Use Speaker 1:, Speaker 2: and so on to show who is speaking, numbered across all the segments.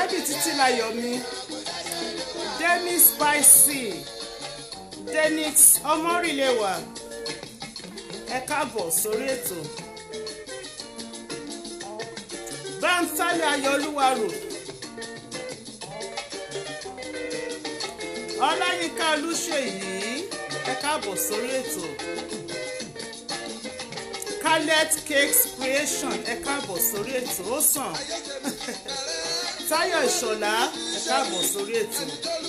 Speaker 1: alábì títí láyọ̀ mi demi spicy denix ọmọrìlẹ̀wà ẹ káàbọ̀ sórí ètò báńsálẹ̀ ayọ̀olúwarò ọláyínká olúṣèyí ẹ káàbọ̀ sórí ètò Khaled Cakes Creation ẹ káàbọ̀ sórí ètò ó sàn Táyọ̀ Ìṣọ̀lá ẹ káàbọ̀ sórí ètò.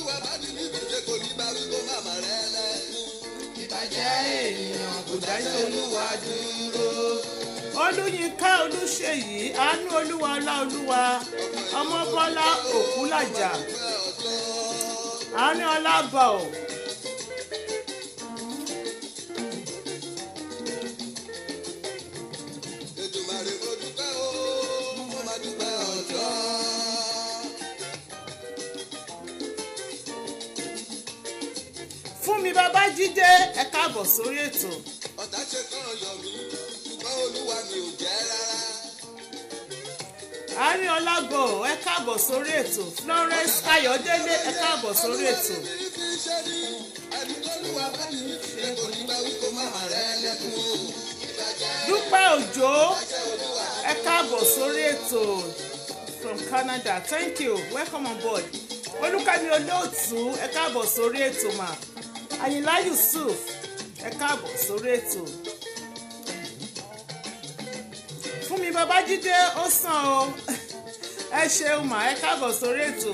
Speaker 1: ìbàjẹ́ ènìyàn kò dájọ́ olúwa dúró. olúyinká olúṣèyí àánú olúwa ọláolúwa ọmọbọ́lá òkúlàjà àánú ọlábà ò.
Speaker 2: Èdùmàrè mo dúpẹ́ o, mo máa dúpẹ́ ọjọ́.
Speaker 1: fún mi bàbá jídé ẹ káàbọ̀ sórí ètò.
Speaker 2: Ọ̀tá ṣe kán yọ̀ mí, ṣùgbọ́n olúwa mi ò jẹ́ rárá.
Speaker 1: àárín ọlágbò ẹ káàbọ̀ sórí ètò Florence Ayọ̀délé ẹ káàbọ̀ sórí ètò.
Speaker 2: Ní kí ṣe ni, ẹni tó lúwa bá ní ṣe kò ní bá wí kó má má rẹ́ lẹ́kún o.
Speaker 1: dúpẹ́ òjò ẹ káàbọ̀ sórí ètò from Canada thank you welcome on board olùkàmí olóòtú ẹ káàbọ̀ sórí ètò mà àyìnlá Yusuf ẹ káàbọ̀ sórí ètò fún mi babájídé ó sàn o ẹ ṣeun mà ẹ káàbọ̀ sórí ètò.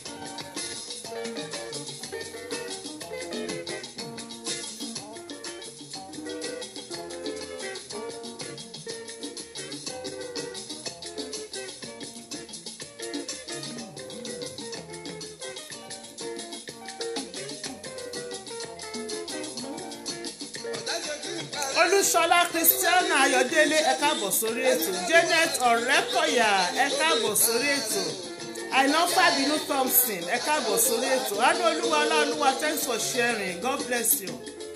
Speaker 2: Ọ̀tá ṣe kí n parẹ́.
Speaker 1: olúṣọlá christiana ayọ̀délé ẹ káàbọ̀ sórí ètò janet ọ̀rẹ́kọ̀yà ẹ káàbọ̀ sórí ètò àìná fàbínú thompson ẹ káàbọ̀ sórí ètò adéolúwa ọláolúwa thanks for sharing god bless you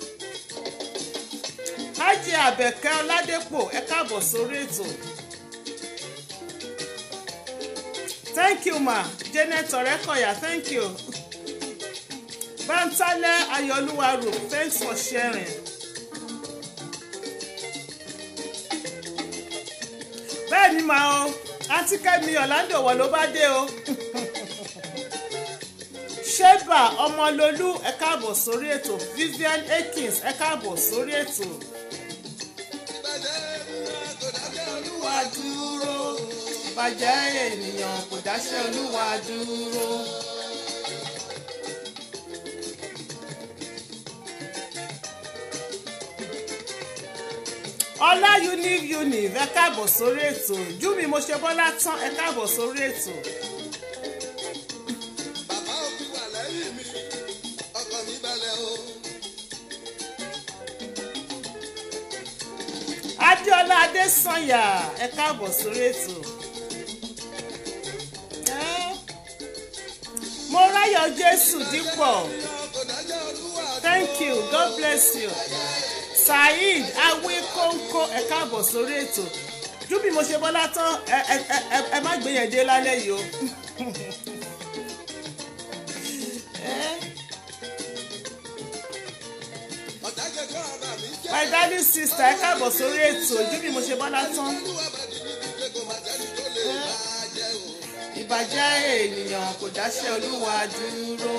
Speaker 1: hajj abẹ́kẹ́ ọládépò ẹ káàbọ̀ sórí ètò thank you ma janet ọ̀rẹ́kọ̀yà thank you bántálẹ́ ayọ̀olúwa rò thanks for sharing. bẹ́ẹ̀ ni màá o àǹtí kẹ́mi ọ̀làǹdò wọ̀ ló bá dé o sheba ọmọlolú ẹ káàbọ̀ sórí ètò vivian akins ẹ káàbọ̀ sórí ètò.
Speaker 2: Ìbàjẹ́ ènìyàn kò dájọ́ olúwa.
Speaker 1: olúwa dúró bàjẹ́ ènìyàn kò dáṣẹ́ olúwa dúró. ọlá univ univ ẹ káàbọ̀ sórí ètò júmi mo ṣe bọ́lá tán ẹ káàbọ̀ sórí ètò.
Speaker 2: Bàbá òbí wà lẹ́yìn mi, ọkàn mi balẹ̀ o.
Speaker 1: adéọlá adésànyà ẹ káàbọ̀ sórí ètò. Ẹ́, mo ráyọ̀ jésù dípọ̀
Speaker 2: Kò dájọ́ olúwa.
Speaker 1: thank you god bless you. saheed awíkóńkó ẹ káàbọ̀ sórí ètò júbì mo ṣe bọ́lá tán ẹ ẹ ẹ ẹ má gbé yẹn dé lálẹ́ yìí o. Ẹ́,
Speaker 2: Ọ̀tá ṣe kán ọba mi jẹ́.
Speaker 1: my darling sister ẹ káàbọ̀ sórí ètò júbì mo ṣe bọ́lá tán.
Speaker 2: Olúwa bá di níbi pé kò má sẹ́ni tó lè bá jẹ́ o.
Speaker 1: ìbàjẹ́ ènìyàn kò dáṣẹ́ olúwa dúró.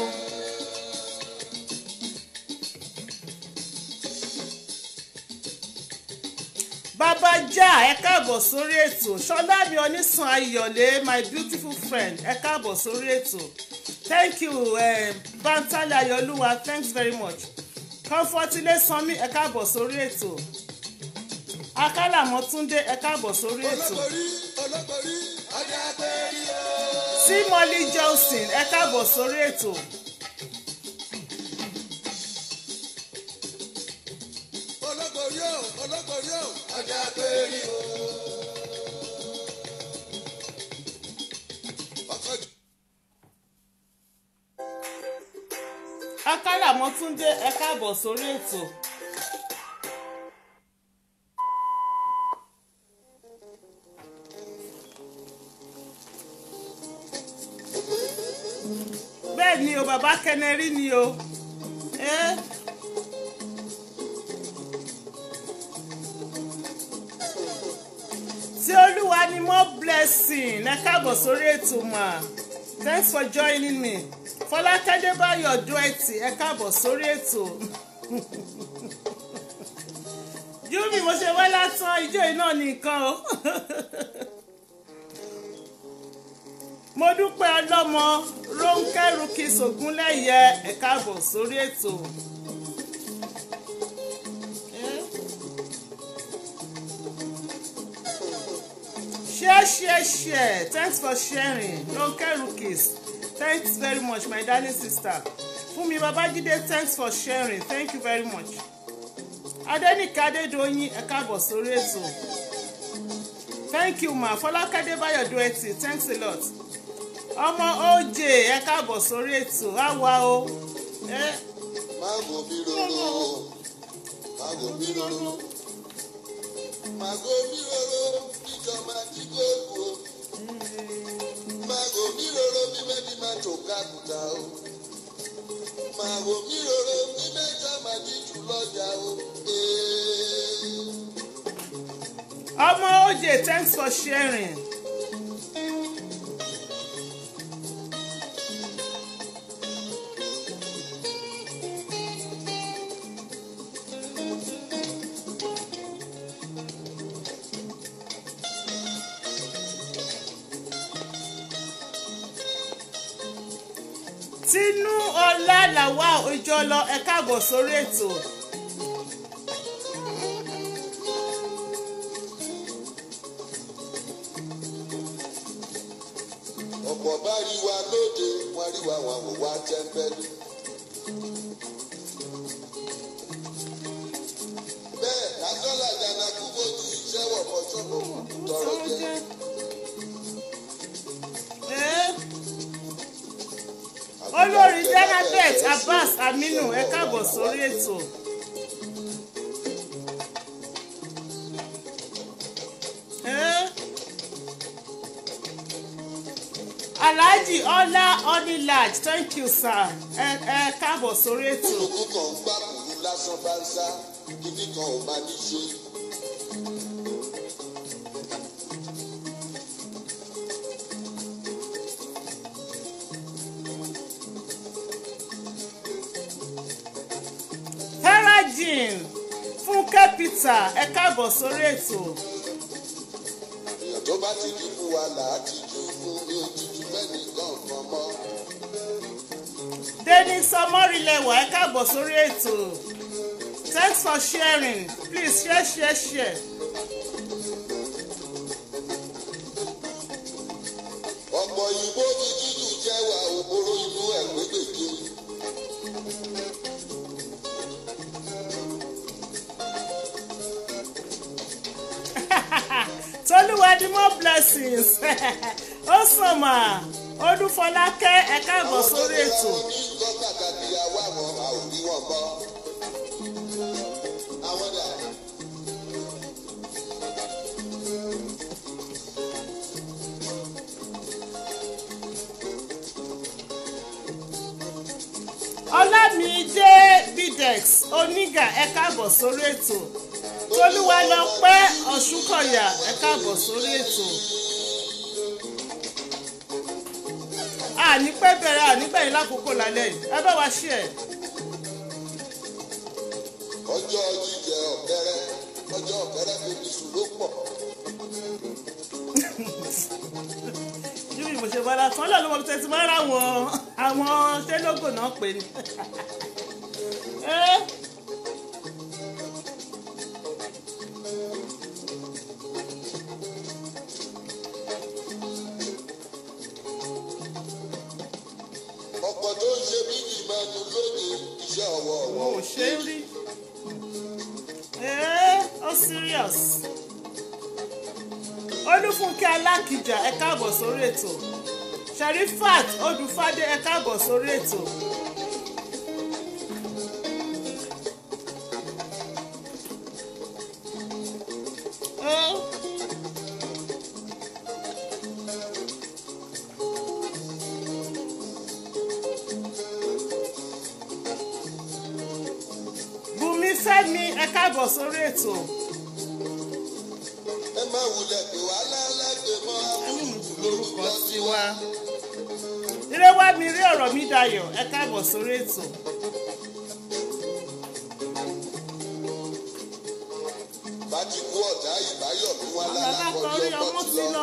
Speaker 1: bàbá já ẹ káàbọ̀ sórí ètò ṣọlá mi onísàn ayọ̀lé my beautiful friend ẹ káàbọ̀ sórí ètò thank you um, bantale ayọ̀lúwa thanks very much comfortile sanmi ẹ káàbọ̀ sórí ètò akálàmọ́túndé ẹ káàbọ̀ sórí ètò
Speaker 2: Olóborí olóborí ọjà àpẹẹrí o.
Speaker 1: sí molly johnson ẹ káàbọ̀ sórí ètò.
Speaker 2: Olóborí o olóborí o ọjà àpẹẹrí o. Ọkọ̀ jù.
Speaker 1: akálàmọ́túndé ẹ káàbọ̀ sórí ètò. bàbá kẹnẹrí ni o. Eh? tí olúwa ni more blessing ẹ káàbọ̀ sórí ètò mà thanks for joining me fọlákẹ́dé báyọ̀ dúẹ̀tì ẹ káàbọ̀ sórí ètò júbì mo ṣe wá látàn ijó iná nìkan o mo dúpẹ́ ọlọ́mọ rónkẹ́ rúkìs ògúnlẹ̀yẹ ẹ káàbọ̀ sórí ètò. Eh? share share share thanks for sharing ronke rookies thanks very much my darling sister fúnmi babájídé thanks for sharing thank you very much adẹnìkẹ adédọyìn ẹ káàbọ̀ sórí ètò thank you ma fọlákadé báyọ̀dé ẹtì thanks a lot ọmọ oj ẹ káàbọ̀ sórí ètò àwa o ẹ
Speaker 2: Mago biroro, mago biroro, mago biroro, ìjọba tí kò kú o. Mago biroro bí mẹ́bí máa tó kákùtà o. Mago biroro bí mẹ́jọ máa ti jù lọ́jà o. Ee.
Speaker 1: ọmọ oj thanks for sharing. tinú ọlá làwa òjò lọ ẹ káàbọ̀ sórí ètò.
Speaker 2: ọ̀pọ̀ bá rí wa lóde wọ́n rí wa wọn wò wá tẹ́ńpẹ́lú. bẹ́ẹ̀ lásánlá jàǹdà kú bójú iṣẹ́ wọ̀pọ̀ sọ́kọ̀ tọrọ jẹ.
Speaker 1: Eh? olórí janabeth abbas aminu ẹ káàbọ̀ sórí ètò. Eh? alhaji ọlá onilaj thank you sir ẹ ẹ káàbọ̀ sórí ètò.
Speaker 2: olùkú kan ń gbà kúrú lásán bá ń sá kíní kan ò máa ní ṣe.
Speaker 1: herajin fúnkẹ́ peter ẹ káàbọ̀ sórí ètò.
Speaker 2: èèyàn tó bá ti di fún wa là á ti ju fún mi ò ti ju mẹ́nì kan kan mọ́.
Speaker 1: Dennis Omorilewa ẹ káàbọ̀ sórí ètò. Thanks for sharing. Please share share share.
Speaker 2: ọ̀pọ̀ ìbò ti tútù jẹ́wà òbóró inú ẹ̀ pégbèké.
Speaker 1: Tolúwa ni more blessings. Ó sàn mà. Odúfọlákẹ́ ẹ káàbọ̀ sórí ètò.
Speaker 2: àwọn ní nǹkan pàtàkì àwa wọn a ò rí wọn bọ́. àwọn dà
Speaker 1: Ọlámídé Bidex Onígà ẹ káàbọ̀ sórí ètò. Tolúwa lọ pẹ́ Ọ̀ṣúnkọ̀yà ẹ káàbọ̀ sórí ètò. Àní pẹ́ bẹ̀rẹ̀ àní gbẹ̀yìn lákòókò lálẹ́ yìí. Ẹ bá wa ṣí ẹ̀.
Speaker 2: ọjọ́ jíjẹ ọ̀kẹ́rẹ́ ọjọ́ ọ̀kẹ́rẹ́ fi ní sùn ló pọ̀.
Speaker 1: Júbì mo ṣe bọ́lá tán lọ́nà mo tẹ̀sí máa ń ra àwọn àwọn ṣé lógò náà pè ní. Eh,
Speaker 2: ọ̀pọ̀ tó ń ṣe bí ìmọ̀nù lóde iṣẹ́ ọwọ́
Speaker 1: Wọn
Speaker 2: wọn
Speaker 1: ò ṣe é rí. Eh, ó serious. Olúfúnkẹ́ Alákìjà ẹ káàbọ̀ sórí ètò. Sherifat Odùfádé ẹ káàbọ̀ sórí ètò. Eh, olúfẹ́mi ẹ káàbọ̀ sórí ètò
Speaker 2: ẹ má wulẹ̀ pé wà lálẹ́gbẹ̀ mọ́
Speaker 1: ẹni mùtù lórúkọ tiwa ire wá mi rí ọ̀rọ̀ mi dayọ̀ ẹ káàbọ̀ sórí ètò
Speaker 2: bá ti kú ọ̀dà ìbáyọ̀ ló wá
Speaker 1: alákọ̀ọ́rí
Speaker 2: lálákọ̀ọ́rí
Speaker 1: ọmọ
Speaker 2: ọkọ̀
Speaker 1: ti
Speaker 2: ti
Speaker 1: lọ
Speaker 2: lọ.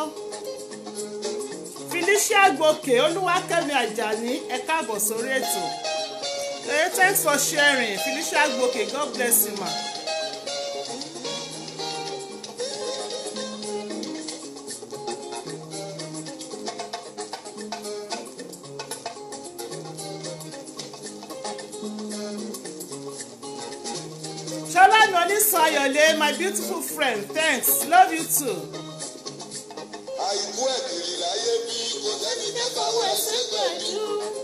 Speaker 1: felicia gòkè olúwakẹ́mi àjàní ẹ káàbọ̀ sórí ètò hey thanks for sharing felicia gòkè god bless you ma. Ṣọlá Nọ́lísàn Ayọ̀lé my beautiful friend thanks love you too.
Speaker 2: àìkú ẹ̀kìrì láyé bí kò sẹ́ni kẹfà wẹ̀ ṣẹ́gbẹ̀jú.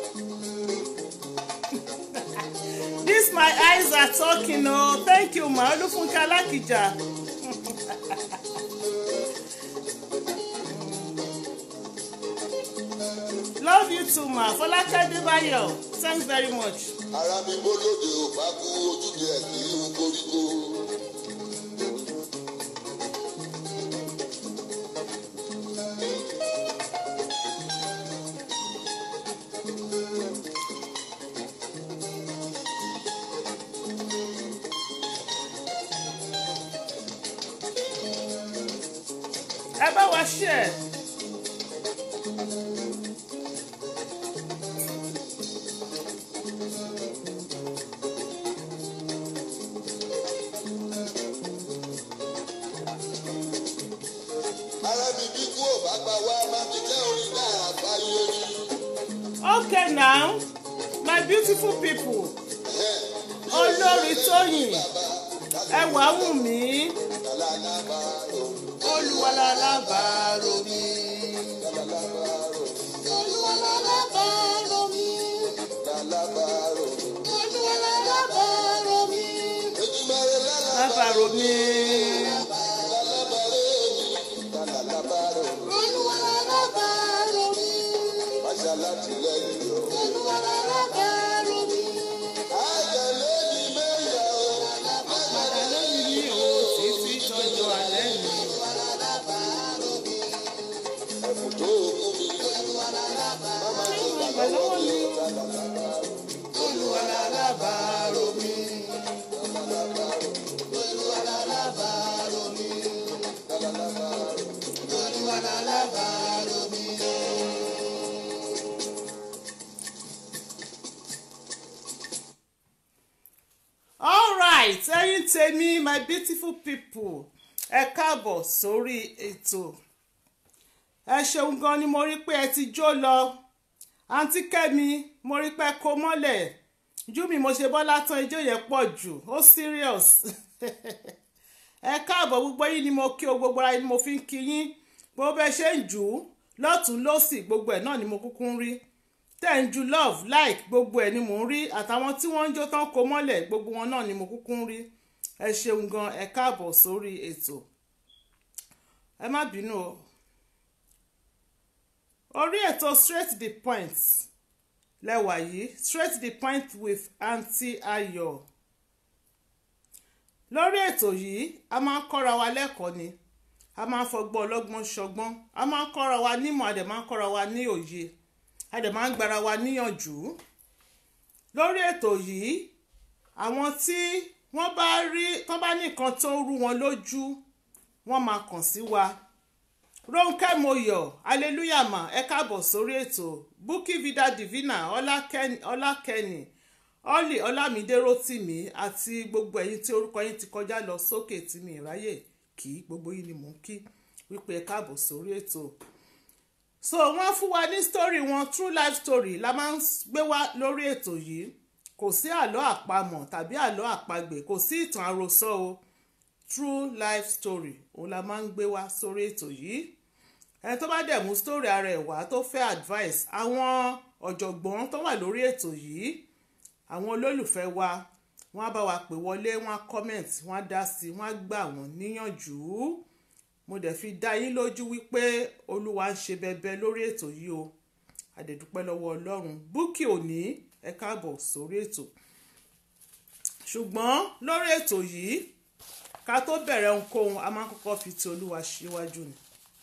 Speaker 1: This my eyes are talking o oh. thank you ma Olúfúnkẹ́ Alákìjà. love you too ma Fọlákẹ́ Adébáyọ̀ thanks very much.
Speaker 2: ara mi bólóde ò bá kú ojúde ẹ̀ kì í hu koríko.
Speaker 1: ẹ bá wa share.
Speaker 2: ara mi bí kú ò bá gbà wá má mi jẹ́ orin náà àgbáyé rí.
Speaker 1: okay now my beautiful people olórí tóyìn ẹwà wù mí
Speaker 2: Lálàbàrò,
Speaker 1: olùwàlàlàbàrò mi.
Speaker 2: lálàbàrò, lálàbàrò.
Speaker 1: olùwàlàlàbàrò mi.
Speaker 2: Ejimare
Speaker 1: lábàrò mi.
Speaker 2: lálàbàrò mi, lálàbàrò.
Speaker 1: olùwàlàlàbàrò mi.
Speaker 2: Máṣá láti lẹ́yìn o.
Speaker 1: olùwàlàlàbàrò mi.
Speaker 2: Àjẹlé ni mẹ́yà o.
Speaker 1: padà lẹ́yìn mi ò títí tọ́jú alẹ́ mi.
Speaker 2: Ẹ̀bùn tó kú mi. Máma tó gbà lọ́wọ́ mi.
Speaker 1: olùwàlàlàbàrò mi. olùwàlàlàbàrò mi. all right ẹ̀yin tèmi my beautiful people ẹ káàbọ̀ sórí ètò ẹ ṣeun gan ni mo rí pé ẹ ti jó lọ àǹtí kẹ́mi mo rí pé kó mọ́lẹ̀ jú mi mo ṣe bọ́lá tán ijó yẹn pọ̀ jù ó serious ẹ káàbọ̀ gbogbo yín ni mo kí o gbogbo ara ni mo fi ń kí yín bó bẹ́ẹ̀ ṣe ń jù ú lọ́tún lọ́sì gbogbo ẹ̀ náà ni mo kúkú ń rí tẹ̀ ń ju love like gbogbo ẹ̀ ni mò ń rí àtàwọn tí wọ́n ń jó tán kó mọ́lẹ̀ gbogbo wọn náà ni mo kúkú ń rí ẹ ṣeun gan ẹ káàbọ̀ sórí ètò ẹ má bínú o orí ètò straight to the point lẹ́wà yìí straight to the point with aunty ayọ̀ lórí ètò yìí a máa ń kọ́ra wa lẹ́kọ̀ọ́ ni a máa ń fọgbọ́n ọlọ́gbọ́n ṣọgbọ́n a máa ń kọ́ra wa nímọ̀ a dẹ̀ máa ń kọ́ra wa ní òye a dẹ̀ máa ń gbára wa níyànjú lórí ètò yìí àwọn tí wọ́n bá rí tán bá ní nǹkan tó rú wọn lójú wọ́n máa kàn sí wa Rónkẹ́ Moyọ̀ hallelujah ma ẹ káàbọ̀ sórí ètò Bukky Vida Divina Ọlákẹ́ni Ọlákẹ́ni Ọ́lì Ọlámídé Rótìmí àti gbogbo ẹ̀yin tí orúkọ yín ti kọjá lọ sókè tí mi ìráyè kí gbogbo yín ni mò ń kí wípé ẹ káàbọ̀ sórí ètò so wọ́n fún wa ní story wọn true life story la máa ń gbé wá lórí ètò yìí kò sí àlọ́ àpamọ̀ tàbí àlọ́ àpagbè kò sí ìtàn àròsọ o true life story òun la máa ń gbé wá sórí ètò yìí ẹni tó bá dẹ̀ mú story ara ẹ̀ wá tó fẹ́ advice àwọn ọ̀jọ̀gbọ́n tó wà lórí ètò yìí àwọn olólùfẹ́ wa wọ́n á bá wa pè wọlé wọ́n á comment wọ́n á dá sí wọ́n á gbà wọ́n níyànjú mo dẹ̀ fi dá yín lójú wípé olúwa ń ṣe bẹbẹ lórí ètò yìí o àdẹ̀dúpẹ́ lọ́wọ́ ọlọ́run Bukky òní ẹ káàbọ̀ sórí ètò ṣùgbọ́n lórí ètò yìí ká tó bẹ̀rẹ̀ ohunkóhun a máa ń kọ́kọ́ fi ti olúwa síwájú ni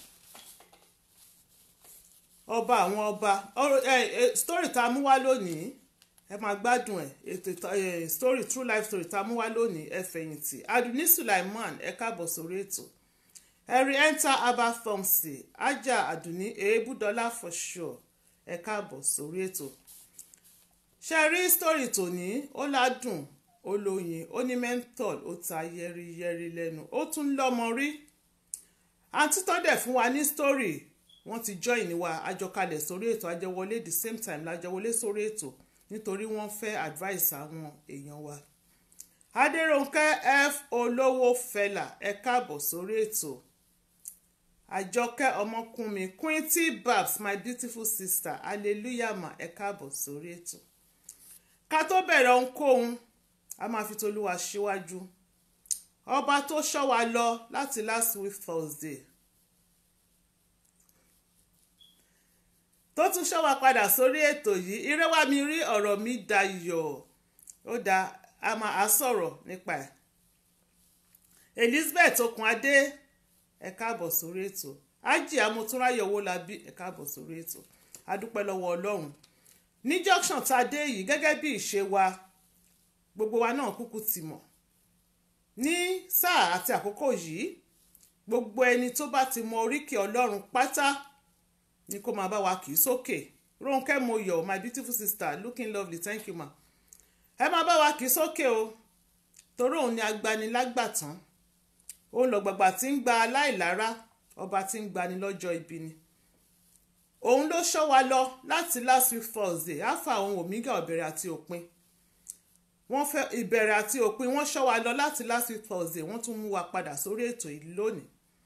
Speaker 1: ọba àwọn ọba ọ̀rọ̀- ẹ, ẹ, story tá a mú wá lónìí ẹ máa gbádùn ẹ ètò ìta- ẹ, story true life story tá a mú wá lónìí ẹ fẹ̀yìntì aduni sulaiman ẹ káàbọ̀ sórí ètò ẹ̀rí enter abba thomson ajá aduni èébúdọ́lá for sure ẹ káàbọ̀ sórí ètò ṣe rí story tòní ó ládùn ó lóyin ó ní menthol ó ta yẹ́rìyẹ́rì lẹ́nu ó tún lọ́mọ rí àǹtí tó dẹ̀ fún wa ní story wọ́n ti join wa àjọkalẹ̀ sórí ètò àjẹwọlé the same time lájẹwọlé sórí ètò nítorí wọ́n fẹ́ advice àwọn èèyàn wa. adéròǹkẹ́ f olówó fẹlà ẹ káàbọ̀ sórí ètò àjọkẹ́ ọmọkùnmi quinty babs my beautiful sister hallelujah ma ẹ káàbọ̀ sórí ètò. ká tó bẹ̀rẹ̀ ohunkóhun a máa fi tolúwa síwájú ọba tó ṣọ́ wa lọ láti last week thursday tó tún ṣọ́ wa padà sórí ètò yìí ire wá mi rí ọ̀rọ̀ mi dayọ̀ ó da a máa á sọ̀rọ̀ nípa ẹ̀ elizabeth okunadé ẹ káàbọ̀ sórí ètò ájì amótúnráyọ̀ owólabí ẹ káàbọ̀ sórí ètò adúpẹ́ lọ́wọ́ ọlọ́run ní junction tá a dé yìí gẹ́gẹ́ bí ìṣe wa gbogbo wa náà kúkú ti mọ̀ ní sáà àti àkókò yìí gbogbo ẹni tó bá ti mọ oríkì ọlọ́run pátá ni kó máa bá wa kì í sókè Rónkẹ́ Moyọ̀ my beautiful sister looking lovely thank you ma ẹ máa bá wa kì í sókè o torí òun ni agbanilágbàtàn òun lọ̀gbàgbà tí ń gba aláìlára ọba tí ń gbani lọ́jọ́ ibi ni òun ló ṣọ́ wa lọ láti last week Thursday alpha òun omega ìbẹ̀rẹ̀ àti òpin wọ́n fẹ́ ìbẹ̀rẹ̀ àti òpin wọ́n ṣọ́ wa lọ láti last week Thursday wọ́n tún mú wa padà sórí ètò yìí lónìí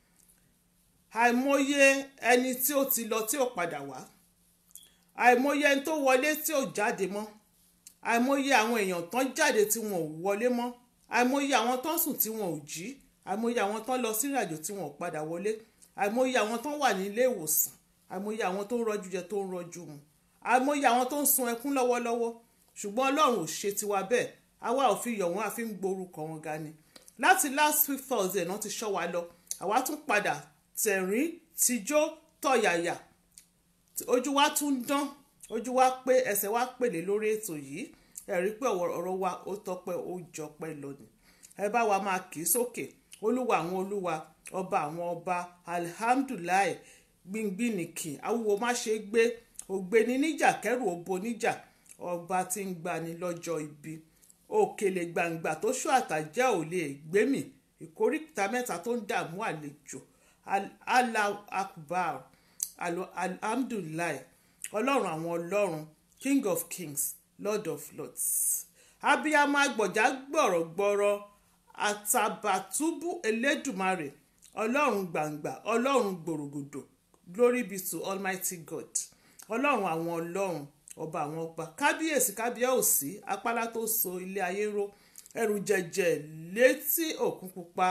Speaker 1: àìmọye ẹni tí ó ti lọ tí ò padà wá àìmọye ẹni tó wọlé tí ò jáde mọ́ àìmọye àwọn èèyàn tán jáde tí wọn ò wọlé mọ́ àìmọye àwọn tán sùn tí wọn ò jí àìmọye àwọn tán lọ sí ìrìnàjò tí wọn ò padà wọlé àìmọye àwọn tán wà ní ilé ìwòsàn àìmọye àwọn tó ń rọjú jẹ tó ń rọjú mu àìmọye àwọn tó ń sun ẹkún lọ́wọ́lọ́wọ́ ṣùgbọ́n ọlọ́run ò ṣe tiwa bẹ́ẹ̀ àwa ò fi yọ̀ wọ́n àfi ń gborúkọ wọn ga ni láti last week thursday náà ti ṣọ́ wa lọ àwa tún padà tẹ̀rín tijó tọ̀yàyà ojú wa tún dán ojú wa pé ẹsẹ̀ wa pèlè lórí ètò yìí ẹ rí pé ọ̀rọ̀ wa ó tọpẹ́ ó jọpẹ́ lónìí ẹ bá wa máa kì í sókè olúwa àwọn olúwa ọba àwọn ọba alihamdulilayi gbìngbìnìkì awúwo má ṣe gbé ògbéni níjà kẹrù òbo níjà ọba tí ń gbani lọ́jọ́ ibi òkèlè gbàǹgbà tó ṣó àtàjẹ́ ò lè gbémì ìkóríta mẹ́ta tó ń dààmú àlejò allah akbar alhamdulilayi ọlọ́run àwọn ọlọ́run king of kings lord of lords abiyamọ agbọ̀já gbọ̀rọ̀gbọ̀rọ̀ àtàbàtúbú elédùmarè ọlọ́run gbàǹgbà ọlọ́run gbòrògbòdò glory be to almighty god ọlọ́run àwọn ọlọ́run ọba àwọn ọba kábíyèsí kábíyèsí apálá tó so ilé ayé ró ẹrù jẹjẹ létí òkun pupa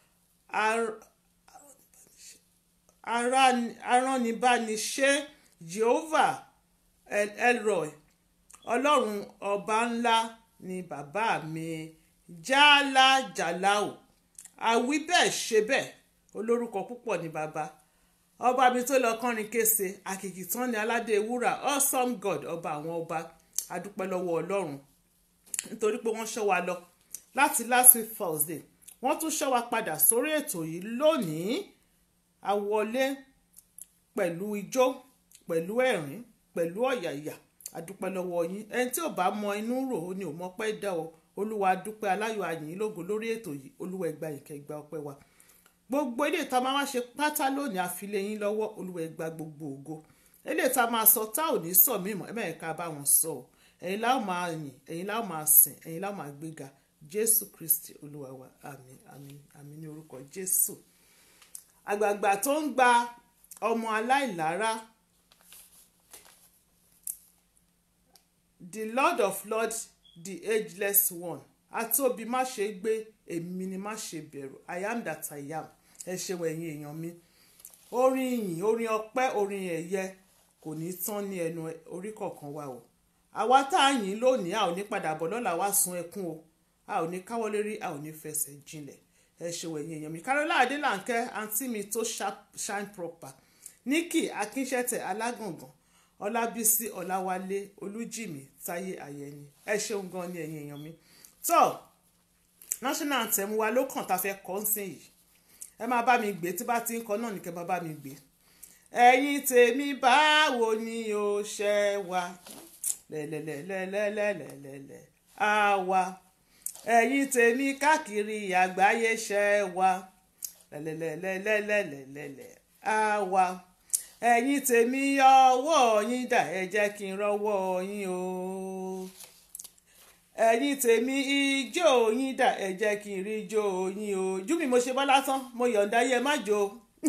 Speaker 1: aránibániṣe jehovah elroy ọlọ́run ọba ńlá ni bàbá mi jálá jàláò àwí bẹ́ẹ̀ ṣe bẹ́ẹ̀ olórúkọ púpọ̀ ni bàbá ọba mi tó lọ kọrin kése àkìkì tán ni aládé wúrà awesome god ọba àwọn ọba adúpẹ́ lọ́wọ́ ọlọ́run nítorí pé wọ́n ṣọ́ wa lọ láti last week thursday wọ́n tún ṣọ́ wa padà sórí ètò yìí lónìí a wọlé pẹ̀lú ijó pẹ̀lú ẹ̀rín pẹ̀lú ọ̀yàyà adúpẹ́ lọ́wọ́ yín ẹni tí ò bá mọ inú rò ó ní ò mọ pẹ́ dá o olúwa dúpẹ́ aláyọ̀ àyìn lógo lórí ètò yìí olúwa ẹgbà ìkẹ́ ìgbà ọpẹ́ wa gbogbo ilé ìta máa wá ṣe pátá lónìí àfilẹ̀ yín lọ́wọ́ olúwa ẹgbà gbogbo ògo ilé ìta máa sọ tá ò ní sọ mímọ́ ẹ mẹ́rin ká bá wọn sọ ọ́ ẹ̀yin láwọn máa yìn ẹ̀yin láwọn máa sìn ẹ̀yin láwọn máa gbéga jésù kristi olúwa wa àmín àmín àmín ní orúkọ jésù àgbààgbà tó ń gba ọmọ aláìlára the lord of lords the ageless one àtòbí má ṣe gbé èmi ni má ṣe bẹ̀rù i am that i am ẹ ṣeun ẹ̀yin èèyàn mi orin ìyìn orin ọpẹ́ orin ẹ̀yẹ kò ní tán ní ẹnu orí kọ̀ọ̀kan wa o àwa tá a yìn lónìí a ò ní padà bọ̀ lọ́la wá sun ẹkún o a ò ní káwọ́ lérí a ò ní fẹsẹ̀ jinlẹ̀ ẹ ṣeun ẹ̀yin èèyàn mi Carola Adélànkẹ́ àǹtí mi tó shine proper Nikki Akínṣẹ́tẹ̀ Alágàngàn Ọlábísí Ọláwálé Olújìmí Táyé Àyẹni ẹ ṣeun gan ni ẹ̀yin èèyàn mi tó national anthem wa ló kàn tá a fẹ́ kọ́ ń sìn yìí ẹ máa bá mi gbé tí bá ti ń kọ náà ní kẹ́ máa bá mi gbé ẹ̀yin tèmi báwo ni o ṣe wà lẹ́lẹ́lẹ́lẹ́lẹ́lẹ́lẹ́lẹ́ àwa ẹ̀yin tèmi káàkiri àgbáyé ṣe wà lẹ́lẹ́lẹ́lẹ́lẹ́lẹ́lẹ́ àwa ẹ̀yin tèmi ọwọ́ yín dà ẹ jẹ́ kí n rọ́wọ́ yín o ẹ̀yin tèmi ijó yín dà ẹ jẹ́ kí n rí ijó yín o jú mi mo ṣe bọ́ lásán mo yọ̀ǹda yẹ má jó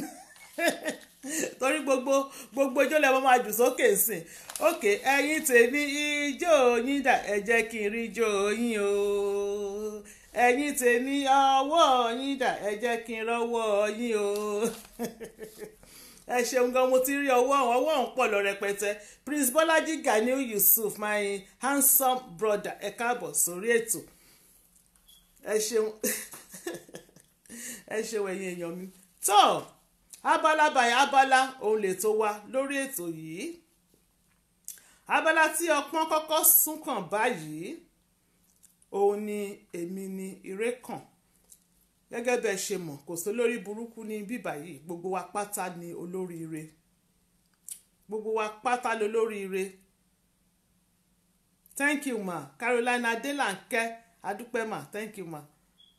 Speaker 1: torí gbogbo gbogbo ijó lẹ́wọ́n máa jù sókè sìn òkè ẹ̀yin tèmi ijó yín dà ẹ jẹ́ kí n rí ijó yín o ẹ̀yin tèmi ọwọ́ yín dà ẹ jẹ́ kí n rọ́wọ́ yín o ẹ ṣeun gan mo ti rí ọwọ́ ọwọ́ ọ̀hún pọ̀ lọ rẹpẹtẹ Prince Bọ́lájí Ganiu Yusuf my handsome brother ẹ káàbọ̀ sórí ètò ẹ ṣeun ẹ ṣeun ẹ̀yin èèyàn mi tó abala báyìí abala òun lè tó wá lórí ètò yìí abala tí ọpọ́n kọ́kọ́ sún kàn báyìí òun ni èmi ni ire kàn gẹ́gẹ́ bẹ́ẹ̀ ṣe mọ̀ kò sí olórí burúkú ní bíbà yìí gbogbo wa pátá ni olóríire gbogbo wa pátá lolóríire thank you ma Carolina Adélánkẹ́ adúpẹ́ ma thank you ma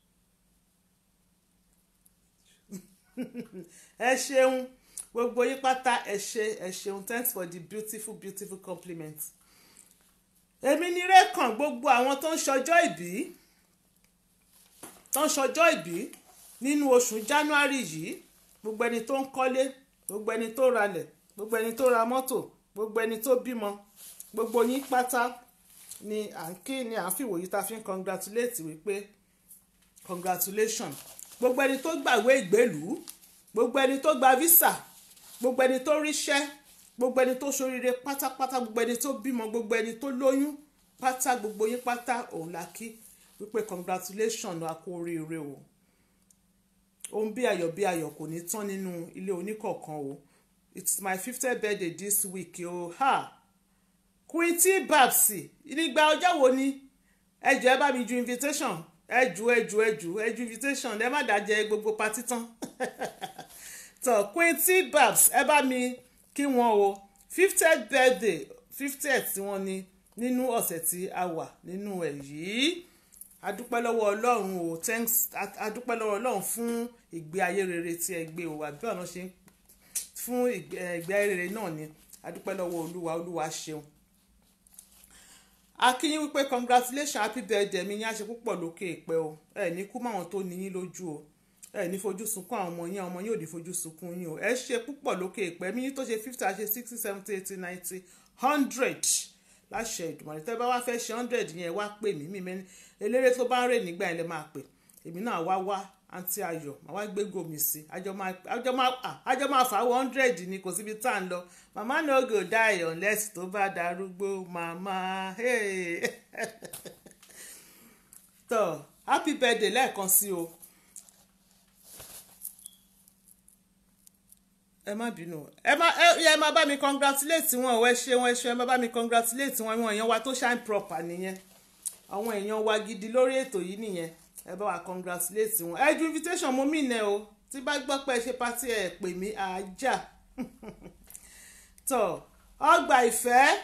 Speaker 1: ẹ ṣeun gbogbo yín pátá ẹ ṣe ẹ ṣeun thanks for the beautiful beautiful compliment èmi ní rẹ́kàn gbogbo àwọn tó ń ṣọjọ́ ìbí tó ń ṣọjọ́ ìbí nínú oṣù january yìí gbogbo ẹni tó ń kọ́lé gbogbo ẹni tó ralẹ̀ gbogbo ẹni tó ra mọ́tò gbogbo ẹni tó bímọ gbogbo yín pátá ni à ń kí ni à ń fìwòyí tá a fi ń congratulate wípé congratulation gbogbo ẹni tó gbàwé ìgbélùú gbogbo ẹni tó gba visa gbogbo ẹni tó ríṣẹ́ gbogbo ẹni tó ṣoríire pátápátá gbogbo ẹni tó bímọ gbogbo ẹni tó lóyún pátá gbogbo yín pátá òun la kí wípé congratulation a kú oríire o ohun bí ayọ̀ bí ayọ̀ kò ní tán nínú ilé oníkọ̀ọ̀kan o it's my fiftieth birthday this week o ha Queen T Babs nígbà ọjọ́ wo ni ẹ jọ̀ọ́ ẹ bá mi ju invitation ẹ jù ẹ jù ẹ jù ẹ ju invitation ẹ má dájẹ́ gbogbo patí tán tó Queen T Babs ẹ bá mi kí wọn o fiftieth birthday fiftieth tí wọ́n ní nínú ọ̀sẹ̀ tí a wà nínú ẹ̀ yìí adúpẹ́ lọ́wọ́ ọlọ́run o thanks adúpẹ́ lọ́wọ́ ọlọ́run fún ìgbé ayé rere tí ẹ gbé o àbí ọ̀nà ṣe fún ìgbé ayé rere náà ni adúpẹ́ lọ́wọ́ olúwa olúwa ṣeun akínyín wípé congratulations happy birthday mi ní àṣẹ púpọ̀ lókè ìpẹ́ o ẹ ní kú máwọn tó níyín lójú o ẹ ní fojú sunkún àwọn ọmọ yín ọmọ yín ò ní fojú sunkún yín o ẹ ṣe púpọ̀ lókè ìpẹ́ mi tó ṣe fifty àṣẹ sixty seventy eighty ninety hundred láṣẹ ìdùmọ̀rẹ́ tẹ́ bá wá fẹ́ ṣe hundred yẹn wá pè mí mi mẹ́ni eléré tó bá ń rè nígbà yẹn lè máa pè èmi náà wá wá àǹtí ayọ̀ màá wá gbé gòmì sí àjọ máa fà wọ hundred ni kò síbi tá à ń lọ màmá no go die unless tó bá darúgbó màmá tó happy birthday lẹ́ẹ̀kan sí o ẹ má bínú ẹ má ẹ má bá mi congratulate wọn ẹ ṣeun ẹ ṣeun ẹ má bá mi congratulate wọn àwọn èèyàn wa tó shine proper nìyẹn àwọn èèyàn wa gidi lórí ètò yìí nìyẹn ẹ bá wa congratulate wọn ẹ ju invitation mo mí nẹ o tí bá gbọ́ pé ẹ ṣe pátí ẹ pè mí àájà tó ọgbà ìfẹ́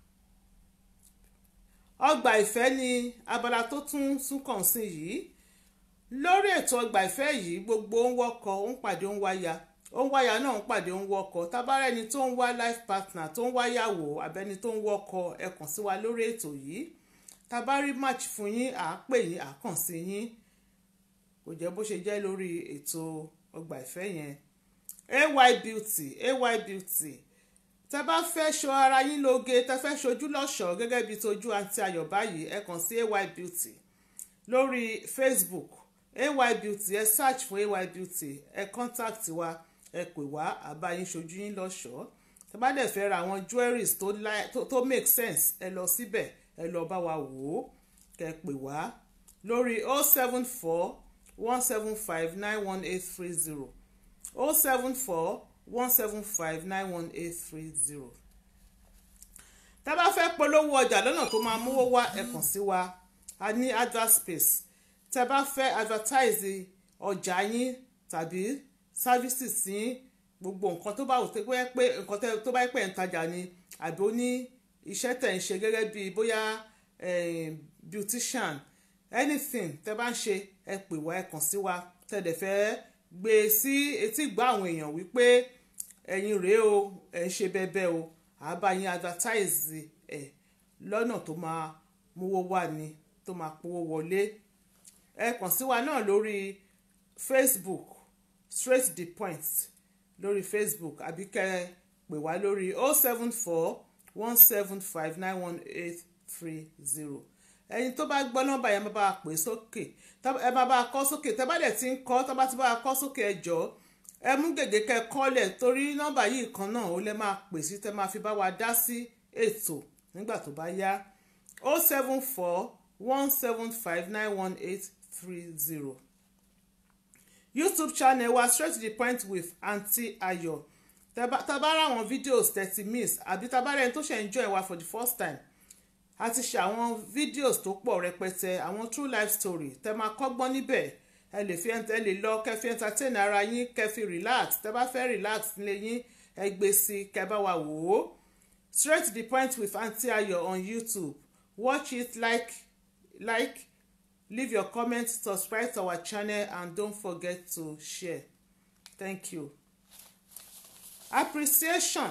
Speaker 1: ọgbà ìfẹ́ ni abala tó tún tún kàn sí yìí lórí ètò ọgbà ìfẹ́ yìí gbogbo ń wọkọ̀ ń pàdé ń wáyà ó ń wáyà náà ń pàdé ń wọkọ̀ tábàárẹ̀ ẹni tó ń wá life partner tó ń wáyàwó abẹ́ni tó ń wọkọ̀ ẹ kàn sí wa lórí ètò yìí tabari match fún yín à á pè yín à á kàn sí yín kò jẹ́ bó ṣe jẹ́ lórí ètò ọgbà ìfẹ́ yẹn ay beauty ay beauty tẹ bá fẹ́ ṣọ ara yín lóge tẹ fẹ́ ṣojú lọ́ṣọ̀ọ́ gẹ́gẹ́ bíi tojú àti ayọ̀ báyìí ẹ kàn sí ay beauty lórí facebook ay beauty ẹ search fún ay beauty ẹ contact wa ẹ pè wá àbá yín ṣojú yín lọ́ṣọ̀ọ́ tẹ bá dẹ̀ fẹ́ ra àwọn jewelries tó, tó, tó make sense ẹ lọ síbẹ̀ ẹ lọ bá wa wò ó kẹ́ pè wá lórí o seven four one seven five nine one eight three zero o seven four one seven five nine one eight three zero tá a bá fẹ́ polówó ọjà lọ́nà tó máa mówó wá ẹ kàn sí wa a ní advert space tá a bá fẹ́ advertise ọjà yín tàbí services yín gbogbo nǹkan tó bá wù tó bá pé nǹkan tó bá pẹ́ ń tajà ni àbí ó ní iṣẹ́ tẹ̀ ń ṣe gẹ́gẹ́ bí bóyá beautician anything tẹ́ bá ń ṣe ẹ pè wá ẹ kàn sí wa tẹ́ dẹ̀ fẹ́ gbé e sí etí ìgbà àwọn èèyàn wípé ẹ̀yin rèé o ẹ̀ ń ṣe bẹ́ẹ̀ o àbá yín advertise ẹ̀ lọ́nà tó máa mówó wá ni tó máa powó wọlé ẹ kàn sí wa náà lórí Facebook straight the point lórí Facebook àbí kẹ́ pè wá lórí oh seven four one seven five nine one eight three zero ẹ̀yin tó bá gbọ́ nọ́mbà yẹn bá a pè sókè ẹ bá bá a kọ́ sókè tẹ́ bá dẹ̀ ti ń kọ́ tọ́ bá ti bá a kọ́ sókè ẹ jọ̀ọ́ ẹ mú gègé kẹ́ kọ́lẹ̀ torí nọ́mbà yìí kan náà ó lè máa pè sí tẹ́ máa fi bá wa dá sí ètò nígbà tó bá yá oh seven four one seven five nine one eight three zero youtube channel wa straight to the point with aunty ayo tabara àwọn videos thirty miss àbí tabara ẹni tó ṣe ń join wa for the first time a ti ṣe àwọn videos tó pọ̀ rẹpẹtẹ àwọn true life story tẹ máa kọ́gbọ́n níbẹ̀ ẹ lè fi ẹ lè lọ kẹ́ fi entertain ara yín kẹ́ fi relax tẹ bá fẹ́ relax nílé yín ẹ gbé sí kẹ́ bá wa wò ó straight to the point with aunty ayo on youtube watch it like like leave your comment subscribe to our channel and don't forget to share thank you appreciation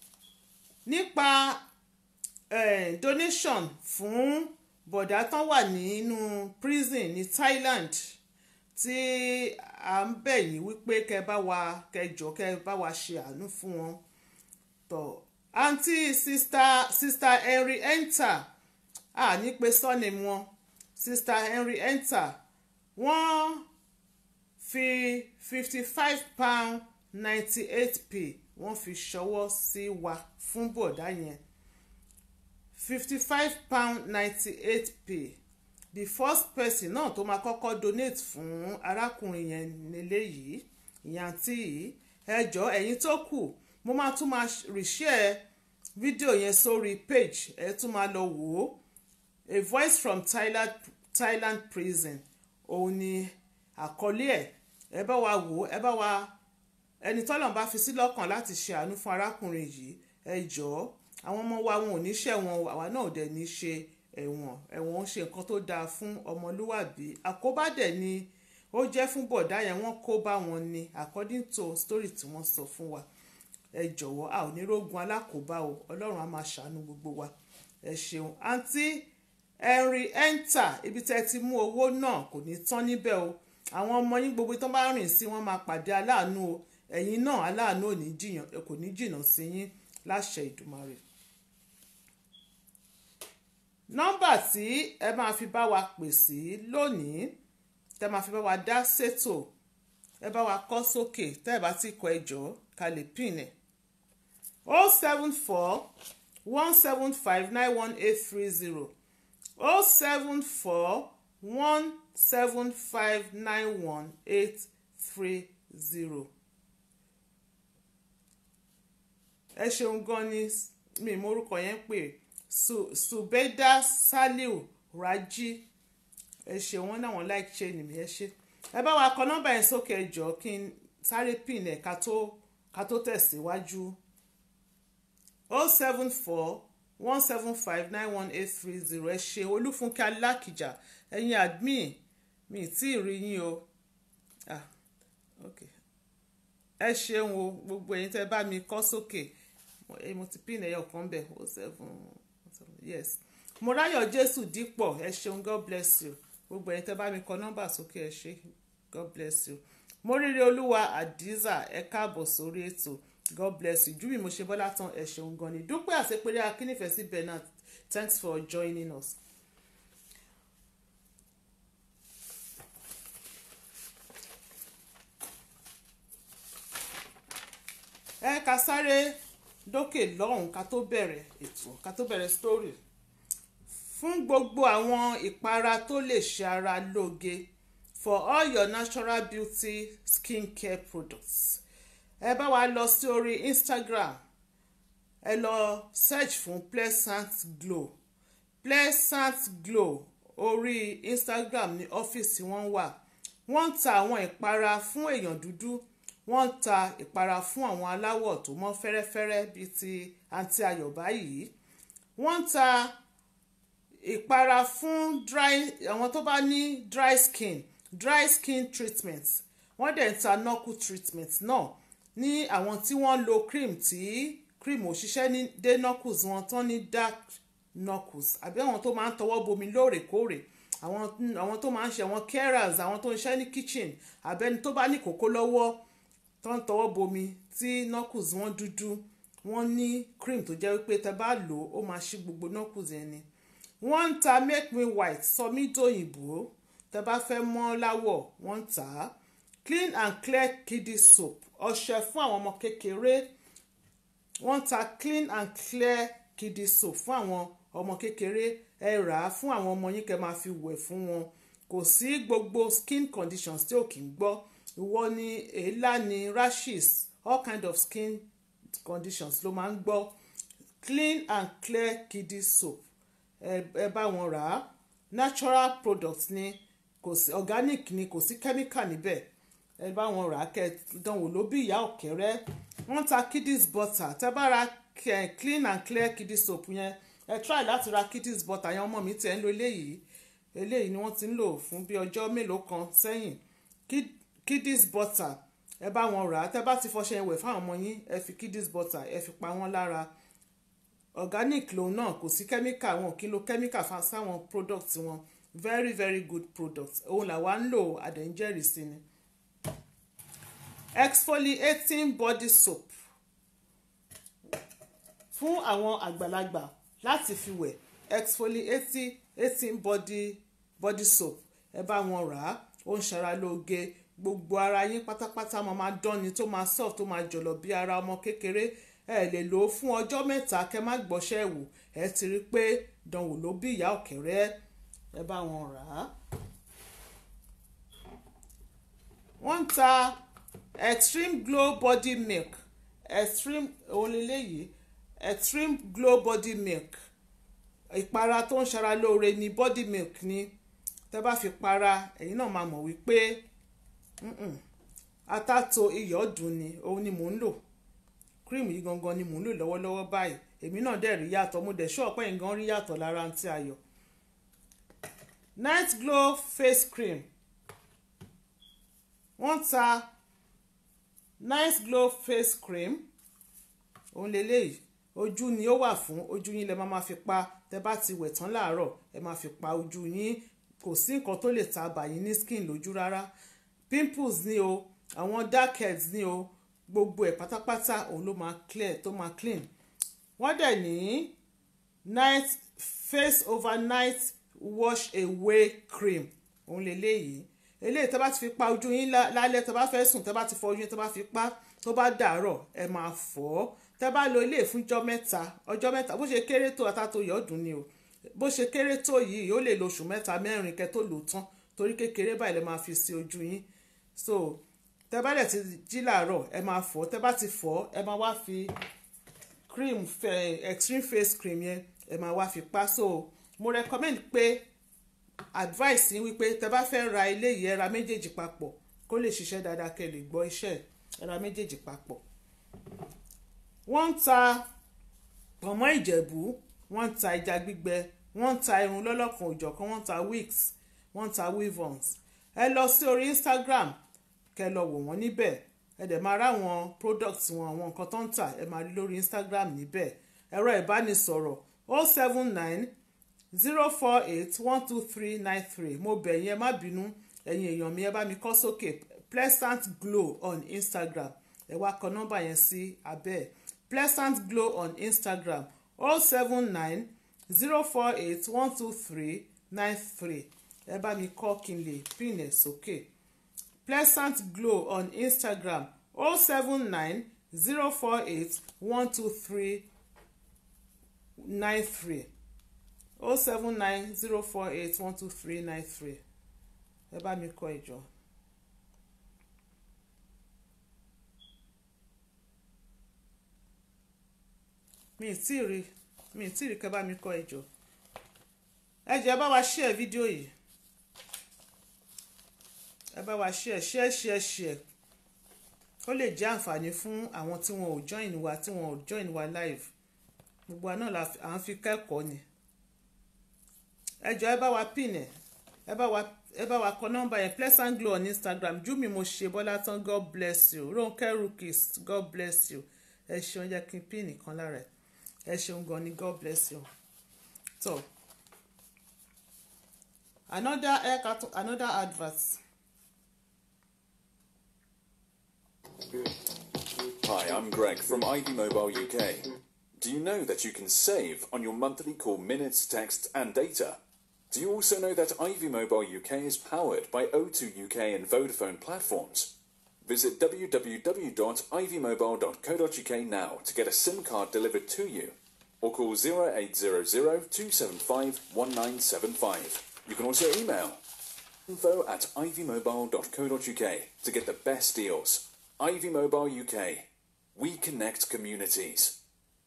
Speaker 1: nípa eh, donation fún bọ̀dá tán wà nínú prison ní Thailand tí à ń bẹ̀ yín wípé kẹ́ bá wa kẹjọ kẹ́ bá wa ṣe àánú fún wọn tó àǹtí sista sista Henry enter à ní pé sọ́ni wọn sister henry enter wọ́n fi fifty five pound ninety eight p wọ́n fi ṣọwọ́ sí wa fún bọ̀dá yẹn fifty five pound ninety eight p the first person náà tó máa kọ́kọ́ donate fún arákùnrin yẹn nílé yìí ìyàntí yìí ẹ jọ̀ọ́ ẹ̀yin tó kù mo máa tún máa reshare fídíò yẹn sórí page ẹ tún máa lọ wò ó a voice from Thailand, Thailand prison òun ni àkọlé ẹ̀ ẹ bá wa wò ó ẹ bá wa ẹni tọ́lọ̀ bá fi sí lọ́kàn láti ṣe àánú fún arákùnrin yìí ẹ jọ̀ọ́ àwọn ọmọ wa wọn ò ní ṣẹ̀wọ̀n àwa náà dẹ̀ ní ṣe ẹ̀wọ̀n ẹ̀wọ̀n ń ṣe nǹkan tó dáa fún ọmọlúwàbí àkóbá dẹ̀ ni ó jẹ́ fún bọ̀dá yẹn wọ́n kó bá wọn ni according to story tí wọ́n sọ fún wa ẹ jọ̀wọ́ a ò ní rógun alákòóbá o ọlọ́run á máa ṣàánú gbogbo wa ẹ ṣeun àǹtí henry enter ibi tẹ́ ti mú owó náà kò ní tán níbẹ̀ o àwọn ọmọ yín gbogbo tó bá rìn sí wọn máa pàdé aláàánú o ẹ̀yin náà aláàánú kò ní jìnnà sí yín láṣẹ ìdùmarè nọ́mbà tí ẹ máa fi bá wa pè sí lónìí tẹ́ máa fi bá wa dá ṣètò ẹ bá wa kọ sókè tẹ́ ẹ bá ti kọ ẹjọ́ ká lè pin ẹ̀ o seven four one seven five nine one eight three zero o seven four one seven five nine one eight three zero. ẹ ṣeun gan ni mi morúkọ yẹn pè subeda saliu raji ẹ ṣe wọn náà wọn like ṣe nìmi ẹ ṣe ẹ bá wa kọ nọ́mbà yẹn sókè ẹ jọ̀ọ́ kí n sáré pin ẹ ká tó ká tó tẹ̀síwájú o seven four one seven five nine one eight three zero ẹ ṣe olúfúnkẹ́ alákìjà ẹ̀yin admin mi tí ì rí yín o ah okay ẹ ṣeun o gbogbo ẹ̀yin tẹ́ bá mi kọ sókè mo ti pin ẹyọ kan bẹ o seven yes morayo jésù dípọ̀ ẹ ṣeun god bless you gbogbo ẹ̀yin tẹ́ bá mi kọ nọ́mbà sókè ẹ ṣe god bless you moríire olúwa adiza ẹ káàbọ̀ sórí ètò god bless you júbì mo ṣe bọ́lá tán ẹ ṣeun gan ni dúpẹ́ àṣepẹ́rẹ́ akínnífẹ̀ẹ́ sí bernard thanks for joining us. ẹ ká sáré dókè lọ́hùn ká tó bẹ̀rẹ̀ ètò ká tó bẹ̀rẹ̀ story fún gbogbo àwọn ìpara tó lè ṣe ara lóge for all your natural beauty skincare products ẹ bá wa lọ sí orí instagram ẹ lọ search fún pleasant glow pleasant glow orí instagram ní ọ́fíìsì wọn wà wọ́n ń ta àwọn ìpara fún èèyàn dúdú wọ́n ń ta ìpara fún àwọn aláwọ̀ tó mọ́ fẹ́rẹ́fẹ́rẹ́ bíi ti àǹtí ayọ̀ báyìí wọ́n ń ta ìpara fún dry àwọn tó bá ní dry skin dry skin treatment wọ́n dẹ̀ ń ta knuckle treatment náà ní àwọn tí wọ́n lo cream tí cream ò ṣiṣẹ́ ní dé knuckles wọn tán ní dark knuckles àbí àwọn tó máa ń tọwọ́ bomi lóòrèkóòrè àwọn àwọn tó máa ń ṣe àwọn carers àwọn tó ń ṣe ní kitchen àbẹ́ni tó bá ní kókó lọ́wọ́ tó ń tọwọ́ bomi tí knuckles wọn dúdú wọ́n ní cream tó jẹ́ wípé tẹ bá lò ó máa ṣí gbogbo knuckles yẹn ni wọ́n ń ta make me white sọ mí dòyìnbó tẹ bá fẹ́ mọ́ láwọ̀ wọ́n ń tà á clean and clear kiddie soap ọṣẹ fún àwọn ọmọ kékeré wọ́n ń ta clean and clear kiddie soap fún àwọn ọmọ kékeré ẹ rà á fún àwọn ọmọ yín kẹ́ máa fi wẹ̀ fún wọn kò sí gbogbo skin conditions tí ò kì í gbọ́ ìwọ ni èélá ni rashes all kind of skin conditions ló máa ń gbọ́ clean and clear kiddie soap ẹ bá wọn rà á natural product ni kò sí organic ni kò sí chemical níbẹ̀ ẹ bá wọn rà á kẹ́ dánwò ló bí ìyá ọ̀kẹ́rẹ́ wọ́n ta kiddies butter tẹ́ bá ra clean and clear kiddies soap yẹn ẹ try láti ra kiddies butter yẹn ọmọ mi tẹ̀ ń lo eléyìí eléyìí ni wọ́n ti ń lò fún bí ọjọ́ mélòó kan sẹ́yìn kiddies butter ẹ bá wọn rà á tẹ́ bá ti fọṣẹ ìwẹ̀ fáwọn ọmọ yín ẹ fi kiddies butter ẹ fi pa wọ́n lára organic lòun náà kò sí chemical wọn kí ló chemical fa sáwọn product wọn very very good product òun làwa ń lò àdéǹjẹ́rìí sí ni exfoliating body soap fún àwọn àgbàlagbà láti fi wẹ̀ exfoliating body body soap ẹ bá wọn rà á ó ń ṣara lóge gbogbo ara yín pátápátá máa máa dánni tó máa soft tó máa jọ̀lọ̀ bí ara ọmọ kékeré ẹ lè lò ó fún ọjọ́ mẹ́ta kẹ́ má gbọ́ṣẹ́ wò ẹ ti rí i pé dánwò ló bí ìyá ọ̀kẹ́rẹ́ ẹ bá wọn rà á. wọ́n ń ta extreme glow body milk extreme òun lélẹ́yìí extreme glow body milk ìpara tó ń ṣara lóore ni body milk ni tẹ́ bá fi para ẹ̀yin náà máa mọ̀ wípé atato iyọ̀ dùn ni òun ni mò ń lò cream yìí gangan ni mò ń lò lọ́wọ́lọ́wọ́ báyìí èmi náà dẹ̀ rí yàtọ̀ mo dẹ̀ ṣọ́ọ̀pẹ́ yìí gan rí yàtọ̀ lára àǹtí ayọ̀ night glow face cream wọ́n ta nice glow face cream òun lélẹ́yìí ojú ni ó wà fún ojú yín lẹ máa ma fi pa tẹ bá ti wẹ̀ tán láàárọ̀ ẹ máa fi pa ojú yín kò sí nǹkan tó lè ta àbàyín ní skin lójú rárá pimples ni o àwọn dark heads ni o gbogbo ẹ̀ pátápátá òun ló máa clear tó máa clean wọ́n dẹ̀ ní night face overnight wash away cream òun lélẹ́yìí eléyìí tẹ́ bá ti fi pa ojú yín lálẹ́ tẹ́ bá fẹ́ sùn tẹ́ bá ti fọ ojú yín tẹ́ bá fi pa tó bá dàárọ̀ ẹ máa fọ̀ ọ́ tẹ́ bá lo ilé fún ọjọ́ mẹ́ta ọjọ́ mẹ́ta bó ṣe kéré tó àtàtò yọ̀ọ́dún ni o bó ṣe kéré tó yìí ó lè lo oṣù mẹ́ta mẹ́rin kẹ́ tó lò tán torí kékeré báyìí lè máa fi sí ojú yín so tẹ́ bá dẹ̀ ti jí làárọ̀ ẹ máa fọ̀ tẹ́ bá ti fọ̀ ẹ máa wá fi cream extreme face cream yẹn ẹ máa wá fi pa so mo recommend pé advice yín wípé tẹ́ bá fẹ́ ra eléyìí ẹ ra méjèèjì papọ̀ kó lè ṣiṣẹ́ dáadáa kẹ́ lè gbọ́ iṣẹ́ ẹ ra méjèèjì papọ̀ wọ́n ń ta pọ̀nmọ́ ìjẹ̀bú wọ́n ń ta ẹja gbígbẹ wọ́n ń ta irun lọ́lọ́kan òjọ̀kan wọ́n ń ta wigs wọ́n ń ta weave-ons ẹ lọ sí orí Instagram kẹ́ lọ wò wọ́n níbẹ̀ ẹ dẹ̀ máa ráwọn products wọn àwọn nǹkan tó ń tà ẹ máa rí lórí Instagram níbẹ̀ ẹ̀rọ ìbánisọ̀rọ̀ o seven nine zero four eight one two three nine three mo bẹ̀ yín ẹ má bínú ẹ̀yin èèyàn mi ẹ bá mi kọ sókè pleasant glow on Instagram ẹ wá kọ nọ́mbà yẹn sí abẹ́ ẹ̀ pleasant glow on Instagram o seven nine zero four eight one two three nine three ẹ bá mi kọ kí n lè pin ẹ̀ sókè pleasant glow on Instagram o seven nine zero four eight one two three nine three o seven nine zero four eight one two three nine three ẹ bá mi kọ ìjọ. mi ì tí ì rí mi ì tí ì rí kẹ́ bá mi kọ ìjọ. ẹ jẹ́ ẹ bá wa share fídíò yìí ẹ bá wa share share share share ó lè jẹ́ àǹfààní fún àwọn tí wọn ò join wa tí wọn ò join wa live gbogbo àná là à ń fi kẹ́kọ̀ọ́ ni ẹ jọ ẹ bá wa pin ẹ ẹ bá wa ẹ bá wa kọ nọ́mbà yẹn pleasant glow on instagram júmi mo ṣe bọ́lá tán god bless you ronke rookies god bless you ẹ ṣeun jẹ́ kí n pin nìkan lára ẹ ẹ ṣeun gan ni god bless you so another ẹ ká tó another advert.
Speaker 3: Hi, I'm Greg from Ivy Mobile UK. Do you know that you can save on your monthly call minutes, text, and data? Do you also know that Ivy Mobile UK is powered by O2 UK and Vodafone platforms? Visit www.ivymobile.co.uk now to get a SIM card delivered to you or call 0800 275 1975. You can also email info at ivymobile.co.uk to get the best deals. Ivy Mobile UK. We connect communities.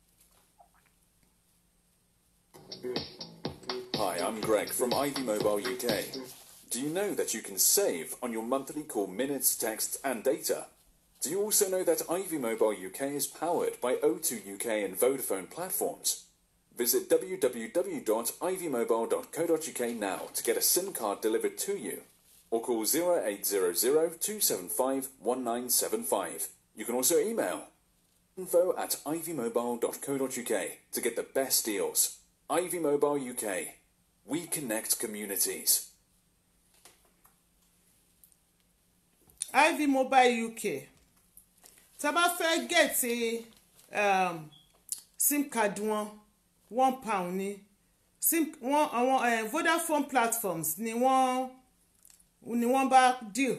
Speaker 3: Hi, I'm Greg from Ivy Mobile UK. Do you know that you can save on your monthly call minutes, text, and data? Do you also know that Ivy Mobile UK is powered by O2 UK and Vodafone platforms? Visit www.ivymobile.co.uk now to get a SIM card delivered to you or call 0800 275 1975. You can also email info at ivymobile.co.uk to get the best deals. Ivy Mobile UK. We connect communities.
Speaker 1: ivy mobile uk tá a bá fẹ́ gẹ̀ẹ́tì um, sim card wọn one pound ni sim wọn àwọn eh, vodafone platforms ni wọ́n ni wọ́n bá deal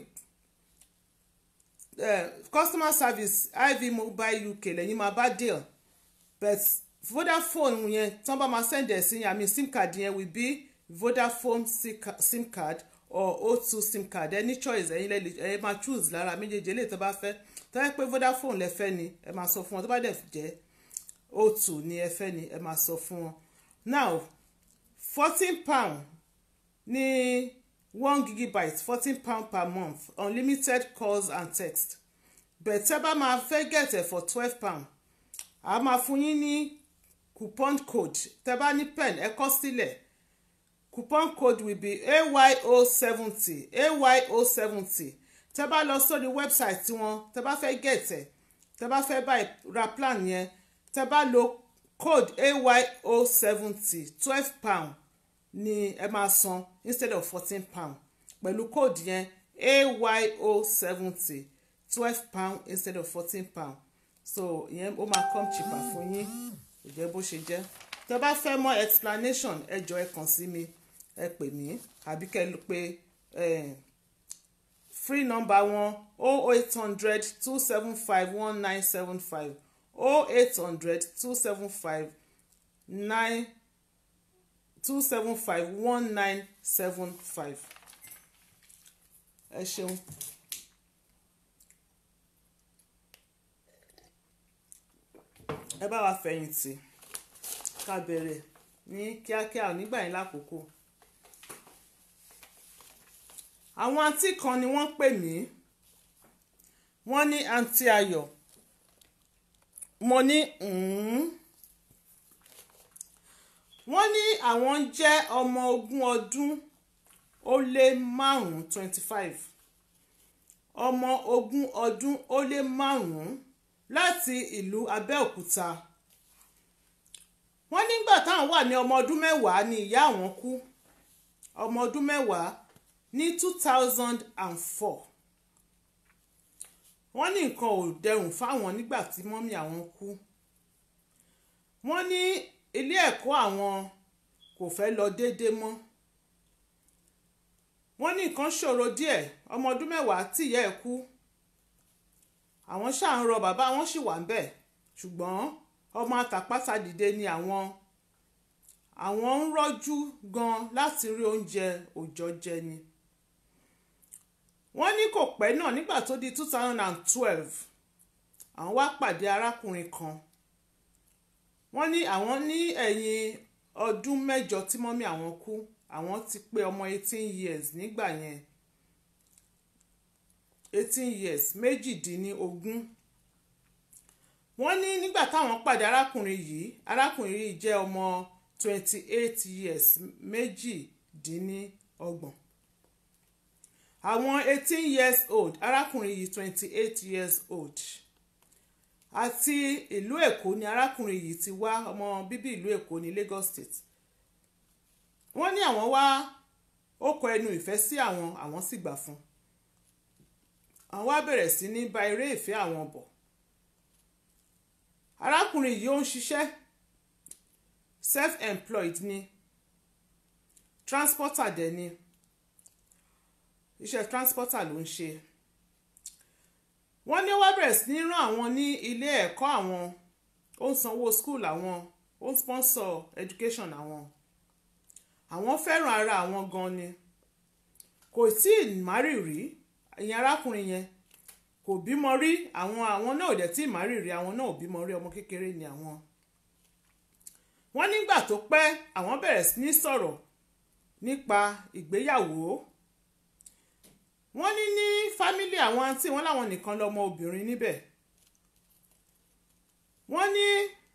Speaker 1: uh, customer service ivy mobile uk lẹ́yìn máa bá deal but vodafone yẹn tí wọ́n bá máa send ẹ̀ sí yẹn àmì sim card yẹn will be vodafone si- ca- sim card or o2 sim card any choice ẹ̀yin lẹ́lẹ̀ ẹ̀ máa choose lára méjèèjì eléyìí tó bá fẹ́ tó yẹ pé vodafone lẹ fẹ́ ni ẹ máa sọ fún wọn tó bá dẹ̀ jẹ́ o2 ni ẹ fẹ́ ni ẹ máa sọ fún wọn now fourteen pound ní one gigabyte fourteen pound per month unlimited calls and text but tẹ́ bá máa fẹ́ get ẹ̀ for twelve pound a máa fún yín ní coupon code tẹ́ bá ní pen ẹ kọ sílẹ̀ coupon code will be ayo seventy ayo seventy tẹ́ bá lọ sórí website tiwọn tẹ́ bá fẹ́ get ẹ̀ tẹ́ bá fẹ́ buy ra plan yẹn tẹ́ bá lo code ayo seventy twelve pound ni ẹ máa san instead of fourteen pound pẹ̀lú code yẹn ayo seventy twelve pound instead of fourteen pound so ìyẹn ó máa come cheaper fún yín ìjẹ́ bó ṣe jẹ́ tẹ́ bá fẹ́ mọ̀ explanation ẹ jọ ẹ kàn sí mi ẹ pè mí àbí kẹ́ ẹ pè eh, free number wọn o eight hundred two seven five one nine seven five o eight hundred two seven five nine two seven five one nine seven five ẹ ṣeun. ẹ bá wa fẹ̀yìntì ká bẹ̀rẹ̀ ní kíákíá nígbà yẹn lákòókò àwọn àǹtí kan ni wọ́n pè mí wọ́n ní àǹtí ayọ̀ mo ní "Mm." wọ́n ní àwọn jẹ́ ọmọ ogún ọdún ó lé márùn-ún twenty five ọmọ ogún ọdún ó lé márùn-ún láti ìlú Abẹ́òkúta wọ́n nígbà táwọn wà ní ọmọ ọdún mẹ́wàá ni ìyá àwọn kú ọmọ ọdún mẹ́wàá ní two thousand and four wọ́n ní nǹkan ò dẹrùn fáwọn nígbà tí mọ́mí àwọn kú wọ́n ní ilé ẹ̀kọ́ àwọn kò fẹ́ lọ déédéé mọ́ wọ́n ní nǹkan ṣòro díẹ̀ ọmọ ọdún mẹ́wàá tìyẹ́ ẹ̀ kú àwọn ṣáà ń rọ bàbá wọn sì wà ń bẹ̀ ṣùgbọ́n ọmọ àtàpátá dìde ni àwọn àwọn ń rọ́jú gan láti rí oúnjẹ òòjọ́ jẹ ni wọ́n ní kò pẹ́ náà nígbà tó di two thousand and twelve àwọn wá pàdé arákùnrin kan wọ́n ní àwọn ní ẹ̀yìn ọdún mẹ́jọ tí mọ́mí àwọn kú àwọn ti pé ọmọ eighteen years nígbà yẹn eighteen years méjìdínlógún wọ́n ní nígbà táwọn pàdé arákùnrin yìí arákùnrin yìí jẹ́ ọmọ twenty eight years méjìdínlọ́gbọ̀n àwọn eighteen years old arákùnrin yìí twenty eight years old àti ìlú èkó ni arákùnrin yìí ti wá ọmọ bíbí ìlú èkó ní Lagos State wọ́n ní àwọn wá ó kọ ẹnu ìfẹ́ sí àwọn àwọn sì gbà fún àwọn wá bẹ̀rẹ̀ sí ní ba eré ìfẹ́ àwọn bọ̀ arákùnrin yìí ó ń ṣiṣẹ́ self-employed ni transporter dẹ̀ ni iṣẹ́ transporter ló ń ṣe wọ́n ní ó wá bẹ̀rẹ̀ sí ní rán àwọn ní ilé ẹ̀kọ́ àwọn ó ń sanwó school àwọn ó ń sponsor education àwọn àwọn fẹ́ràn ara àwọn gan ni kò tí ì márì rí ìyẹn arákùnrin yẹn kò bímọ rí àwọn àwọn náà ò dẹ̀ tí ì márì rí àwọn náà ò bímọ rí ọmọ kékeré ni àwọn wọ́n nígbà tó pẹ́ àwọn bẹ̀rẹ̀ sí ní sọ̀rọ̀ nípa ìgbéyàwó wọ́n ní ní fámílì àwọn àǹtí wọn láwọn nìkan lọ́mọ obìnrin níbẹ̀ wọ́n ní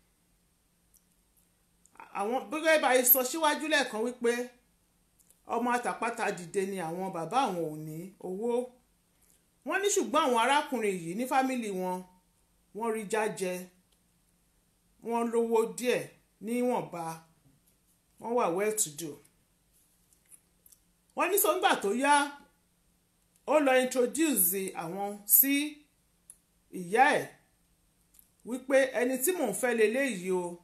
Speaker 1: àwọn gẹ́gẹ́ bá a sọ síwájú lẹ́ẹ̀kan wípé ọmọ àtàpátá dìde ni àwọn bàbá àwọn ò ní owó wọ́n ní ṣùgbọ́n àwọn arákùnrin yìí ní fámílì wọn wọ́n rí jájẹ wọ́n lówó díẹ̀ níwọ̀nba wọ́n wà well to do wọ́n ní sọ́ngbà tó yá ó lọ introduce àwọn sí ìyá ẹ̀ wípé ẹni tí mò ń fẹ́ leléyìí o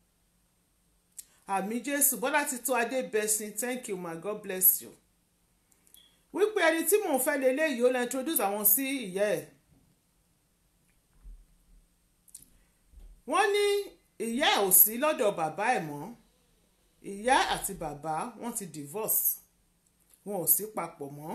Speaker 1: àmì jésù bọ́lá ti tó adébẹ̀sìn thank you my god bless you wípé ẹni tí mò ń fẹ́ leléyìí ó lọ introduce àwọn sí ìyá ẹ̀ wọ́n ní ìyá ẹ̀ ò sí lọ́dọ̀ bàbá ẹ̀ mọ́ ìyá àti bàbá wọ́n ti divorce wọn ò sí papọ̀ mọ́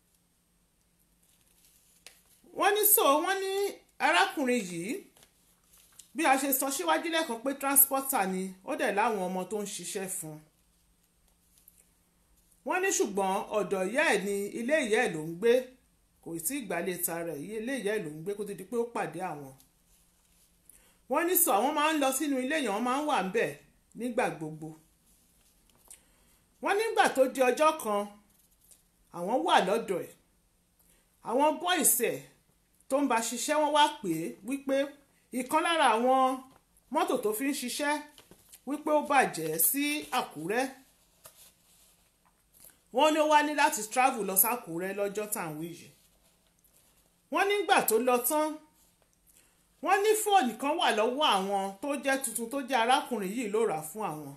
Speaker 1: wọ́n ní so wọ́n ní arákùnrin yìí bí a ṣe sọ síwájú lẹ́ẹ̀kan pé transporter ni ó dẹ̀ láwọn ọmọ tó ń ṣiṣẹ́ fún un wọ́n ní ṣùgbọ́n ọ̀dọ̀ ìyá ẹ̀ ní ilé ìyá ẹ̀ ló ń gbé kò tí ì gbálẹ̀ ta rẹ̀ ilé ìyá ẹ̀ ló ń gbé kó tó di pé ó pàdé àwọn wọ́n ní sọ àwọn máa ń lọ sínú ilé yẹn wọ́n máa ń wà ńbẹ̀ nígbà gbogbo wọ́n nígbà tó di ọjọ́ kan àwọn wà lọ́dọ̀ ẹ̀ àwọn bọ́ìsì ẹ̀ tó ń bá ṣiṣẹ́ wọ́n wá pè é wípé ìkan lára àwọn mọ́tò tó fi ń ṣiṣẹ́ wípé ó bàjẹ́ sí Àkúrẹ́ wọ́n ní ó wá ní láti travel lọ sákúrẹ́ lọ́jọ́ tàwọn yìí wọ́n nígbà tó lọ tán wọ́n ní fóònù kan wà lọ́wọ́ àwọn tó jẹ́ tuntun tó jẹ́ arákùnrin yìí ló rà fún àwọn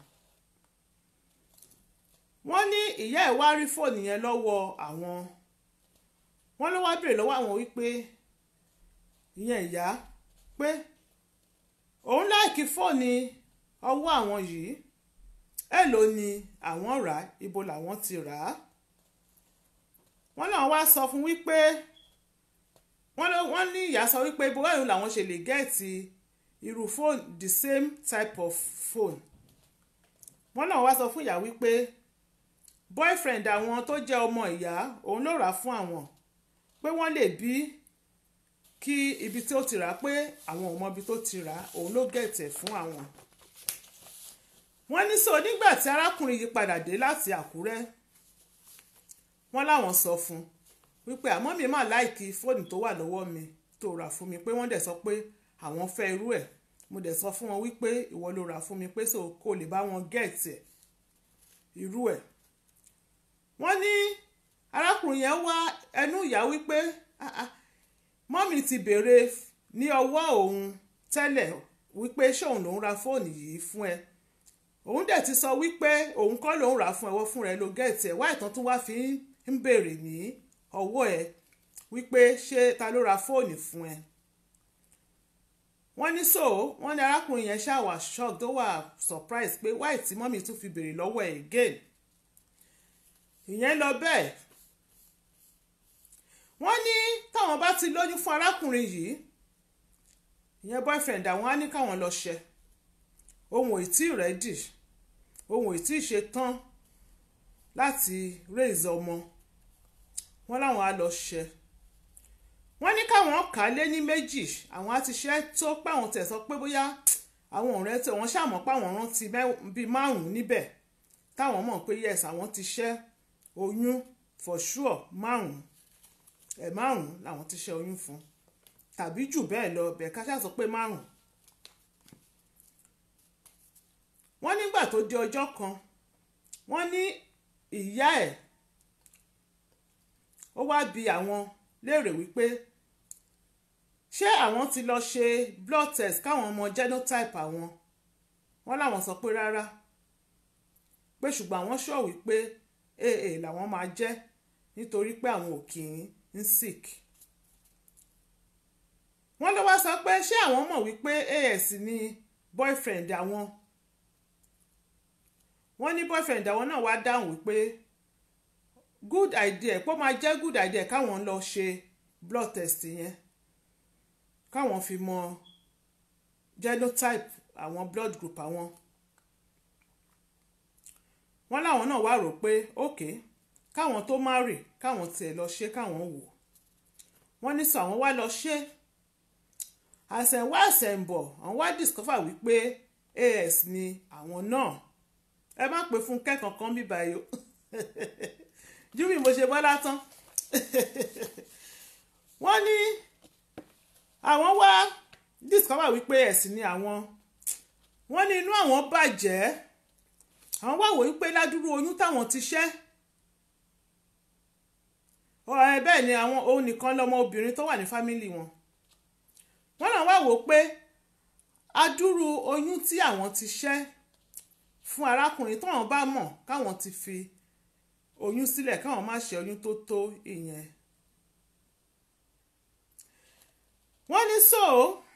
Speaker 1: wọ́n ní ìyá ẹ̀ wá rí fóònù yẹn lọ́wọ́ àwọn wọ́n ló wá béèrè lọ́wọ́ àwọn wípé ìyẹn ìyá pé òun láìkí fóònù ọwọ́ àwọn yìí èèló ni àwọn rà á ibo làwọn ti rà á wọ́n náà wá sọ fún wípé wọ́n ní ìyá sọ wípé ibo báyìí làwọn ṣe lè gẹ́ẹ̀tì irú phone the same type of phone wọ́n náà wá sọ fún ìyá wípé boyfriend àwọn tó jẹ́ ọmọ ìyá òun ló rà á fún àwọn pé wọ́n lè bí kí ibi tí ó ti rà á pé àwọn ò mọ ibi tó ti rà á òun ló gẹ̀tẹ̀ fún àwọn wọ́n ní sọ nígbà tí arákùnrin yìí padà dé láti Àkúrẹ́ wọ́n láwọn sọ fún wípé àmọ́ mi máa láìkí fóònù tó wà lọ́wọ́ mi tó rà fún mi pé wọ́n dẹ̀ sọ pé àwọn fẹ́ irú ẹ̀ mo dẹ̀ sọ fún wọn wípé ìwọ ló rà fún mi pé so kó lè bá wọn gẹ̀ẹ́tì ẹ̀ irú ẹ̀ wọ́n ní arákùnrin yẹn wá ẹnu ìyá wípé mọ́mì ti béèrè ní ọwọ́ òun tẹ́lẹ̀ wípé ṣé òun lòún ra fóònù yìí fún ẹ òun dẹ̀ ti sọ wípé òun kọ́ lòún rà fún ẹwọ́ fún rẹ ló gẹ̀ẹ́tì ẹ̀ wá ìtàn tún wá fi ń béèrè ní ọwọ́ ẹ wípé ṣé ta ló ra fóònù fún ẹ wọ́n ní so wọ́n ní arákùnrin yẹn ṣàwà shock tó wà surprise pé why tí mọ́mì tún fi béèrè lọ́wọ́ ẹ̀ again ìyẹn lọ bẹ́ẹ̀ wọ́n ní táwọn bá ti lóyún fún arákùnrin yìí ìyẹn boyfriend àwọn á ní káwọn lọ ṣe ohun ò tí ì rẹ́dì ohun ò tí ì ṣe tán láti raise ọmọ wọ́n láwọn á lọ ṣe wọ́n ní káwọn kà á lé ní méjì àwọn á ti ṣe tó páwọn tẹ̀ sọ pé bóyá àwọn ọ̀rẹ́ tí wọ́n ṣàmọ́ páwọn rántí bíi márùn-ún níbẹ̀ táwọn mọ̀ pé yes àwọn ti ṣẹ́ oyún for sure márùn-ún ẹ̀ márùn-ún làwọn ti ṣẹ́ oyún fún tàbí jù bẹ́ẹ̀ lọ bẹ́ẹ̀ ká ṣáà sọ pé márùn-ún. wọ́n nígbà tó di ọjọ́ kan wọ́n ní ìyá ẹ̀ ó wá bi àwọn léèrè wípé ṣé àwọn ti lọ ṣe blood test káwọn ọmọ genotype àwọn wọ́n láwọn sọ pé rárá pé ṣùgbọ́n àwọn sọ wípé aa làwọn máa jẹ́ nítorí pé àwọn ò kì í ń sick wọ́n ló wá sọ pé ṣé àwọn mọ̀ wípé as ni boyfriend àwọn wọ́n ní boyfriend àwọn náà wá dáhùn wípé good idea pé ó máa jẹ́ good idea káwọn lọ ṣe blood test yẹn káwọn fi mọ genotype àwọn blood group àwọn wọ́n láwọn náà wá rò pé ok káwọn tó marry káwọn tiẹ̀ lọ ṣe káwọn wò wọ́n ní sọ àwọn wá lọ ṣe àṣẹ̀wá àṣẹ̀ǹbọ̀ àwọn wá discover wípé as ni àwọn náà ẹ má pè fún kẹ́kọ̀ọ́ kan bíbá yìí o ju bí mo ṣe bọ́ látán wọ́n ní àwọn wá discover wípé ẹ̀sìn ni àwọn wọ́n ní inú àwọn bàjẹ́ àwọn wá wò wípé ládùúrú oyún táwọn ti ṣẹ́ ọ̀rẹ́ bẹ́ẹ̀ ni àwọn òun nìkan lọmọ obìnrin tó wà ní fámìlì wọn wọ́n náà wá wò pé adúrú oyún tí àwọn ti ṣẹ́ fún arákùnrin táwọn bá mọ̀ káwọn ti fi oyún sílẹ̀ káwọn má ṣe oyún tó tó ìyẹn. wọ́n ní so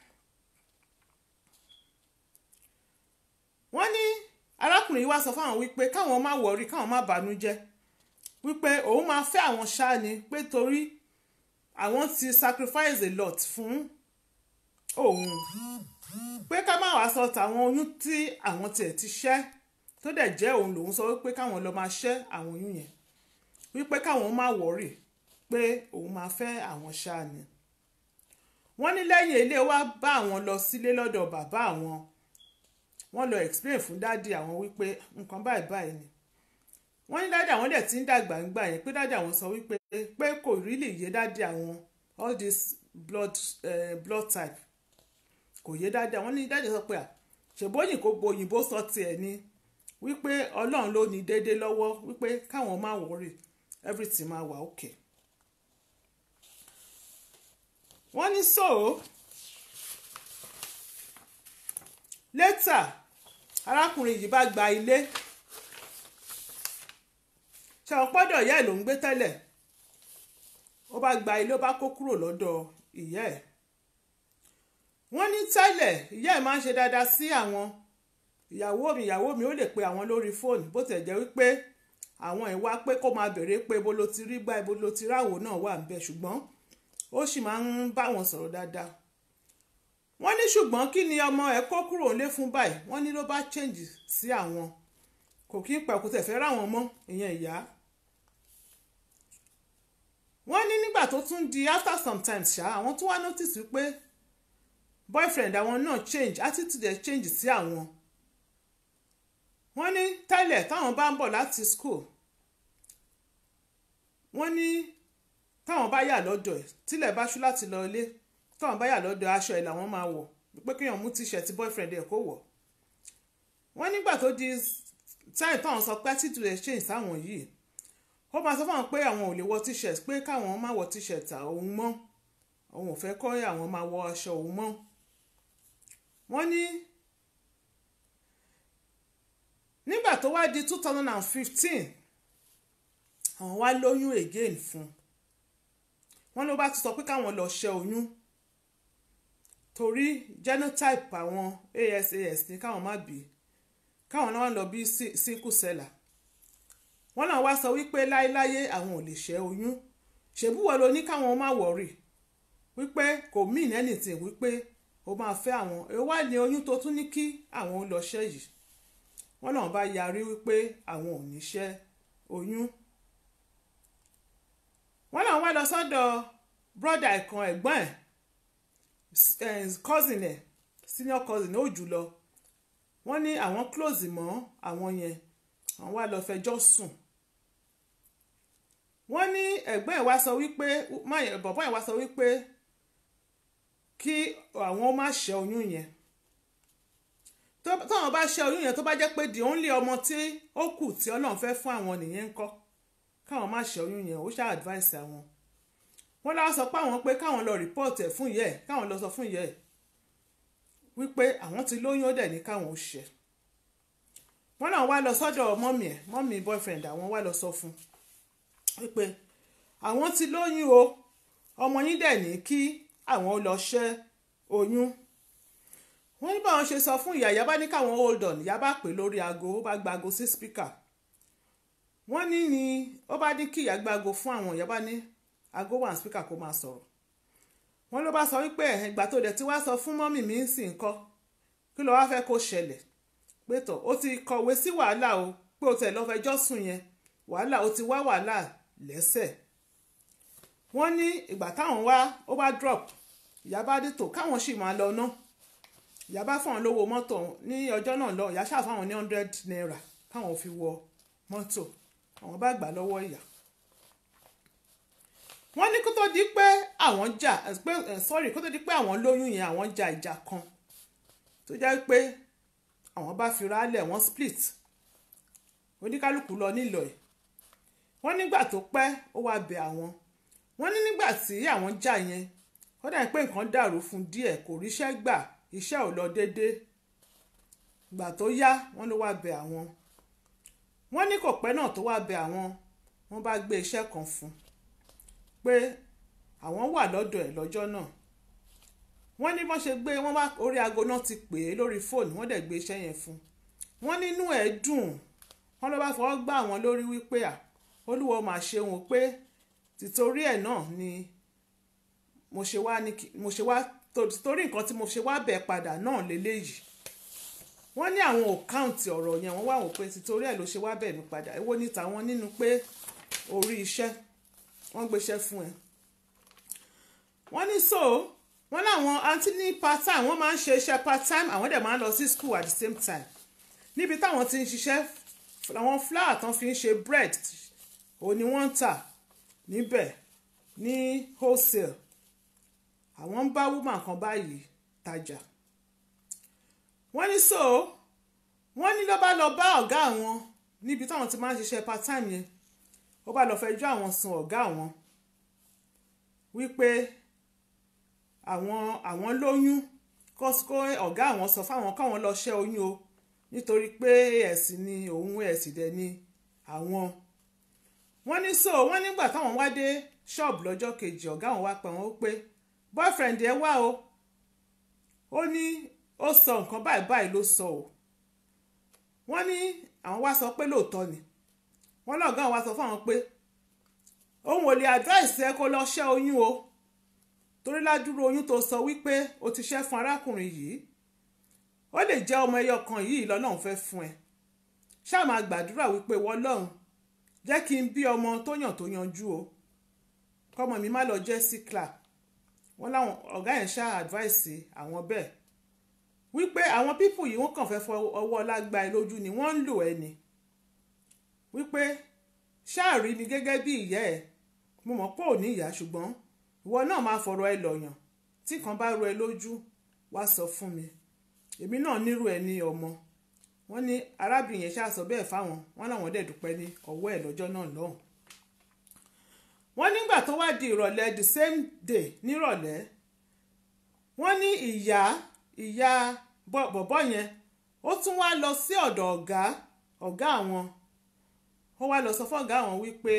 Speaker 1: wọ́n ní arákùnrin yìí wá sọ fáwọn wípé káwọn má wọrí káwọn má bànújẹ́ wípé òun máa fẹ́ àwọn ṣáá ni pé torí àwọn ti sacrifice a lot fún òun pé ká má wàá sọ tàwọn oyún tí àwọn tiẹ̀ ti ṣẹ́ tó dẹ̀ jẹ́ òun lòun sọ wípé káwọn lọ máa ṣẹ́ àwọn oyún yẹn wípé káwọn má wọ̀rì pé òun máa fẹ́ àwọn ṣáà ni wọ́n ní lẹ́yìn ilé wa bá àwọn lọ sílé lọ́dọ̀ bàbá àwọn wọ́n lọ explain fún dádì àwọn wípé nǹkan báyìí báyìí ni wọ́n ní dádì àwọn dẹ̀ ti ń dàgbà ń gbà yẹn pé dádì àwọn sọ wípé pé kò really yé dádì àwọn all this blood, uh, blood type kò yé dádì àwọn ní dádì sọ pé à ṣèbóyìn kò gbòyìnbó sọ tiẹ̀ ni wípé ọlọ́run ló ní déédé lọ́wọ́ wípé káwọn má wọrí everything máa wà okay. wọ́n ní so later arákùnrin yìí bá gba ilé ṣàwọn pọ́dọ̀ ìyá ẹ̀ ló ń gbé tẹ́lẹ̀ ó bá gba ilé ó bá kó kúrò lọ́dọ̀ ìyá ẹ̀ wọ́n ní tẹ́lẹ̀ ìyá ẹ̀ máa ń ṣe dáadáa sí àwọn ìyàwó mi ìyàwó mi ó lè pe àwọn lórí fóònù bó tẹ̀ jẹ́ wípé àwọn ìwà pé kó máa béèrè pé ibo ló ti rí gbá ibo ló ti ráwò náà wà ń bẹ ṣùgbọ́n ó sì máa ń bá wọn sọ̀rọ̀ dáadáa wọ́n ní ṣùgbọ́n kí ni ọmọ ẹ̀ kó kúrò nílé fún báyìí wọ́n ní ló bá change sí àwọn kò kí ń pẹ̀kú tẹ̀ fẹ́ ráwọn mọ́ ìyẹn ìyá wọ́n ní nígbà tó tún di after some time ṣá àwọn tún wá notice wípé boyfriend àwọn náà change attitude ẹ̀ change sí àwọn wọ́n ní tẹ́lẹ̀ táwọn bá ń bọ̀ láti school wọ́n ní táwọn bá yà lọ́dọ̀ ẹ̀ tílẹ̀ bá ṣú láti lọ ilé táwọn bá yà lọ́dọ̀ aṣọ ẹ̀ làwọn máa wọ̀ pé kéèyàn mú t-shirt boyfriend ẹ̀ kó wọ̀ wọ́n nígbà tó di time táwọn sọ pé attitude ẹ̀ change sáwọn yìí ó máa sọ fún àwọn pé àwọn ò lè wọ t-shirt pé káwọn má wọ t-shirt òun mọ́ òun ò fẹ́ kọ́ àwọn máa wọ aṣọ òun mọ́ wọ́n ní nígbà tó wá di two thousand and fifteen àwọn wá lóyún again fún wọ́n ló bá ti sọ pé káwọn lọ ṣe oyún torí genotype àwọn ASAS ní káwọn má bí káwọn náà lọ bí single seller wọ́n náà wá sọ wípé láéláyé àwọn ò lè ṣẹ́ oyún ṣèbúwọ̀ ló ní káwọn má wọ̀rì wípé kò mean anything wípé ó máa fẹ́ àwọn èyí wá ní oyún tó tún ní kí àwọn ó lọ ṣẹ́ yìí wọ́n náà bá yarí wípé àwọn ò ní ṣẹ́ oyún wọ́n náà wá lọ sọ́dọ̀ brother ẹ̀kan ẹ̀gbọ́n ẹ̀ cousin ẹ̀ senior cousin ó jùlọ wọ́n ní àwọn close mọ́ àwọn yẹn àwọn wá lọ fẹjọ́ sùn wọ́n ní ẹ̀gbọ́n ẹ̀ wá sọ wípé bọ̀bọ́ ẹ̀ wá sọ wípé kí àwọn má ṣẹ́ oyún yẹn táwọn bá ṣẹ́ oyún yẹn tó bá jẹ́ pé the only ọmọ tí ó kù tí Ọlọ́run fẹ́ fún àwọn nìyẹn ń kọ́ káwọn má ṣẹ́ oyún yẹn ó ṣáà advice àwọn wọ́n lọ́wọ́ sọ pé àwọn pé káwọn lọ report ẹ̀ fún ìyá ẹ̀ káwọn lọ sọ fún ìyá ẹ̀ wípé àwọn ti lóyún ó dẹ̀ ní káwọn ó ṣẹ́ wọ́n náà wá lọ sọ́dọ̀ mọ́mì ẹ̀ mọ́mì boyfriend àwọn wá lọ sọ fún wípé àwọn ti lóyún o ọmọ yín dẹ̀ ní kí àwọn lọ ṣẹ́ oyún wọ́n ní báwọn ṣe sọ fún ìyá ìyá bá ní káwọn hold on ìyá bá pè lórí aago ó bá gba aago sí speaker wọ́n ní ni ó bá ní kí ìyá gba aago fún àwọn ìyá bá ní aago wà ní speaker kó máa sọ̀rọ̀ wọ́n ló bá sọ wípé ìgbà tó dẹ̀ ti wá sọ fún mọ́mì mi ń sìn kọ́ kí ló wá fẹ́ kó ṣẹlẹ̀ pé tọ̀ ó ti kọ̀wé sí wàhálà o pé o tẹ̀ lọ́ fẹjọ́ sùn yẹn wàhálà ó ti wá wàhálà lẹ́sẹ̀ wọ́n ní ìgbà táwọn wá ó bá drop ìyá bá dé tò káwọn sì máa lọ ná ìyá bá fáwọn lówó mọ́tò ní ọjọ́ náà lọ ìyá ṣáà fáwọn ní hundred naira káwọn fi wọ mọ́tò àwọn bá gbà lọ́wọ́ ìyá wọ́n ní kó tó di pé àwọn jà pé sorry kó tó di pé àwọn lóyún yẹn àwọn jà ìjà kan tó jẹ́ pé àwọn bá fi rálẹ̀ wọ́n split oníkálukú lọ nílò ẹ̀ wọ́n nígbà tó pẹ́ ó wá bẹ̀ àwọn wọ́n ní nígbà tí àwọn jà yẹn ó dà pé nǹkan dàrú fún díẹ̀ kò ríṣẹ́ gbà iṣẹ́ ò lọ déédéé ìgbà tó yá wọ́n ló wá bẹ̀ àwọn wọ́n ní kò pẹ́ náà tó wá bẹ̀ àwọn wọ́n bá gbé iṣẹ́ kan fún pé àwọn wà lọ́dọ̀ ẹ̀ lọ́jọ́ náà wọ́n ní wọ́n ṣe gbé wọ́n bá orí aago náà ti pè é lórí fóònù wọ́n dẹ̀ gbé iṣẹ́ yẹn fún wọ́n nínú ẹ̀ dùn wọ́n ló bá fọwọ́ gbá àwọn lórí wípé à olúwo máa ṣe wọn pé tìtorí ẹ̀ náà ni mo ṣe wá ní mo ṣe wá torí nǹkan tí mo ṣe wá bẹ̀ padà náà lélẹ́yìí wọ́n ní àwọn ò káùntì ọ̀rọ̀ yẹn wọ́n wá wò pé tìtorí ẹ̀ ló ṣe wá bẹ̀ mí padà èwo ní tàwọn nínú pé orí iṣẹ́ wọ́n gbéṣẹ́ fún ẹ wọ́n ní so wọ́n láwọn àǹtí ní part time wọ́n máa ń ṣe iṣẹ́ part time àwọn dẹ̀ máa ń lọ sí school at the same time níbi táwọn ti ń ṣiṣẹ́ àwọn flour tán fi ń ṣe bread òun ni wọ́n ń tà níbẹ̀ ní wholesale àwọn ń bá woman kan báyìí tajà wọ́n ní so wọ́n ní ló bá lọ bá ọ̀gá àwọn níbi táwọn ti máa ń ṣiṣẹ́ part time yẹn ó bá lọ fẹjọ́ àwọn sùn ọ̀gá àwọn wípé àwọn àwọn lóyún kọ́síkó ọ̀gá àwọn sọ fáwọn káwọn lọ ṣẹ́ oyún o nítorí pé ẹ̀sìn ni òun ẹ̀sìn dẹ̀ ni àwọn wọ́n ní so wọ́n nígbà táwọn wá dé ṣọ́ọ̀bù lọ́jọ́ kejì ọ̀gá àwọn wá pẹ̀ wọ́n pé boyfriend ẹ wá o ó ní ó sọ nǹkan báyìí báyìí ló sọ o wọ́n ní àwọn wá sọ pé lóòótọ́ ni wọ́n lọ́gá àwọn wá sọ fáwọn pé òun ò lè advice ẹ kó lọ ṣẹ́ oyún o torí ládùúró oyún tó sọ wípé o ti ṣẹ́ fún arákùnrin yìí ó lè jẹ́ ọmọ ẹyọ kan yìí lọ́lọ́run fẹ́ fún ẹ ṣáà máa gbàdúrà wípé wọ́n lọ́run jẹ́ kí n bí ọmọ tó yàn tó yanjú o kọ́mọ mi má lọ jẹ́ síkla wọ́n láwọn ọ̀gá yẹn ṣáà advice àwọn bẹ́ẹ̀ wípé àwọn pípù yìí wọ́n kàn fẹ́ fọ ọwọ́ lágbá ẹ lójú ni wọ́n ń lò ẹ ni wípé ṣáà rí mi gẹ́gẹ́ bí ìyá ẹ mo mọ̀ pé ò ní ìyá ṣùgbọ́n ìwọ náà máa fọ̀rọ̀ ẹ lọ̀yàn tí kan bá ro ẹ lójú wá sọ fún mi èmi náà nírú ẹ ní ọmọ wọ́n ní arábìnrin yẹn ṣáà sọ bẹ́ẹ̀ fáwọn wọ́n láwọn dẹ̀ dúpẹ́ ní ọwọ́ ẹ̀ lọ́jọ́ náà lọ́hùn. wọ́n nígbà tó wá di ìrọ̀lẹ́ the same day nírọ̀lẹ́ wọ́n ní ìyá ìyá bọ̀bọ̀ yẹn ó tún wá lọ sí ọ̀dọ̀ ọ̀gá ọ̀gá àwọn ó wá lọ sọ fọ́gá àwọn wípé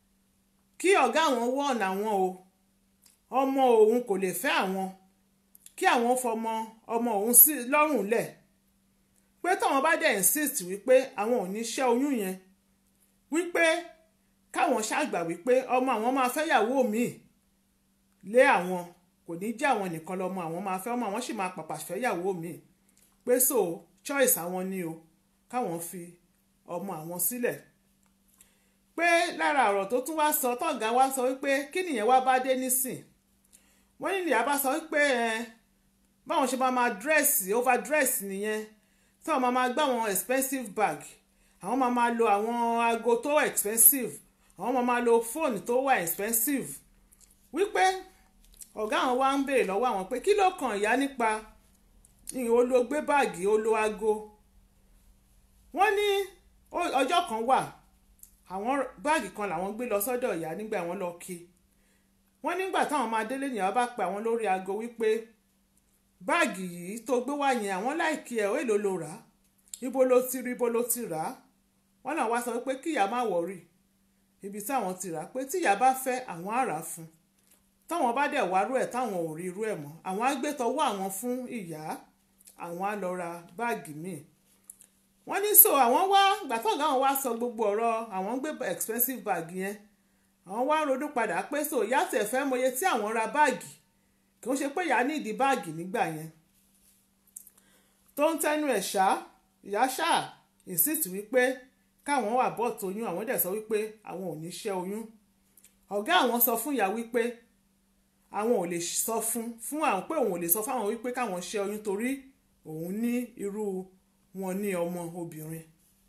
Speaker 1: kí ọ̀gá àwọn wọ̀n àwọn o ọmọ òun kò lè fẹ́ àwọn kí àwọn fọmọ ọmọ òun sí lọ́rùn lẹ̀ pé táwọn bá dẹ̀ insist wípé àwọn ò ní ṣẹ́ oyún yẹn wípé káwọn ṣàgbà wípé ọmọ àwọn máa fẹ́yàwó míì lé àwọn kò ní jẹ́ àwọn nìkan lọ́mọ àwọn máa fẹ́ ọmọ àwọn sì máa pàpà fẹ́yàwó míì pé so choice àwọn ni o káwọn fi ọmọ àwọn sílẹ̀ pé lára ọ̀rọ̀ tó tún wá sọ tọ̀gá wá sọ wípé kí nìyẹn wá bá dé nísìn wọ́n ní ìyá bá sọ wípé ẹ báwọn ṣe máa máa dírẹ́sì overdress nìyẹn tí wọ́n máa máa gbá àwọn expensive bag àwọn máa máa lo àwọn aago tó expensive àwọn máa máa lo fóònù tó wà expensive wípé ọ̀gá àwọn wá ń béèrè lọ́wọ́ àwọn pé kí ló kàn ìyá nípa olóògbé báàgì olo aago wọ́n ní ọjọ́ kan wà àwọn báàgì kan làwọn gbé lọ sọ́dọ̀ ìyá nígbà wọn lọ kí wọ́n nígbà táwọn máa délé nìyàwó bá pe àwọn lórí aago wípé báàgì yìí tó gbé wá yẹn àwọn láìkí ẹ̀ ó èlò ló rà á ibo ló ti rí ibo ló ti rà á wọ́n náà wá sọ pé kíyà má wọ̀rì ibi táwọn ti rà á pé tíyà bá fẹ́ àwọn á rà á fún táwọn bá dẹ̀ wárú ẹ̀ táwọn ò rí irú ẹ̀ mọ́ àwọn á gbé tọwọ́ àwọn fún ìyá àwọn á lọ ra báàgì míì wọ́n ní so àwọn wá gbàtọ́gà àwọn wá sọ gbogbo ọ̀rọ̀ àwọn ń gbé expensive bag yẹn àwọn wá ronú padà pé so ìyá tẹ̀ fẹ́ mọye tí àwọn ra báàgì kì í ṣe pé ìyá nídìí báàgì nígbà yẹn tó ń tẹnu ẹ̀ ṣá ìyá ṣá insist wípé káwọn wà bọ́ tóyún àwọn dẹ̀ sọ wípé àwọn ò ní ṣẹ́ oyún ọ̀gá àwọn sọ fún ìyá wípé àwọn ò lè sọ fún fún àwọn pé òun ò lè sọ fáwọn wípé káwọn ṣẹ́ oyún torí òun ní irú wọn ní ọmọ obìnrin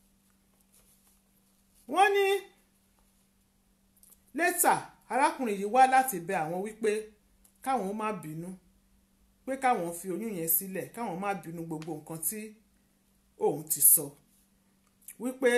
Speaker 1: wọ́n ní lẹ́tà arákùnrin yìí wá láti bẹ àwọn wípé káwọn má bínú pé káwọn fi oyún yẹn sílẹ̀ káwọn má bínú gbogbo nǹkan tí òun ti sọ wípé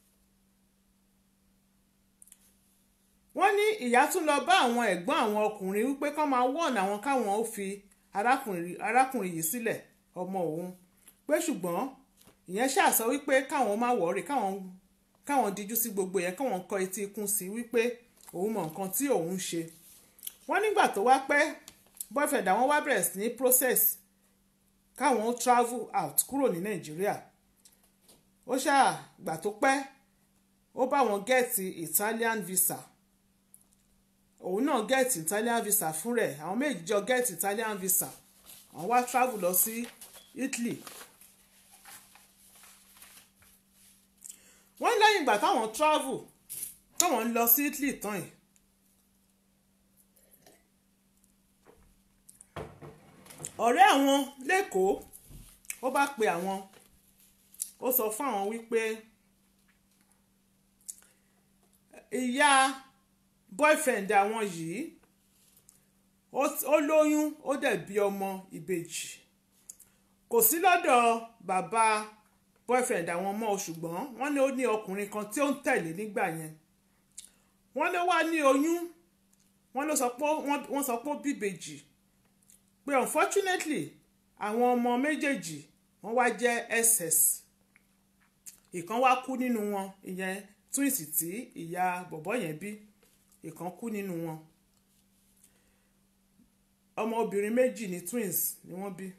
Speaker 1: wọ́n ní ìyá tún lọ bá àwọn ẹ̀gbọ́n àwọn ọkùnrin wípé kán máa wọ̀n àwọn káwọn ó fi arákùnrin yìí sílẹ̀ ọmọ òun pé ṣùgbọ́n ìyẹn ṣàṣọ wípé káwọn má wọ̀ọ́rì káwọn káwọn díjú sí gbogbo yẹn káwọn kọ etí ikún sí wípé òun mọ nǹkan tí òun ṣe wọ́n nígbà tó wá pẹ́ boyfriend àwọn wá bẹ̀rẹ̀ sí ní process káwọn ó travel out kúrò ní nàìjíríà ó ṣáà gbà tó pẹ́ ó bá wọn gẹ́ẹ̀tì italian visa òun náà gẹ́ẹ̀tì italian visa fún rẹ̀ àwọn méjì jọ gẹ́ẹ̀tì italian visa àwọn wá travel lọ sí italy wọ́n lẹ́yìn ìgbà táwọn travel táwọn ń lọ sí italy tán yìí ọ̀rẹ́ àwọn lẹ́kọ̀ọ́ ó bá pe àwọn ó sọ fún àwọn wípé ìyá boyfriend àwọn yìí ó lóyún ó dẹ̀ bí ọmọ ìbejì kò sí lọ́dọ̀ bàbá boyfriend àwọn ọmọ ṣùgbọ́n wọ́n ní ó ní ọkùnrin kan tí ó ń tẹ̀lé nígbà yẹn wọ́n ló wá ní oyún wọ́n ló sọ pé wọ́n sọ pé ó bíbejì pé unfortunately àwọn ọmọ méjèèjì wọ́n wá jẹ́ ss ìkan wá kú nínú wọn ìyẹn twins tí ìyá bọ̀bọ́ yẹn bí ìkan kú nínú wọn ọmọ obìnrin méjì ní twins ni wọ́n bí.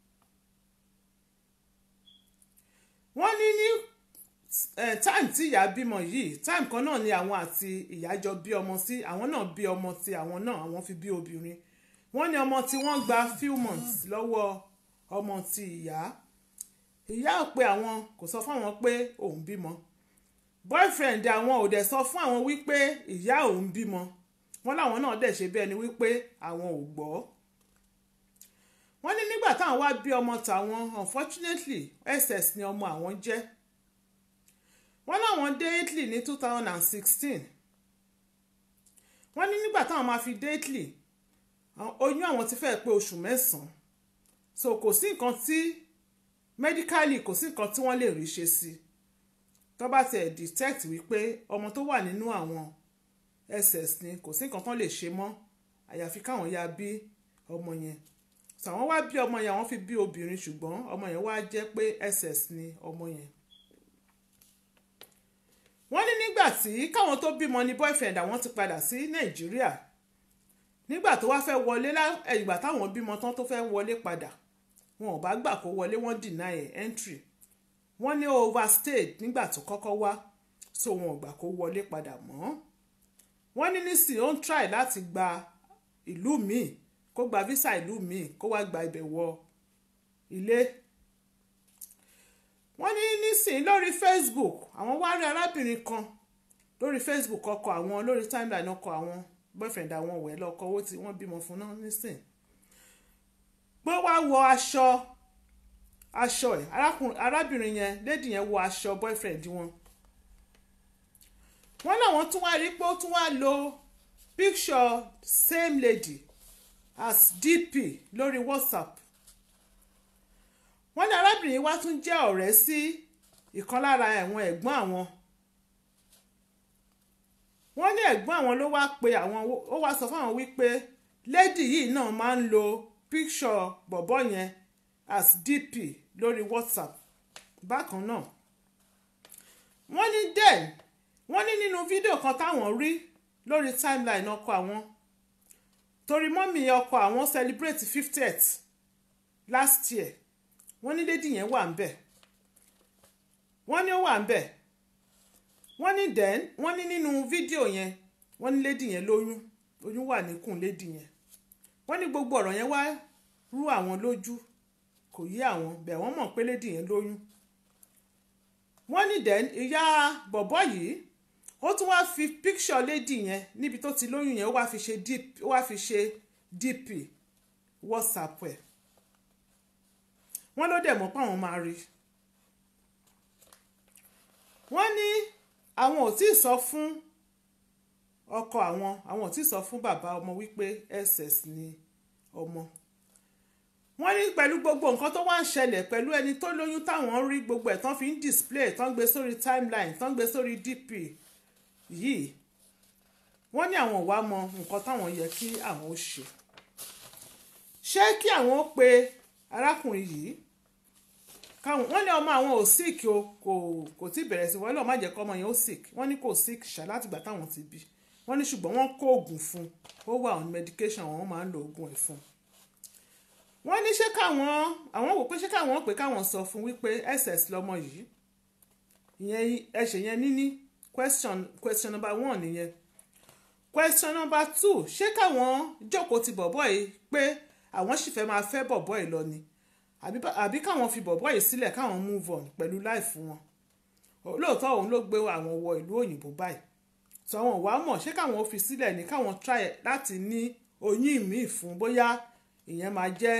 Speaker 1: wọ́n ní ní time tí ìyá bímọ yìí time kan náà ni àwọn àti ìyá jọ bí ọmọ sí àwọn náà bí ọmọ tí àwọn náà àwọn fi bí obìnrin wọ́n ní ọmọ tí wọ́n gba few months lọ́wọ́ ọmọ tí ìyá ìyá ò pé àwọn kò sọ fún àwọn pé òun bímọ boyfriend àwọn ò dẹ̀ sọ fún àwọn wípé ìyá òun bímọ wọ́n láwọn náà dẹ̀ ṣe bí ẹni wípé àwọn ò gbọ́ wọ́n ní nígbà táwọn wá bí ọmọ tàwọn unfortunately ss ni ọmọ àwọn jẹ́ wọ́n láwọn dé Italy ní two thousand and sixteen wọ́n ní nígbà táwọn máa fi dé Italy oyún àwọn ti fẹ́ẹ̀ pé oṣù mẹ́sàn-án so kò sí nǹkan tí medically kò sí nǹkan tí wọ́n lè rí ṣe sí tó bá tiẹ̀ detect wípé ọmọ tó wà nínú àwọn ss ni kò sí nǹkan tán lè ṣe mọ́ àyàfi káwọn ya bí ọmọ yẹn so àwọn wá bí ọmọ yẹn àwọn fi bí obìnrin ṣùgbọ́n ọmọ yẹn wá jẹ́ pé ss ni ọmọ yẹn wọ́n ní nígbà tí káwọn tó bímọ ní boyfriend àwọn ti padà sí nàìjíríà nígbà tó wá fẹ́ wọlé lá- ẹ̀, ìgbà táwọn bímọ tán tó fẹ́ wọlé padà wọn ò bá gbà kó wọlé wọ́n deny ẹ̀ entry wọ́n ní ó overstayed nígbà tó kọ́kọ́ wá so wọn ò gbà kó wọlé padà mọ́ wọ́n ní nísìnyí ó ń try láti gba ìlú míì kó gba visa ìlú míì kó wá gba ibẹ̀ wọ ilé wọ́n ní nísìnyí lórí Facebook àwọn wá rí arábìnrin kan lórí Facebook ọkọ àwọn lórí timeline ọkọ àwọn boyfriend àwọn wẹ̀ lọ́kọ owó tí wọ́n bímọ fún náà nísìnyí pé wá wọ aṣọ aṣọ ẹ̀ arákùnrin arábìnrin yẹn lady yẹn wọ aṣọ boyfriend wọn wọ́n láwọn tún wá rí pé ó tún wá lo picture same lady as DP lórí WhatsApp wọ́n ní arábìnrin yìí wá tún jẹ́ ọ̀rẹ́ sí ìkan lára ẹ̀wọ̀n ẹ̀gbọ́n àwọn wọ́n ní ẹ̀gbọ́n àwọn ló wá pe àwọn ó wá sọ fáwọn wípé lady yìí náà máa ń lo picture bọ̀bọ́ yẹn as DP lórí WhatsApp bákan náà wọ́n ní den wọ́n ní nínú fídíò kan táwọn rí lórí timeline ọkọ àwọn torí mọ́mì ọkọ àwọn celebrate fiftieth last year wọ́n ní lady yẹn wà ń bẹ̀ wọ́n ní ó wà ń bẹ̀ wọ́n ní den wọ́n ní nínú fídíò yẹn wọ́n ní lady yẹn lóyún oyún wà níkùn lady yẹn wọ́n ní gbogbo ọ̀rọ̀ yẹn wá rú àwọn lójú kò yé àwọn bẹ̀ wọ́n mọ̀ pé lady yẹn lóyún wọ́n ní den ìyá bọ̀bọ́ yìí ó tún wá fi picture lady yẹn níbi tó ti lóyún yẹn ó wá fi ṣe dp ó wá fi ṣe dp whatsapp ẹ̀ wọ́n ló dẹ̀ mọ̀ pé àwọn máa rí wọ́n ní àwọn ò tí ì sọ fún ọkọ àwọn àwọn ò tí ì sọ fún bàbá ọmọ wípé ss ni ọmọ wọ́n ní pẹ̀lú gbogbo nǹkan tó wá ń ṣẹlẹ̀ pẹ̀lú ẹni tó lóyún táwọn rí gbogbo ẹ̀ tán fi ń display tán gbé sórí timeline tán gbé sórí dp yìí wọ́n ní àwọn ò wá mọ nǹkan táwọn yẹ kí àwọn ó ṣe ṣé kí àwọn ó pe arákùnrin yìí káwọn wọ́n ní ọmọ àwọn ò sick o kò kò tí bẹ̀rẹ̀ sí wọ́n lọ́ọ́ má jẹ́ kọ́ ọmọ yẹn ó sick wọ́n ní kò sick ṣá látìgbà táwọn ti bí wọ́n ní ṣùgbọ́n wọ́n kó oògùn fún un ó wà on medication wọ́n máa ń lo oògùn ẹ̀ fún un wọ́n ní ṣé káwọn àwọn wò pé ṣé káwọn pé káwọn sọ fún wípé ss lọmọ yìí ìyẹn ẹsẹ̀ yẹn níní question question number one nìyẹn question number two ṣé káwọn jókòó ti bọ̀bọ̀ yìí pé àwọn sì fẹ́ máa fẹ́ bọ̀bọ̀ yìí lọ ni àbí àbí káwọn fi bọ̀bọ̀ yìí sílẹ̀ káwọn move on pẹ̀lú life wọn lóòótọ́ òun ló gbé àwọn wọ ìlú òyìnbó báyìí sọ àwọn wàá mọ̀ ṣé káwọn fi sílẹ̀ ní káwọn try láti ní oyún míì fún bóyá ìyẹn máa jẹ́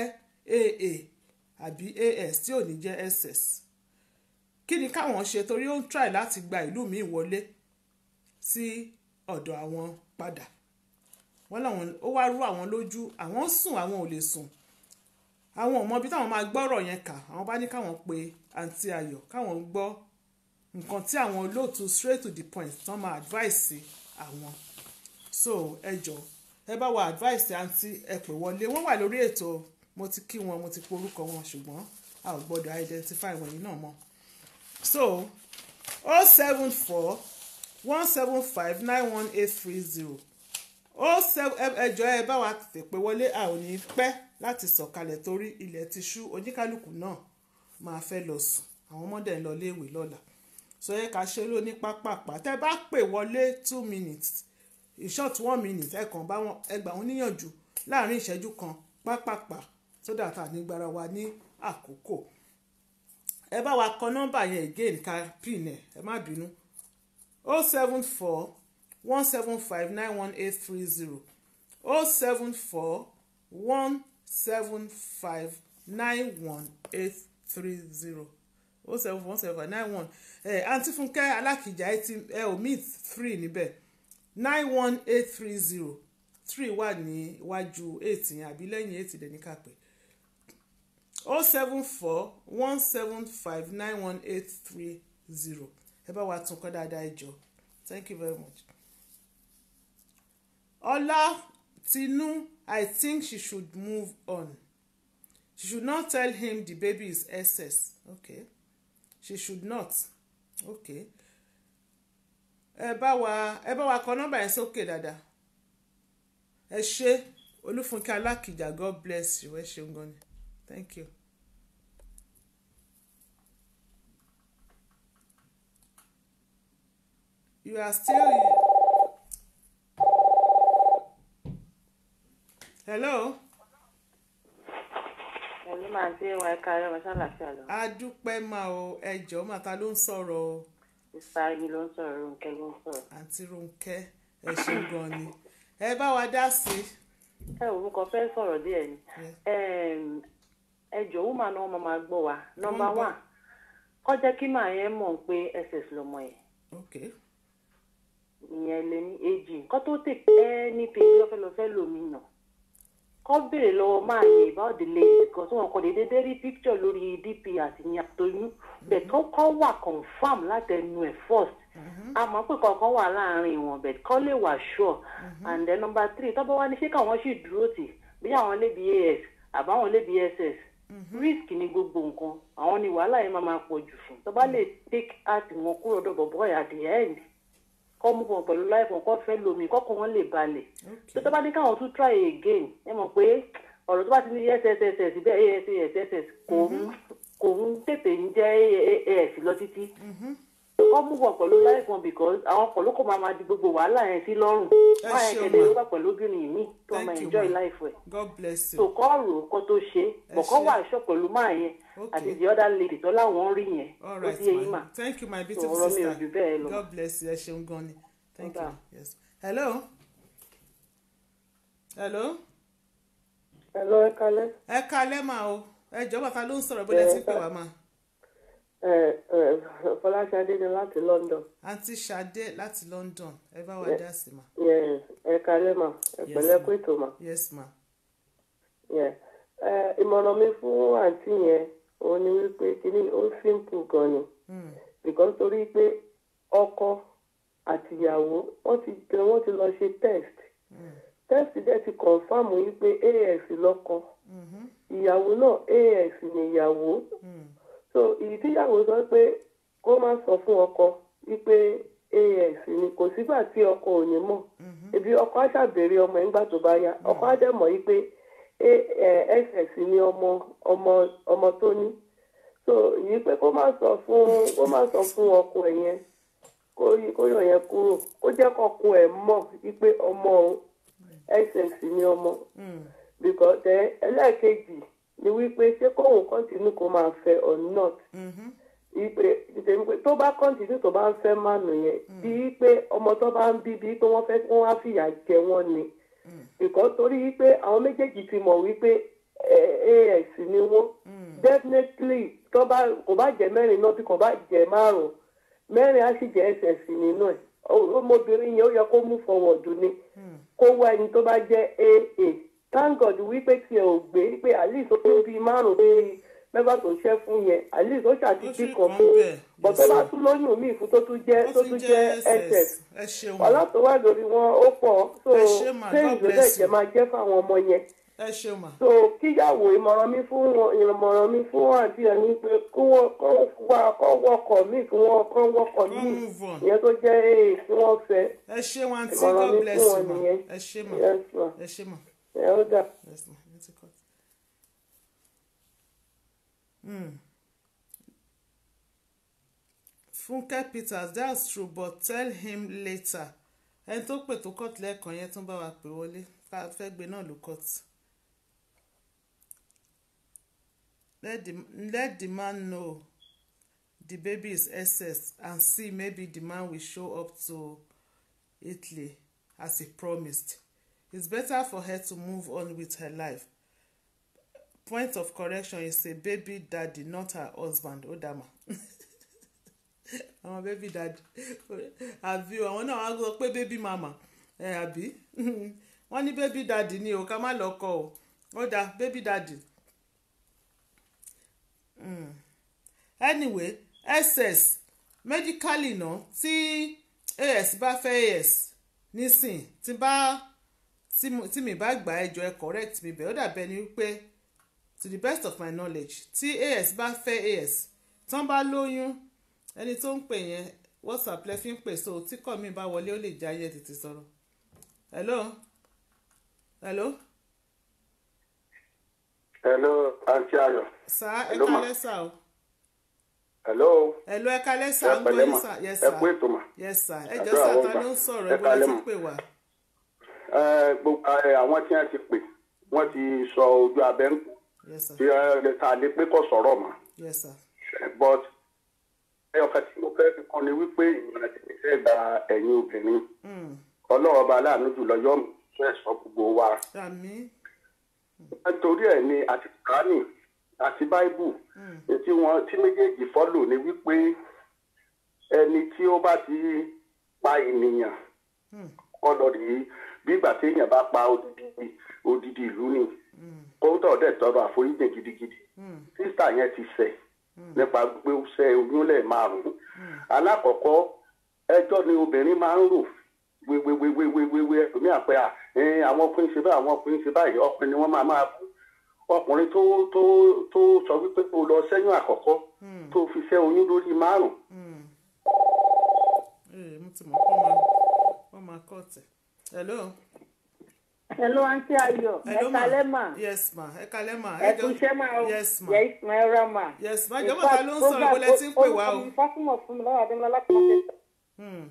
Speaker 1: aa àbí as tí ò ní jẹ́ ss kí ni káwọn ṣe torí ó ń try láti gba ìlú míì wọlé sí ọ̀dọ̀ àwọn padà wọ́n làwọn ó wá rú àwọn lójú àwọn ń sùn àwọn ò lè sùn àwọn ò mọ ibi táwọn máa gbọ́rọ̀ yẹn kà àwọn bá ní káwọn pe àǹtí ayọ̀ káwọn gbọ́ nǹkan tí àwọn olóòtú straight to the point tán máa advice àwọn so ẹ jọ ẹ bá wa advice àǹtí ẹ pè wọlé wọ́n wà lórí ètò mo ti kí wọn mo ti porúkọ wọn ṣùgbọ́n a ò gbọ́dọ̀ identify wọ̀nyí náà mọ́ so oh seven four one seven five nine one eight three zero ó ẹjọ́ ẹ bá wa tètè pé wọlé a ò ní pẹ́ láti sọ̀kalẹ̀ torí ilẹ̀ ti ṣú oníkálukú náà máa fẹ́ lọ sùn àwọn ọmọdé ń lọ léèwé lọ́la sọ yẹ ká ṣe ló ní pápápá tẹ́ bá pè wọlé two minutes in short one minute ẹ kàn bá wọn ẹ gbà wọn níyànjú láàrin ìṣẹ́jú kan pápápá sódà tá a ní gbára wa ní àkókò ẹ bá wa kọ nọ́mbà yẹn again ká pin ẹ ẹ má bínú oh seven four one seven five nine one eight three zero oh seven four one seven five nine one eight three zero oh seven four one seven five nine one ẹ àǹtí fúnkẹ́ alákìjà ẹ ti ẹ ò meet three níbẹ̀ nine one eight three zero three wà ní iwájú eight yẹn àbí lẹ́yìn eight dẹ̀ ní kápẹ́ oh seven four one seven five nine one eight three zero ẹ bá wa tún kọ́ dáadáa ẹ jọ thank you very much. Ọlá Tinú I think she should move on she should not tell him the baby is SS okay she should not okay ẹ bá wa ẹ bá wa kọ nọ́mbà yẹn sókè dáadáa ẹ ṣé olúfúnkẹ́ alákìjà god bless you ẹ ṣeun gan ni thank you. you are still hello
Speaker 4: ẹ̀mí máa ń ṣe wọn ẹ̀ka ẹ̀rọ mọ́ṣáláṣí lọ.
Speaker 1: adúpẹ́ máa o ẹjọ́ màtá ló ń sọ̀rọ̀ o
Speaker 4: ìsáyé ló ń sọ̀rọ̀ Rónkẹ́ ló ń sọ̀rọ̀.
Speaker 1: àǹtí Rónkẹ́ ẹ ṣeun gan ni ẹ bá wa dá sí
Speaker 4: ẹ ò kàn fẹ́ sọ̀rọ̀ díẹ̀ ni Ẹm, ẹ jọ̀ọ́ wúmà náà wọ́n máa gbọ́ wa nọ́mbà
Speaker 1: gbọ́.
Speaker 4: wà kọ́ jẹ́ kí màá yẹn mọ̀ pé ss lọmọ yẹn
Speaker 1: ok
Speaker 4: ìyẹn lè ní èjì nǹkan tó tè ẹ́ ní pé lọ́fẹ́lọ́fẹ́ lómi nà kọ́ béèrè lọ́wọ́ máa yẹ about the lady because wọn kò déédéé dé rí picture lórí dp àti ní àtọyún bẹ̀ tó kọ́ wà confam látẹnu ẹ̀ first àmọ́ pé kankan wà láàrin wọn bẹ̀ kọ́ lè wà sure and then number three tọ́bọ̀ wá ní ṣé káwọn sì dúró tì bí àwọn lè bí as àbáwọn lè bí ss risk ni gbogbo nǹkan àwọn ni wàhálà yẹn máa máa pọ̀ jù fún tọ́ba lè take out wọn kúrò dọ̀bọ̀ boy at the end kọ́ mú wọn pẹ̀lú láìpọ̀ kọ́ fẹ́ lomi kọ́kọ́ wọn lè balẹ̀
Speaker 1: ok
Speaker 4: tó tó bá ní káwọn tún try again ẹ mọ̀ pé ọ̀rọ̀ tó bá ti ní sss bẹ́ẹ̀ asss kò ń kò ń tètè ń jẹ́ as lọ títí kọ́ mú wọn pẹ̀lú láìpọ̀ because àwọn kan ló kọ́ máa ma di gbogbo wàhálà yẹn sí lọ́rùn
Speaker 1: Ẹ
Speaker 4: máa yẹn
Speaker 1: ṣeun
Speaker 4: kẹ̀lé
Speaker 1: ma.
Speaker 4: ló wà pẹ̀lú obìnrin mi tó
Speaker 1: Thank
Speaker 4: máa
Speaker 1: you,
Speaker 4: enjoy
Speaker 1: ma.
Speaker 4: life ẹ̀
Speaker 1: god bless
Speaker 4: so
Speaker 1: you
Speaker 4: kọ́ rò ó kó tó ṣe bọ̀ kọ́
Speaker 1: ṣe.
Speaker 4: wà ṣọ́ pẹ̀lú máa yẹn
Speaker 1: Okay.
Speaker 4: àti the other lady tó láwọn rí yẹn
Speaker 1: all
Speaker 4: ó
Speaker 1: right
Speaker 4: ti yẹ yín
Speaker 1: ma
Speaker 4: mà
Speaker 1: thank you my
Speaker 4: so
Speaker 1: beautiful
Speaker 4: ọ̀rọ̀ mi ò
Speaker 1: sister
Speaker 4: jù bẹ́ẹ̀ lọ.
Speaker 1: god bless you ẹ ṣeun gan ni thank you
Speaker 4: Okay.
Speaker 1: yes hello hello
Speaker 5: Hello, ẹ kalẹ́.
Speaker 1: ẹ kalẹ́ mà o ẹ jọ̀ọ́ bàtà ló ń sọ̀rọ̀ bóyá ti ń pè wá mà
Speaker 5: Ẹ ẹ Fọláṣadé ni láti London.
Speaker 1: àǹtí Ṣadé láti London ẹ bá wa dá sí mà
Speaker 5: Yes, ẹ kalẹ́ mà. Ẹ
Speaker 1: Yes,
Speaker 5: pẹ̀lẹ́
Speaker 1: ma.
Speaker 5: kú ètò mà.
Speaker 1: yes ma
Speaker 5: Yes. Ẹ ìmọ̀ràn mi fún àǹtí yẹn òun ni wípé kíní ó simple gan ni.
Speaker 1: Hmm.
Speaker 5: Because torí pé ọkọ àtìyàwó wọ́n ti wọ́n ti lọ ṣe test. Test dẹ̀ ti confam wípé AS lọ́kọ.
Speaker 1: Mhm.
Speaker 5: Ìyàwó náà AS ni ìyàwó.
Speaker 1: Hmm.
Speaker 5: so ìdí tíyàwó sọ pé kó má sọ fún ọkọ wípé as ni kò sígbà tí ọkọ ò ní mọ̀ ebi ọkọ á ṣàbèrè ọmọ ẹ̀ ńgbà tó bá yá ọkọ á dẹ̀ mọ̀ wípé ss ni ọmọ ọmọ ọmọ tó ní so yìí pé kó má sọ fún kó má sọ fún ọkọ ẹ̀ yẹn kó yí kó yọ yẹn kúrò kó jẹ́ kọ́kọ́ ẹ̀ mọ̀ wípé ọmọ òun ss ni ọmọ
Speaker 1: Hmm.
Speaker 5: because ẹ ẹlẹ́ẹ̀kejì ni wípé ṣé kóun kọ́ntínú kó máa fẹ́ or not
Speaker 1: Mhm.
Speaker 5: ìpè ìtẹ̀mí pé tó bá kọ́ntínú tó bá ń fẹ́ mánu yẹn bíi pé ọmọ tó bá ń bí bíi pé wọ́n fẹ́ kí wọ́n á fìyà jẹ wọ́n ni because torí wípé àwọn méjèèjì ti mọ̀ wípé eh, as ni wọ́n definitely tó bá kò bá jẹ mẹ́rin náà bí kò bá jẹ márùn-ún mẹ́rin á sì jẹ́ ss nínú ẹ̀ ọmọbìnrin yẹn ó yẹ kó mú forward ni kó wá ẹni tó bá jẹ́ aa thank god wípé tiẹ̀ ò gbé pé at least ó tó bíi márùn-ún bíi mẹ́fà tó ṣẹ́ fún yẹn at least ó
Speaker 1: Ó
Speaker 5: ṣàtìtì
Speaker 1: sì
Speaker 5: kan
Speaker 1: kàn
Speaker 5: fún
Speaker 1: bẹ́ẹ̀,
Speaker 5: bọ̀
Speaker 1: yes,
Speaker 5: tó bá
Speaker 1: sir.
Speaker 5: tún lóyún míì fún tó tún jẹ́
Speaker 1: ó
Speaker 5: tó
Speaker 1: ti
Speaker 5: tún
Speaker 1: jẹ́
Speaker 5: jẹ́ ss
Speaker 1: ss ẹ ṣeun
Speaker 5: wàhálà tó wà lórí wọn ó pọ̀ so
Speaker 1: Ẹ ṣé mà,
Speaker 5: ṣé
Speaker 1: God
Speaker 5: ìlú
Speaker 1: bless
Speaker 5: ẹ̀jẹ̀
Speaker 1: you.
Speaker 5: máa jẹ́ fáwọn ọmọ yẹn
Speaker 1: ẹ ṣeun mà
Speaker 5: so kíyàwó ìmọ̀ràn mi fún wọn ìmọ̀ràn mi fún wọn àti ẹni pé kí wọ́n kọ́ wá kọ́ wọkọ̀ míì kí wọ́n kọ́ wọkọ̀
Speaker 1: Kọ́
Speaker 5: míì
Speaker 1: move on.
Speaker 5: ìyẹn tó jẹ́ ee kí wọ́n fẹ́
Speaker 1: ẹ ṣeun àǹtí
Speaker 5: ìmọ̀ràn
Speaker 1: god
Speaker 5: mi
Speaker 1: bless
Speaker 5: fún
Speaker 1: you
Speaker 5: wọn
Speaker 1: ma
Speaker 5: nìyẹn
Speaker 1: ẹ ṣe mà
Speaker 5: yes ma
Speaker 1: ẹ ṣe mà
Speaker 5: ẹ ó dà.
Speaker 1: yes ma ẹ ti cut. Hmm. Funke Peters that's true but tell him later ẹni tó pè tó cut lẹ́ẹ̀kan yẹn tún bá wa pè wọlé ká fẹ́ gbé náà ló cut. Let the, let the man know the baby is SS and see maybe the man will show up to Italy as he promised. It's better for her to move on with her life. Point of correction is a baby daddy, not her husband. Ó dàmà. Àwọn baby daddy. Àbí o, àwọn náà wá sọ pé baby mama. Ẹ àbí? Wọ́n ní baby daddy ni o, ká má lọ kọ o. Ó dà baby daddy. Mm. Anyway, SS medically náà tí AS bá fẹ́ AS nísìn tí bá tí mo- tí mi bá gbà ẹjọ́ ẹ correct mi bẹ́ẹ̀ ó dàbẹ́ ni wípé to the best of my knowledge tí AS bá fẹ́ AS tán bá lóyún ẹni tó ń pè yẹn WhatsApp lẹ fi ń pè so tí kọ́ mi bá wọlé ó lè já yẹ tètè sọ̀rọ̀ hello hello
Speaker 6: hello aunty ayọ̀
Speaker 1: sá ẹ
Speaker 6: Hello, ma.
Speaker 1: kálẹ́ sá o
Speaker 6: hello
Speaker 1: hello ẹ kálẹ́ sá
Speaker 6: ẹ
Speaker 1: ń gbọ́
Speaker 6: pẹ̀lẹ́
Speaker 1: yín
Speaker 6: mà
Speaker 1: sá yes
Speaker 6: ẹ
Speaker 1: sá
Speaker 6: kú ètò mà
Speaker 1: yes sá ẹ
Speaker 6: Àdúrà
Speaker 1: jọ sá
Speaker 6: wọ́n
Speaker 1: ta
Speaker 6: gbà.
Speaker 1: ló ń sọ̀rọ̀
Speaker 6: Ẹ
Speaker 1: ibo lẹ
Speaker 6: kálẹ́
Speaker 1: ti
Speaker 6: mà.
Speaker 1: pè wá
Speaker 6: Ẹ, gbogbo ẹ, àwọn tí wọ́n ti pè wọ́n ti sọ ojú abẹ́ ń kù
Speaker 1: yes sá
Speaker 6: tí ẹ ta lè pé kò sọ̀rọ̀ mà
Speaker 1: yes sá
Speaker 6: but ẹyọkan tí mo fẹ́ fi kàn ní wípé ìmọ̀ràn tí mo fẹ́ gba ẹ̀yin obìnrin
Speaker 1: Mm,
Speaker 6: ọlọ́run ọba aláàánú jùlọ yọ mí fún ẹ̀sọ́ gbogbo wa
Speaker 1: àmín
Speaker 6: nítorí ẹ̀ ni àti kùránì àti báíbù tí wọ́n tí méjèèjì fọ́lò ni wípé ẹni tí ó bá ti pa ènìyàn kọ́lọ̀ rí bí ìgbà tí èèyàn bá pa odidi odidi ìlú ni kóńtọ̀ dẹ̀ tọrọ àforíjì gidigidi sísà yẹn ti ṣẹ̀ nípa pé ó ṣẹ́ oyún lẹ̀ márùn-ún alákọ̀ọ́kọ́ ẹjọ́ ni obìnrin máa ń rò wéwéwéwéwéwé ẹ̀mí àpẹ à ẹ̀ẹ́n àwọn ọkùnrin ṣe báyìí àwọn ọkùnrin ṣe báyìí ọkùnrin ni wọ́n máa máa kú ọkùnrin tó tó tó sọ wípé kó lọ sẹ́yìn àkọ́kọ́ tó fi ṣẹ́ oyún lórí márùn-ún
Speaker 1: ee mo ti mọ̀ kọ́ máa kọ́ máa kọ́ tẹ̀ hello
Speaker 7: hello aunty ayọ̀ ẹ
Speaker 1: hello
Speaker 7: kalẹ́ mà
Speaker 1: yes ma ẹ kálẹ́ ma
Speaker 7: ẹ kú iṣẹ́ mà o
Speaker 1: yes ma
Speaker 7: yes ma ẹ ra mà.
Speaker 1: yes ma jọ̀wọ́ ta ló ń sọ̀rọ̀ ibo lẹ ti ń pè wá o
Speaker 7: fásitì fún mi lọ́wọ́ adémọlá láti máa tẹ̀sán.
Speaker 1: Hmm.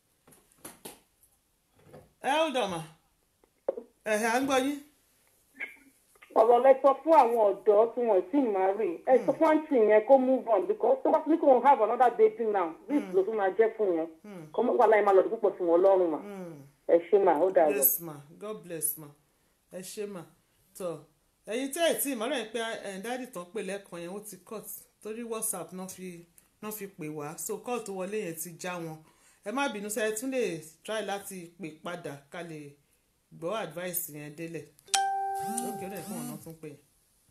Speaker 1: hold on ma ẹ̀hẹ̀ à ń gbọ́ yín
Speaker 7: ọ̀rọ̀ lẹ sọ fún àwọn ọ̀dọ́ tí wọ́n ti máa rí ẹ sọ fún àǹtí yẹn kó move on because tó bá ní kó wọn have another baby now this ló tún máa jẹ́ fún yẹn kó mọ̀ wàhálà yẹn máa lọ́dún púpọ̀ sí wọn lọ́rùn mà ẹ ṣe mà ó dàrú.
Speaker 1: yes ma god bless ma ẹ ṣé ma tọ ẹ̀yin tẹ́ ẹ̀ tí ìmọ̀ràn yẹn pé ẹ̀ dáàdì tán pè lẹ́ẹ̀kan yẹn ó ti cut torí whatsapp náà fi náà fi pè wá so call tó wọlé yẹn ti já wọn ẹ má bínú sẹ́ ẹ tún lè try láti pè padà ká lè gbọ́ advice yẹn délẹ̀ lókè ó dẹ̀ fún ọ̀nà tún pè yẹn.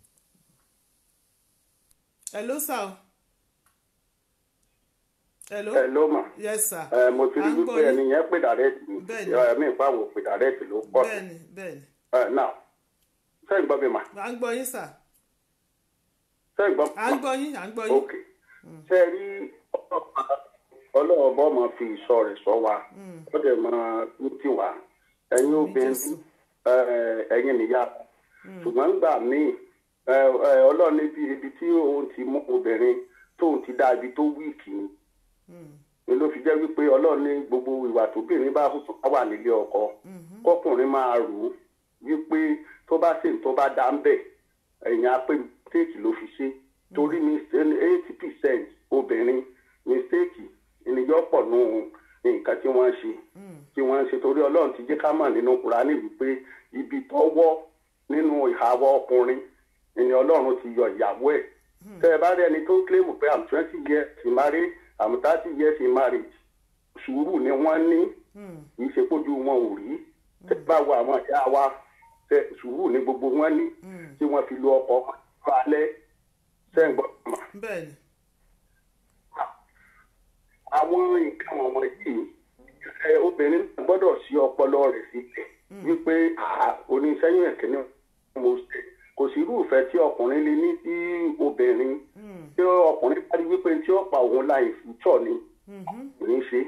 Speaker 1: hello sir o. hello
Speaker 6: ẹ ló mà
Speaker 1: yes sir
Speaker 6: ẹ mo ti rí
Speaker 1: À ń gbọ́
Speaker 6: wípé
Speaker 1: yín.
Speaker 6: ẹni yẹn pè dàrẹ́tì
Speaker 1: Bẹ́ẹ̀ni.
Speaker 6: ẹ̀mí ìpàwọ̀ pè dàrẹ́tì ló pọ̀ sí
Speaker 1: bẹ́ẹ̀ni bẹ́ẹ̀ni
Speaker 6: ẹ náà sẹ́yìn gbọ́ mi mà
Speaker 1: à ń gbọ́ yín sir
Speaker 6: sẹ́yìn gbọ́
Speaker 1: à ń gbọ́ yín à ń gbọ́ yín.
Speaker 6: ok ṣe rí ọlọ́run bọ́ mọ fi ìṣọ́ rẹ̀ sọ wa ó dẹ̀ mọ ní tiwa ẹ̀yin obìnrin
Speaker 1: Jésù.
Speaker 6: ẹ, ẹ̀yin nìyá ṣùgbọ́n gbà míì ẹ, ẹ, ọlọ́run níbi ibi tí òun ti mú obìnrin tóun ti dá ibi tó wíìkì ni ni ló fi jẹ́ wípé ọlọ́run ní gbogbo ìwà tóbìnrin bá hù tó bá wà nílé ọkọ kọkùnrin máa rò ó wípé tó bá ṣe tó bá dá ń bẹ̀ ẹ̀yìn apẹ́ mistake ló fi ṣe torí eighty percent obìnrin mistake ènìyàn pọ̀ nù nǹkan tí wọ́n ń ṣe tí wọ́n ń ṣe torí ọlọ́run ti jẹ́ ká mọ̀ nínú kùránì wípé ibi tọ́wọ́ nínú ìhàwọ́ ọkùnrin ìní ọlọ́run ti yọ ìyàwó ẹ̀ tẹ́ ẹ bá rí ẹni tó ń kílèmù pé i'm twenty years in marriage i'm thirty years in marriage sùúrù ni wọ́n ní kì í ṣe pójú wọn ò rí tẹ́ ẹ bá wo àwọn ìyá wa tẹ́ sùúrù ni gbogbo wọn ní tí wọ́n fi lo ọkọ̀ wọn alẹ́ sẹ́ǹgbọ́n mọ̀
Speaker 1: bẹ́ẹ̀ni
Speaker 6: àwọn nǹkan wọ̀nyí yìí ẹ, obìnrin náà gbọ́dọ̀ sí ọpọlọ rẹ̀ sílẹ̀ wípé "Ah, oníṣẹ́yìn ẹ̀kẹ́ ni mo ṣe kò sí irúfẹ́ tí ọkùnrin lè ní sí obìnrin tí ọkùnrin bá rí wípé tí ó pa òun láì fútsọ̀ ni kò ní ṣe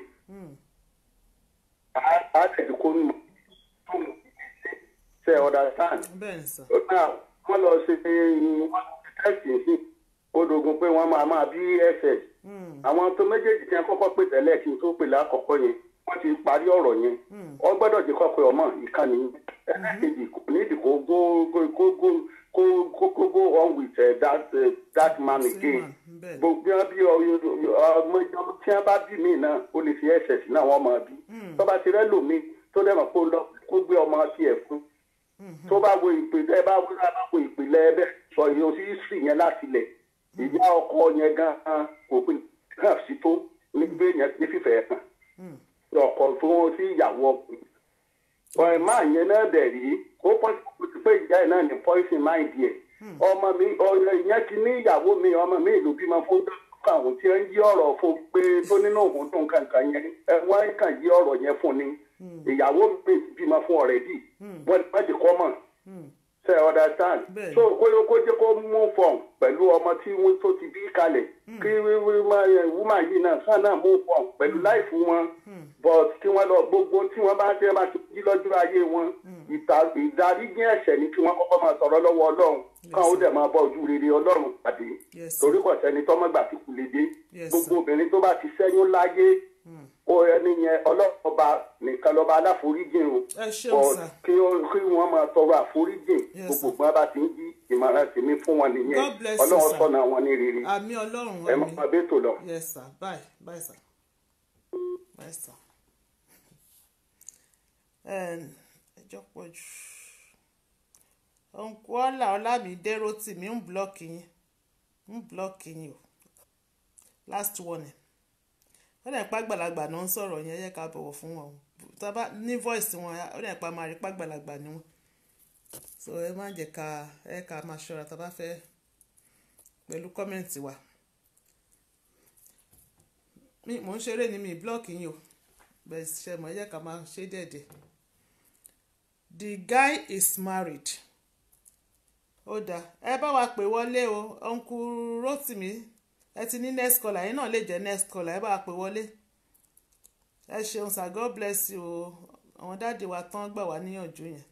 Speaker 6: á- á tẹ̀sí kó nù tó nù ṣe understand
Speaker 1: bẹ́ẹ̀ni sir
Speaker 6: náà wọ́n lọ ṣe wọ́n tẹ́sì sí ó dogun pé wọ́n máa máa bí ẹsẹ̀ àwọn tó méjèèjì tí wọ́n kọ́kọ́ pè tẹ́lẹ̀ kí n tó pè lákọ̀ọ́kọ́ yẹn wọ́n ti parí ọ̀rọ̀ yẹn wọ́n gbọ́dọ̀ jẹ́ kọ́kọ́ ọmọ ìkànnì ẹlẹ́kejì kò ní ìdí kó go go go go kó kó kó go on with uh, that uh, that man
Speaker 1: Same
Speaker 6: again
Speaker 1: man, bẹ́ẹ̀ni.
Speaker 6: gbogbo bí wọn bí ọmọ ìjọba tí wọn bá bí mí náà ó lè fi ẹsẹ̀ sí náà wọ́n máa bí tó bá ti rẹ́ lòmí tó dẹ̀ mọ̀ kó lọ kó gbé ọmọ tiẹ̀ fún tó bá wo ìpìlẹ̀ ẹ bá wo ẹ bá wo ìpìlẹ̀ ẹ bẹ́ẹ̀ sọ yìí o sì sì yẹn láti lẹ̀ ìyá ọkọ yẹn gan-an kò pin hàn sí tó nígbè yẹn ní fífẹ́ hàn ọkọ tó wọn sí ìyàwó ọkùnrin ọ̀rẹ́ máa yẹn náà dẹ̀ rí ó pọ́n kó ti pé ìyá ẹ̀ náà ní poison mind yẹ ọmọ mi ọ̀rẹ́ yẹn ti ní ìyàwó mi ọmọ mi ìlú bímọ fún àwọn tí ń yí ọ̀rọ̀ fún pé tó nínú òun dùn kankan yẹn ẹ wọ́n kàn yí ọ̀rọ̀ yẹn fún ni ìyàwó mi bímọ fún ọ̀rẹ́dì wọ́n wọ́n ti kọ́ mọ̀ ṣe understand
Speaker 1: Bẹ́ẹ̀ni.
Speaker 6: so kó kó jẹ́ kó mú fọ̀n pẹ̀lú ọmọ tí wọ́n tó ti bí kalẹ̀ kí wúmà yìí náà kàn náà mú fọ̀n pẹ̀lú láìfù wọn but kí wọ́n lọ gbogbo tí wọ́n bá tẹ́ bá ti jí lọ́jọ́ ayé wọn ìta- ìdáríjì ẹ̀ṣẹ̀ ni kí wọ́n kọ́kọ́ máa sọ̀rọ̀ lọ́wọ́ ọlọ́run káwọn ó dẹ̀ máa bọ́ ojú rere ọlọ́run pàdé
Speaker 1: Yes, sir.
Speaker 6: torí kò sẹ́ni tọ́mọ́gbà tí kù lè dé
Speaker 1: Yes,
Speaker 6: gbogbo
Speaker 1: sir.
Speaker 6: obìnrin tó bá ti ṣẹ́yún láyé ó ẹni yẹn ọlọ́ọ̀ba nìkan lọ́ba aláforíjìn o
Speaker 1: ẹ ṣeun
Speaker 6: But
Speaker 1: sà
Speaker 6: kí ó- kí wọ́n máa tọrọ àforíjìn
Speaker 1: Yes,
Speaker 6: gbogbo
Speaker 1: sir.
Speaker 6: gbọ́n bá ti ń jí ìmọ̀ràn tèmi fún wọn nìyẹn
Speaker 1: God bless you,
Speaker 6: ọlọ́run
Speaker 1: sir.
Speaker 6: sọ̀nà wọn ní rere
Speaker 1: àmì ọlọ́run
Speaker 6: ẹ
Speaker 1: àmì
Speaker 6: máa bẹ́ẹ̀ tó lọ.
Speaker 1: yes sir bye bye sir bye sir ẹjọ́ pọ̀ jù òǹkú ọ̀là ọ̀làmídé rotimi ń blọ́ọ̀kì yín ń blọ́ọ̀kì yín o last warning ó dẹ̀ pa àgbàlagbà náà ń sọ̀rọ̀ yẹn ẹ yẹ ká bọ̀wọ̀ fún wọn o tá a bá ní voice wọn ó dẹ̀ pa máa rí pa àgbàlagbà ni wọn so ẹ má jẹ́ ká ẹ ká máa ṣọ́ra tá a bá fẹ́ pẹ̀lú kọ́mẹ̀ntì wa mi mò ń ṣeré ni mi blọ́ọ̀kì yín o bẹ́ẹ̀ ṣe mọ̀ ẹ jẹ́ ká máa ṣe dẹ̀dẹ̀ the guy is married ó dáa ẹ bá wa pè wọlé o uncle rotimi ẹ ti ní next caller yín náà lè jẹ́ next caller ẹ bá wa pè wọlé ẹ ṣeun sir god bless you o àwọn dáàdi wa tán gbà wá níyànjú yẹn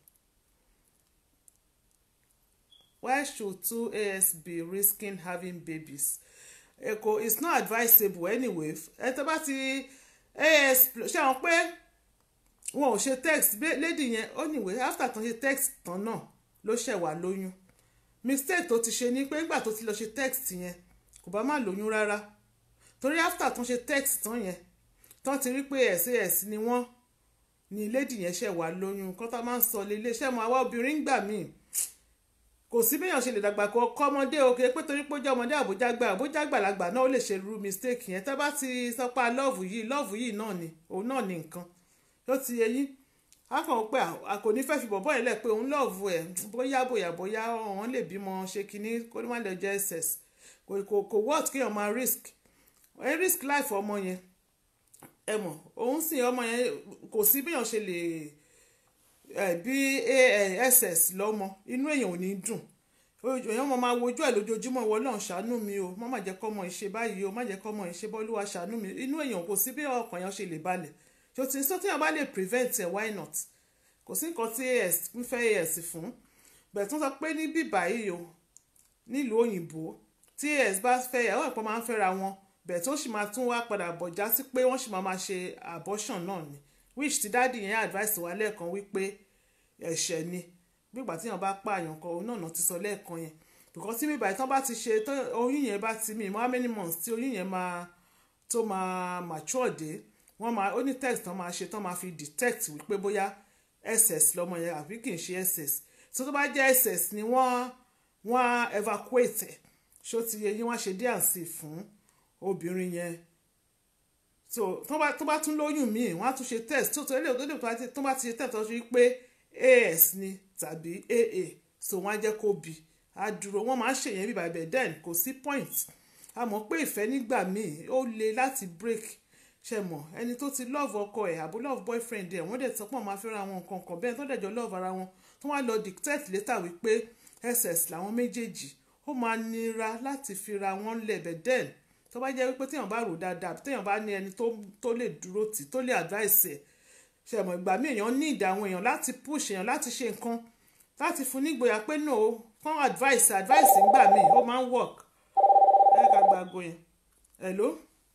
Speaker 1: why should two as be risking having babies èkó it's not advisable anyway ẹ tó bá ti as ṣe àwọn pé wọn ò ṣe text bé- lady yẹn anyway after tán ṣe text tán náà ló ṣẹ̀ wá lóyún mistake tó ti ṣe ni pé nígbà tó ti lọ ṣe text yẹn kò bá má lóyún rárá torí after tán ṣe text tán yẹn tán ti rí pé sas ni wọ́n ni lady yẹn ṣẹ̀ wá lóyún nǹkan tá a máa ń sọ lélẹ̀ ṣẹ́ mọ àwa obìnrin ń gbà míì kò sí béèyàn ṣe lè dàgbà kọ ọkọ ọmọdé o kì í pé torí pé ó jẹ́ ọmọdé àbójá gbà àbójá gbàlagbà náà ó lè ṣe irú mistake yẹn tá bá ti sọ pé lọ́ọ̀fù yìí lọ́ọ̀fù yìí náà ni òun náà ni nǹkan ló ti yẹ yín a kàn wọ́n pé a kò ní fẹ́ fi bọ̀bọ́ yẹn lẹ̀ pé òun lọ́ọ̀fù ẹ̀ bóyá bóyá bóyá wọ́n lè bímọ ṣe kinní kó ní má lè jẹ́ ss kò kò kò worth kéèyàn máa risk ẹ risk life ọmọ yẹn ẹ mọ̀ òun sì ọmọ yẹn kò sí béèyàn ṣe lè ẹ bí ss lọ́mọ inú èèyàn ò ní dùn èèyàn mọ̀ máa wojú ẹ̀ lójoojúmọ́ ìwọ náà ṣàánú mi o má má jẹ́ kọ́mọ ìṣe báyìí o má jẹ́ kọ́mọ ìṣe bọ́lúwa ṣàánú mi inú èèyàn kò sí bí ọkàn yẹn ṣe lè balẹ̀ tó ti sọ téèyàn bá lè prevent ẹ̀ why not kò sí nǹkan tí as ń fẹ́ as fún bẹ̀ẹ̀ tó sọ pé ní bíbá yìí o nílùú òyìnbó tí as bá fẹ́ yàwó ẹ̀pọ̀ máa ń fẹ́ra wọn bẹ̀ẹ̀ tó sì máa tún wá padà bọ̀ já sí pé wọ́n sì máa máa ṣe abortion náà ni which ti dáàdì yẹn advice wa lẹ́ẹ̀kan wípé ẹ̀ṣẹ̀ ni gbígbà tí èèyàn bá pààyàn kan òun náà náà ti sọ lẹ́ẹ̀kan yẹn because tí bíbá ìtàn bá ti ṣe tó oyún yẹn bá ti mi how many months tí oyún yẹn máa tó máa mature dé wọ́n máa ó ní test tán máa ṣe tán máa fi detect wípé bóyá ss lọ́mọ yẹn àbí kì í ṣe ss so tó bá jẹ́ ss ni wọ́n wọ́n á evacuate ẹ̀ ṣó ti yẹ yín wọ́n á ṣe díàǹsì fún obìnrin yẹn so tó bá tó bá tún lóyún míì wọ́n á tún ṣe test tó tó lè tó lè tó bá ti ṣe test tó ṣe pé as ni tàbí aa so wọ́n á jẹ́ kó bí á dúró wọ́n máa ń ṣèyẹn bíbá ibẹ̀ then kò sí point a mọ̀ pé ìfẹ́ nígbà míì ó le láti break ṣe mọ̀ ẹni tó ti love ọkọ ẹ̀ àbó love boyfriend ẹ̀ wọ́n dẹ̀ sọ pé wọ́n máa fẹ́ra wọn nǹkan kan bẹ́ẹ̀ tó dẹ̀ jọ love ara wọn tó wá lọ dictate later wípé ss làwọn méjèèjì ó máa nira láti fira wọn lẹ̀bẹ̀ then tó bá jẹ́ wípé téèyàn bá rò dáadáa téèyàn bá ní ẹni tó lè dúró tì tó lè advice ẹ̀ ṣe mọ̀ ìgbà míì èèyàn ní ìdá àwọn èèyàn láti push èèyàn láti ṣe nǹkan láti fún nígboyà pé no fún advice advice ńgbà míì ó máa ń work ẹ ká gbàgbọ́ yẹn hello.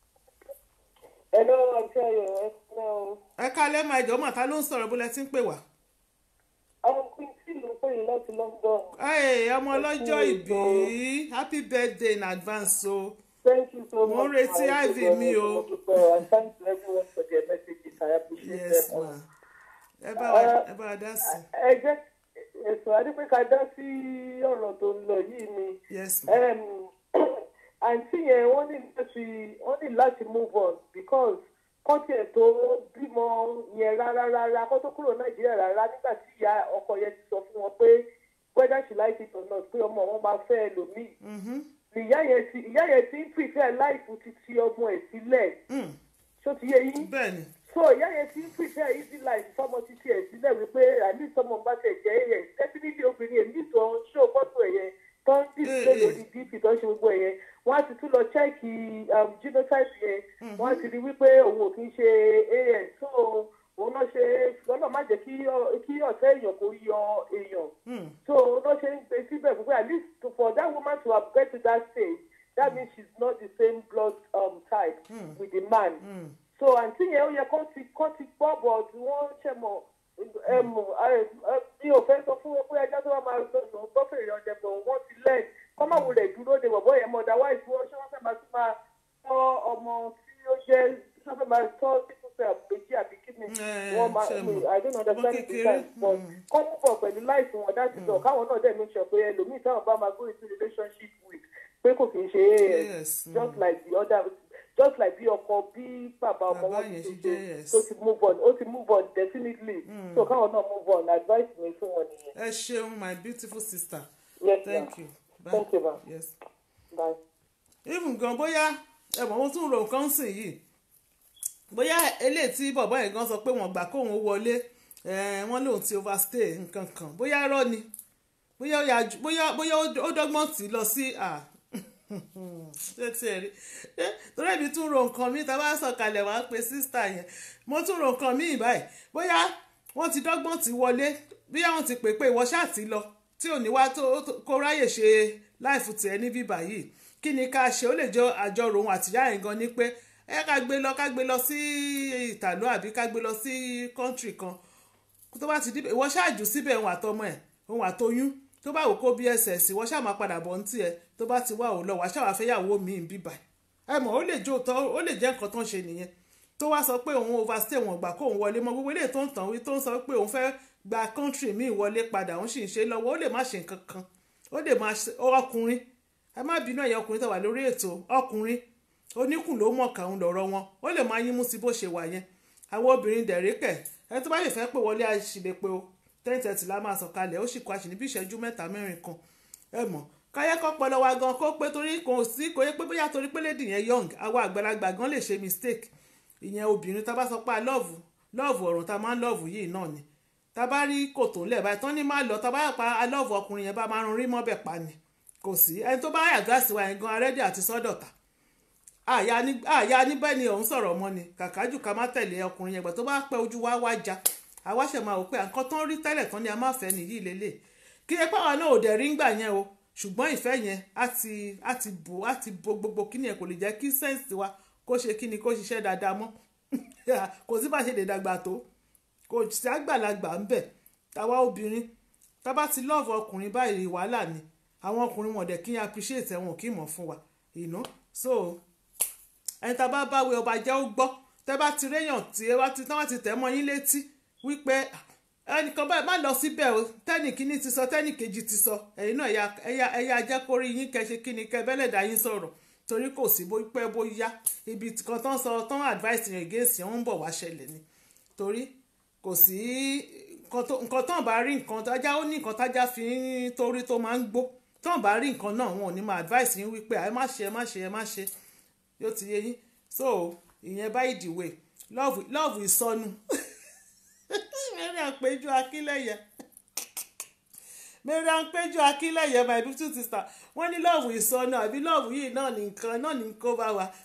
Speaker 5: hello àti ayọ̀ ẹ kúlẹ̀ o.
Speaker 1: ẹ kálẹ́ máa jọ mọ̀ ta ló ń sọ̀rọ̀ bó lẹ ti ń pè wá.
Speaker 5: àwọn quincy ló pè yín láti London.
Speaker 1: ẹ ọmọ ọlọ́jọ́ ìbí happy birthday in advance o. So.
Speaker 5: Thank you so much.
Speaker 1: Mo ń retí IV mi o.
Speaker 5: And thanks to everyone for their messages. I appreciate
Speaker 1: yes
Speaker 5: them.
Speaker 1: ma ẹ bá wa ẹ bá wa dá sí.
Speaker 5: Ẹ jẹ́ ẹ̀sùn adépẹ́ka dá sí ọ̀rọ̀ tó ń lọ yìí ni.
Speaker 1: yes ma
Speaker 5: Àǹtí yẹn wọ́n ní láti wọ́n ní láti move on because kọ́ńtì ẹ̀ tó bímọ yẹn rárá rárá kó tó kúrò Nàìjíríà rárá nígbà tí ìyá ọkọ yẹn ti sọ fún wọn pé whether she like it or not pé ọmọ wọn máa fẹ́ ẹlòmíì ìyá yẹn ti ìyá yẹn ti ń prefer life ti ti ọmọ ẹ̀ sílẹ̀ ṣó ti yé yín
Speaker 1: bẹ́ẹ̀ni
Speaker 5: so ìyá yẹn ti ń prefer easy life fọmọ títí ẹ̀ sílẹ̀ wípé àní sọmọ bá ṣe jẹ́ yẹn definitely obìnrin èmi tó ń ṣó fọ́tò ẹ̀ yẹn tó ń display lórí dp tó ń ṣe gbogbo ẹ̀ yẹn wọ́n á ti tún lọ chẹ́ẹ̀kì genotype yẹn wọ́n á ti rí wípé òun ò kì í ṣe an so kó yọ èèyàn so ló ṣe ń gbé síbẹ̀ fún pé at least to- for that woman to have get to that stage that means she's not the same blood um, type with the man so àǹtí yẹn ó yẹ kó ti kó ti gbọ́ bọ̀ tí wọ́n ṣe mọ̀ ẹmu mi ò fẹ́ sọ fún wọn pé ẹjọ́ tó bá máa sọ sọ gbọ́ fèrè ọ̀jẹ̀ bọ̀ wọ́n ti lẹ́ẹ̀ kọ́ máa wulẹ̀ dúró de bọ̀bọ̀ yẹn mọ̀ otherwise wọ́n ṣé wọ́n fẹ́ máa tún máa tọ́ ọmọ tí ó jẹ́ ṣé wọ́n fẹ́ máa tọ́ sípò fẹ́ àpèjì àbí kí ni
Speaker 1: Eh,
Speaker 5: wọ́n máa
Speaker 1: ṣe mọ̀.
Speaker 5: I don't understand
Speaker 1: Ọmọ
Speaker 5: the
Speaker 1: kékeré,
Speaker 5: time but kọ́ mú bọ̀ pẹ̀lú láìsí wọn láti sọ káwọn náà dẹ̀ make sure pé ẹlòmíì táwọn bá máa go into relationship with pé kò kì í ṣe
Speaker 1: Yes,
Speaker 5: as just like the other just like bí ọkọ bí bàbá ọmọ
Speaker 1: Bàbá
Speaker 5: wọn
Speaker 1: yẹn
Speaker 5: ti
Speaker 1: ṣe
Speaker 5: ṣe
Speaker 1: jẹ́, yes.
Speaker 5: tó ti move on ó ti move on definitely so káwọn náà move on advice mi fún wọn nìyẹn.
Speaker 1: ẹ ṣeun my beautiful sister
Speaker 5: yes
Speaker 1: thank
Speaker 5: ma
Speaker 1: you bye
Speaker 5: Thank you, ma.
Speaker 1: yes
Speaker 5: bye.
Speaker 1: even gan bóyá ẹ̀wọ̀n mo tún ro nǹkan sìn yìí bóyá eléyìí tí bọ̀bọ́ yẹn gan sọ pé wọ́n gbà kóun wọlé eh, wọ́n lòun ti overstay nǹkan kan bóyá irọ́ ni bóyá ó yà ju- bóyá bóyá ó ó dọ́gbọ́n tì í lọ sí à ṣé tí ẹ rí Eh, torí èmi tún ro nǹkan mi tá a bá sọ̀kalẹ̀ wá pé sísítà yẹn mo tún ro nǹkan mi báyìí bóyá wọ́n ti dọ́gbọ́n tì í wọlé bóyá wọ́n ti pè pé ìwọ ṣáà ti lọ tí ò ní wá tó tó- kó ráyè ṣe láìfù tiẹ̀ ní bíbà yìí kí ni ká ṣe ó lè jọ àjọrò òun àtìyá yẹn gan ni pé ẹ ká gbé lọ ká gbé lọ sí ìtàló àbí ká gbé lọ sí kọ́ńtírì kan tó bá ti dìbò ìwọ ṣáàjù síbẹ̀ òun àtọmọ ẹ̀ òun àtoyún tó bá wò kó bí ẹsẹ̀ sí wọ́n ṣáà máa padà bọ̀ ní tiẹ̀ tó bá ti wá òun lọ wàá ṣáà wá fẹ́yàwó mi ń bíbà ẹ mọ̀ ó lè jó tọ́ ó lè jẹ́ nǹkan tó ń ṣe nìyẹn tó wá sọ pé òun overstay wọn gbà kóun wọlé mọ́ gbogbo eléyìí tó ń tàn wí tó ń sọ pé òun fẹ́ gba country míì wọlé padà òun sì ń ṣe lọ́wọ́ ó lè má ṣe nǹkan kan ó lè má ṣe ọkùnrin ẹ má bínú ẹ̀yà ọkùnrin tó wà lórí ètò ọkùnrin oníkùn ló mọ̀ kàún lọ́rọ̀ wọn ó lè máa yín mú sí bó ṣe wà yẹn àwọn obìnrin dẹ̀ríkẹ̀ ẹ tó bá lè fẹ́ pè wọlé àṣìlẹ̀pẹ̀ o ten thirty la máa sọ̀kalẹ̀ ó sì kọ́ àṣì níbi ìṣẹ́jú mẹ́ta mẹ́rin kan ẹ mọ̀ káyẹ́ kọ́ pọlọ wa gan kó pé torí kò sí kò yẹ pé bóyá torí pé lady yẹn young àwa àgbàlagbà gan lè ṣe mistake ìyẹn obìnrin tá a bá sọ pé a lọ́ọ̀vù lọ́ọ̀vù ọ̀run tá a máa ń lọ́ọ̀vù yìí náà ni tá a bá rí kòtò ńlẹ̀ báyìí tán ní má lọ tá a bá pa a lọ́ọ̀vù ọkùnrin yẹn bá máa rún rí mọ́bẹ̀ pa ni kò sí ẹni tó bá àdúrásì wa yẹn gan arẹ́dì àti sọ́dọ̀tà àyà ní àyà níbẹ̀ ni òun sọ̀rọ̀ mọ́ ni kàkájù ká má tẹ̀lé ọkùnrin yẹn gbà tó bá pẹ́ ojú wa wá já àwa ṣẹ̀ máa wò pé nǹkan tán rí tẹ́lẹ̀ tán ni a máa fẹ́ nìyí lélẹ̀ kí ẹ pàwọn náà ò dẹ̀ rí ngbà yẹn o ṣùgbọ́n ìfẹ́ yẹn á ti á ti bò á ti bo gbogbo kíni yẹn kò lè jẹ́ kí sẹ́ǹsì wa kó ṣe kíni kó ṣiṣẹ́ dáadáa mọ́ kò sí bá ṣe lè dàgbà tó kò sí àgbàlagbà ń bẹ̀ táwa obìnrin tá bá ti lọ́ọ̀fù ọkùnrin báyìí wàhálà ni àwọn ọkùnrin wọn dẹ̀ kí n appreciate ẹ̀wọ̀n kí mọ̀ fún wa you know so ẹni tá a bá báwé ọba jẹ́ ó gbọ́ tẹ́ bá ti réyàn tí ẹ bá ti tán wá ti tẹ̀ mọ́ yín létí wípé ẹnìkan báyìí má lọ síbẹ̀ o tẹ́nì kínní ti sọ tẹ́nì kejì ti sọ ẹ̀yin náà ẹ̀yà ẹ̀yà ẹ̀yà ajẹ́kórí yín kẹ́ṣe kí ni kẹ́ bẹ́lẹ̀dá yín sọ̀rọ̀ torí kò sí bó pẹ́ bó yá ibi kan tán sọ tán advice yẹn against yẹn ń bọ̀ wá ṣẹlẹ̀ ni torí kò sí nǹkan tán bá rí nǹkan tájá ó ní nǹkan tájá fi ń torí tó máa ń gbó tán bá rí nǹkan náà wọn ò ní máa advice yín wípé ẹ má ṣe ẹ má ṣe ẹ má ṣe yóò ti yé yín so ìyẹn by the way love love ìsọnù mẹ́rin àpéjú akílẹ̀yẹ mẹ́rin àpéjú akílẹ̀yẹ my beautiful sister wọ́n ní love ìsọnù àbí love yìí náà nìkan náà ní kó bá wa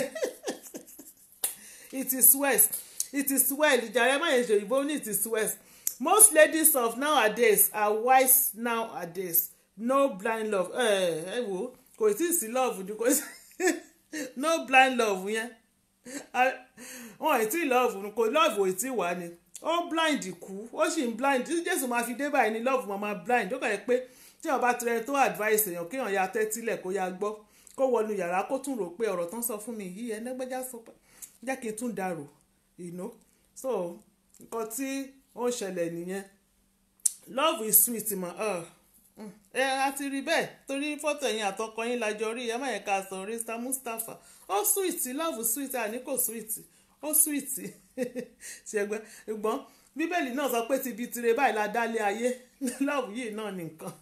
Speaker 1: it is west it is well ìjàre má yẹn ṣe òyìnbó ní it is west most ladies of nowadays are wise nowadays no blind love ẹ ẹ wo kò tí ì sí love ni kò sí no blind love yẹn wọn ì tí ì love kò love ò tí ì wá ni ó blind kú ó sì ń blind tí jésù máa fi dé báyìí ni love máa máa blind ó kàn yẹ pé tí wọn bá tirẹ̀ tó advice èèyàn kéèyàn ya tẹ́tílẹ̀ kó ya gbọ́ kó wọnú yàrá kó tún rò pé ọ̀rọ̀ tán sọ fún mi yìí ẹnẹ́gbẹ́já sọ pé jẹ́ kí n tún dàrò you know so nǹkan tí ó ń ṣẹlẹ̀ nìyẹn love is sweet ma ẹ a ti rí bẹ́ẹ̀ torí fọ́tò ẹ̀yìn àtọkọ yín lájọ rí ẹ má yẹ ká sọ Rista Mustapha ó sweet love sweet àní kò sweet ó sweet ṣẹgbẹ́ ṣùgbọ́n bíbélì náà sọ pé ti bi tire báyìí la dálé ayé love yìí náà nìkan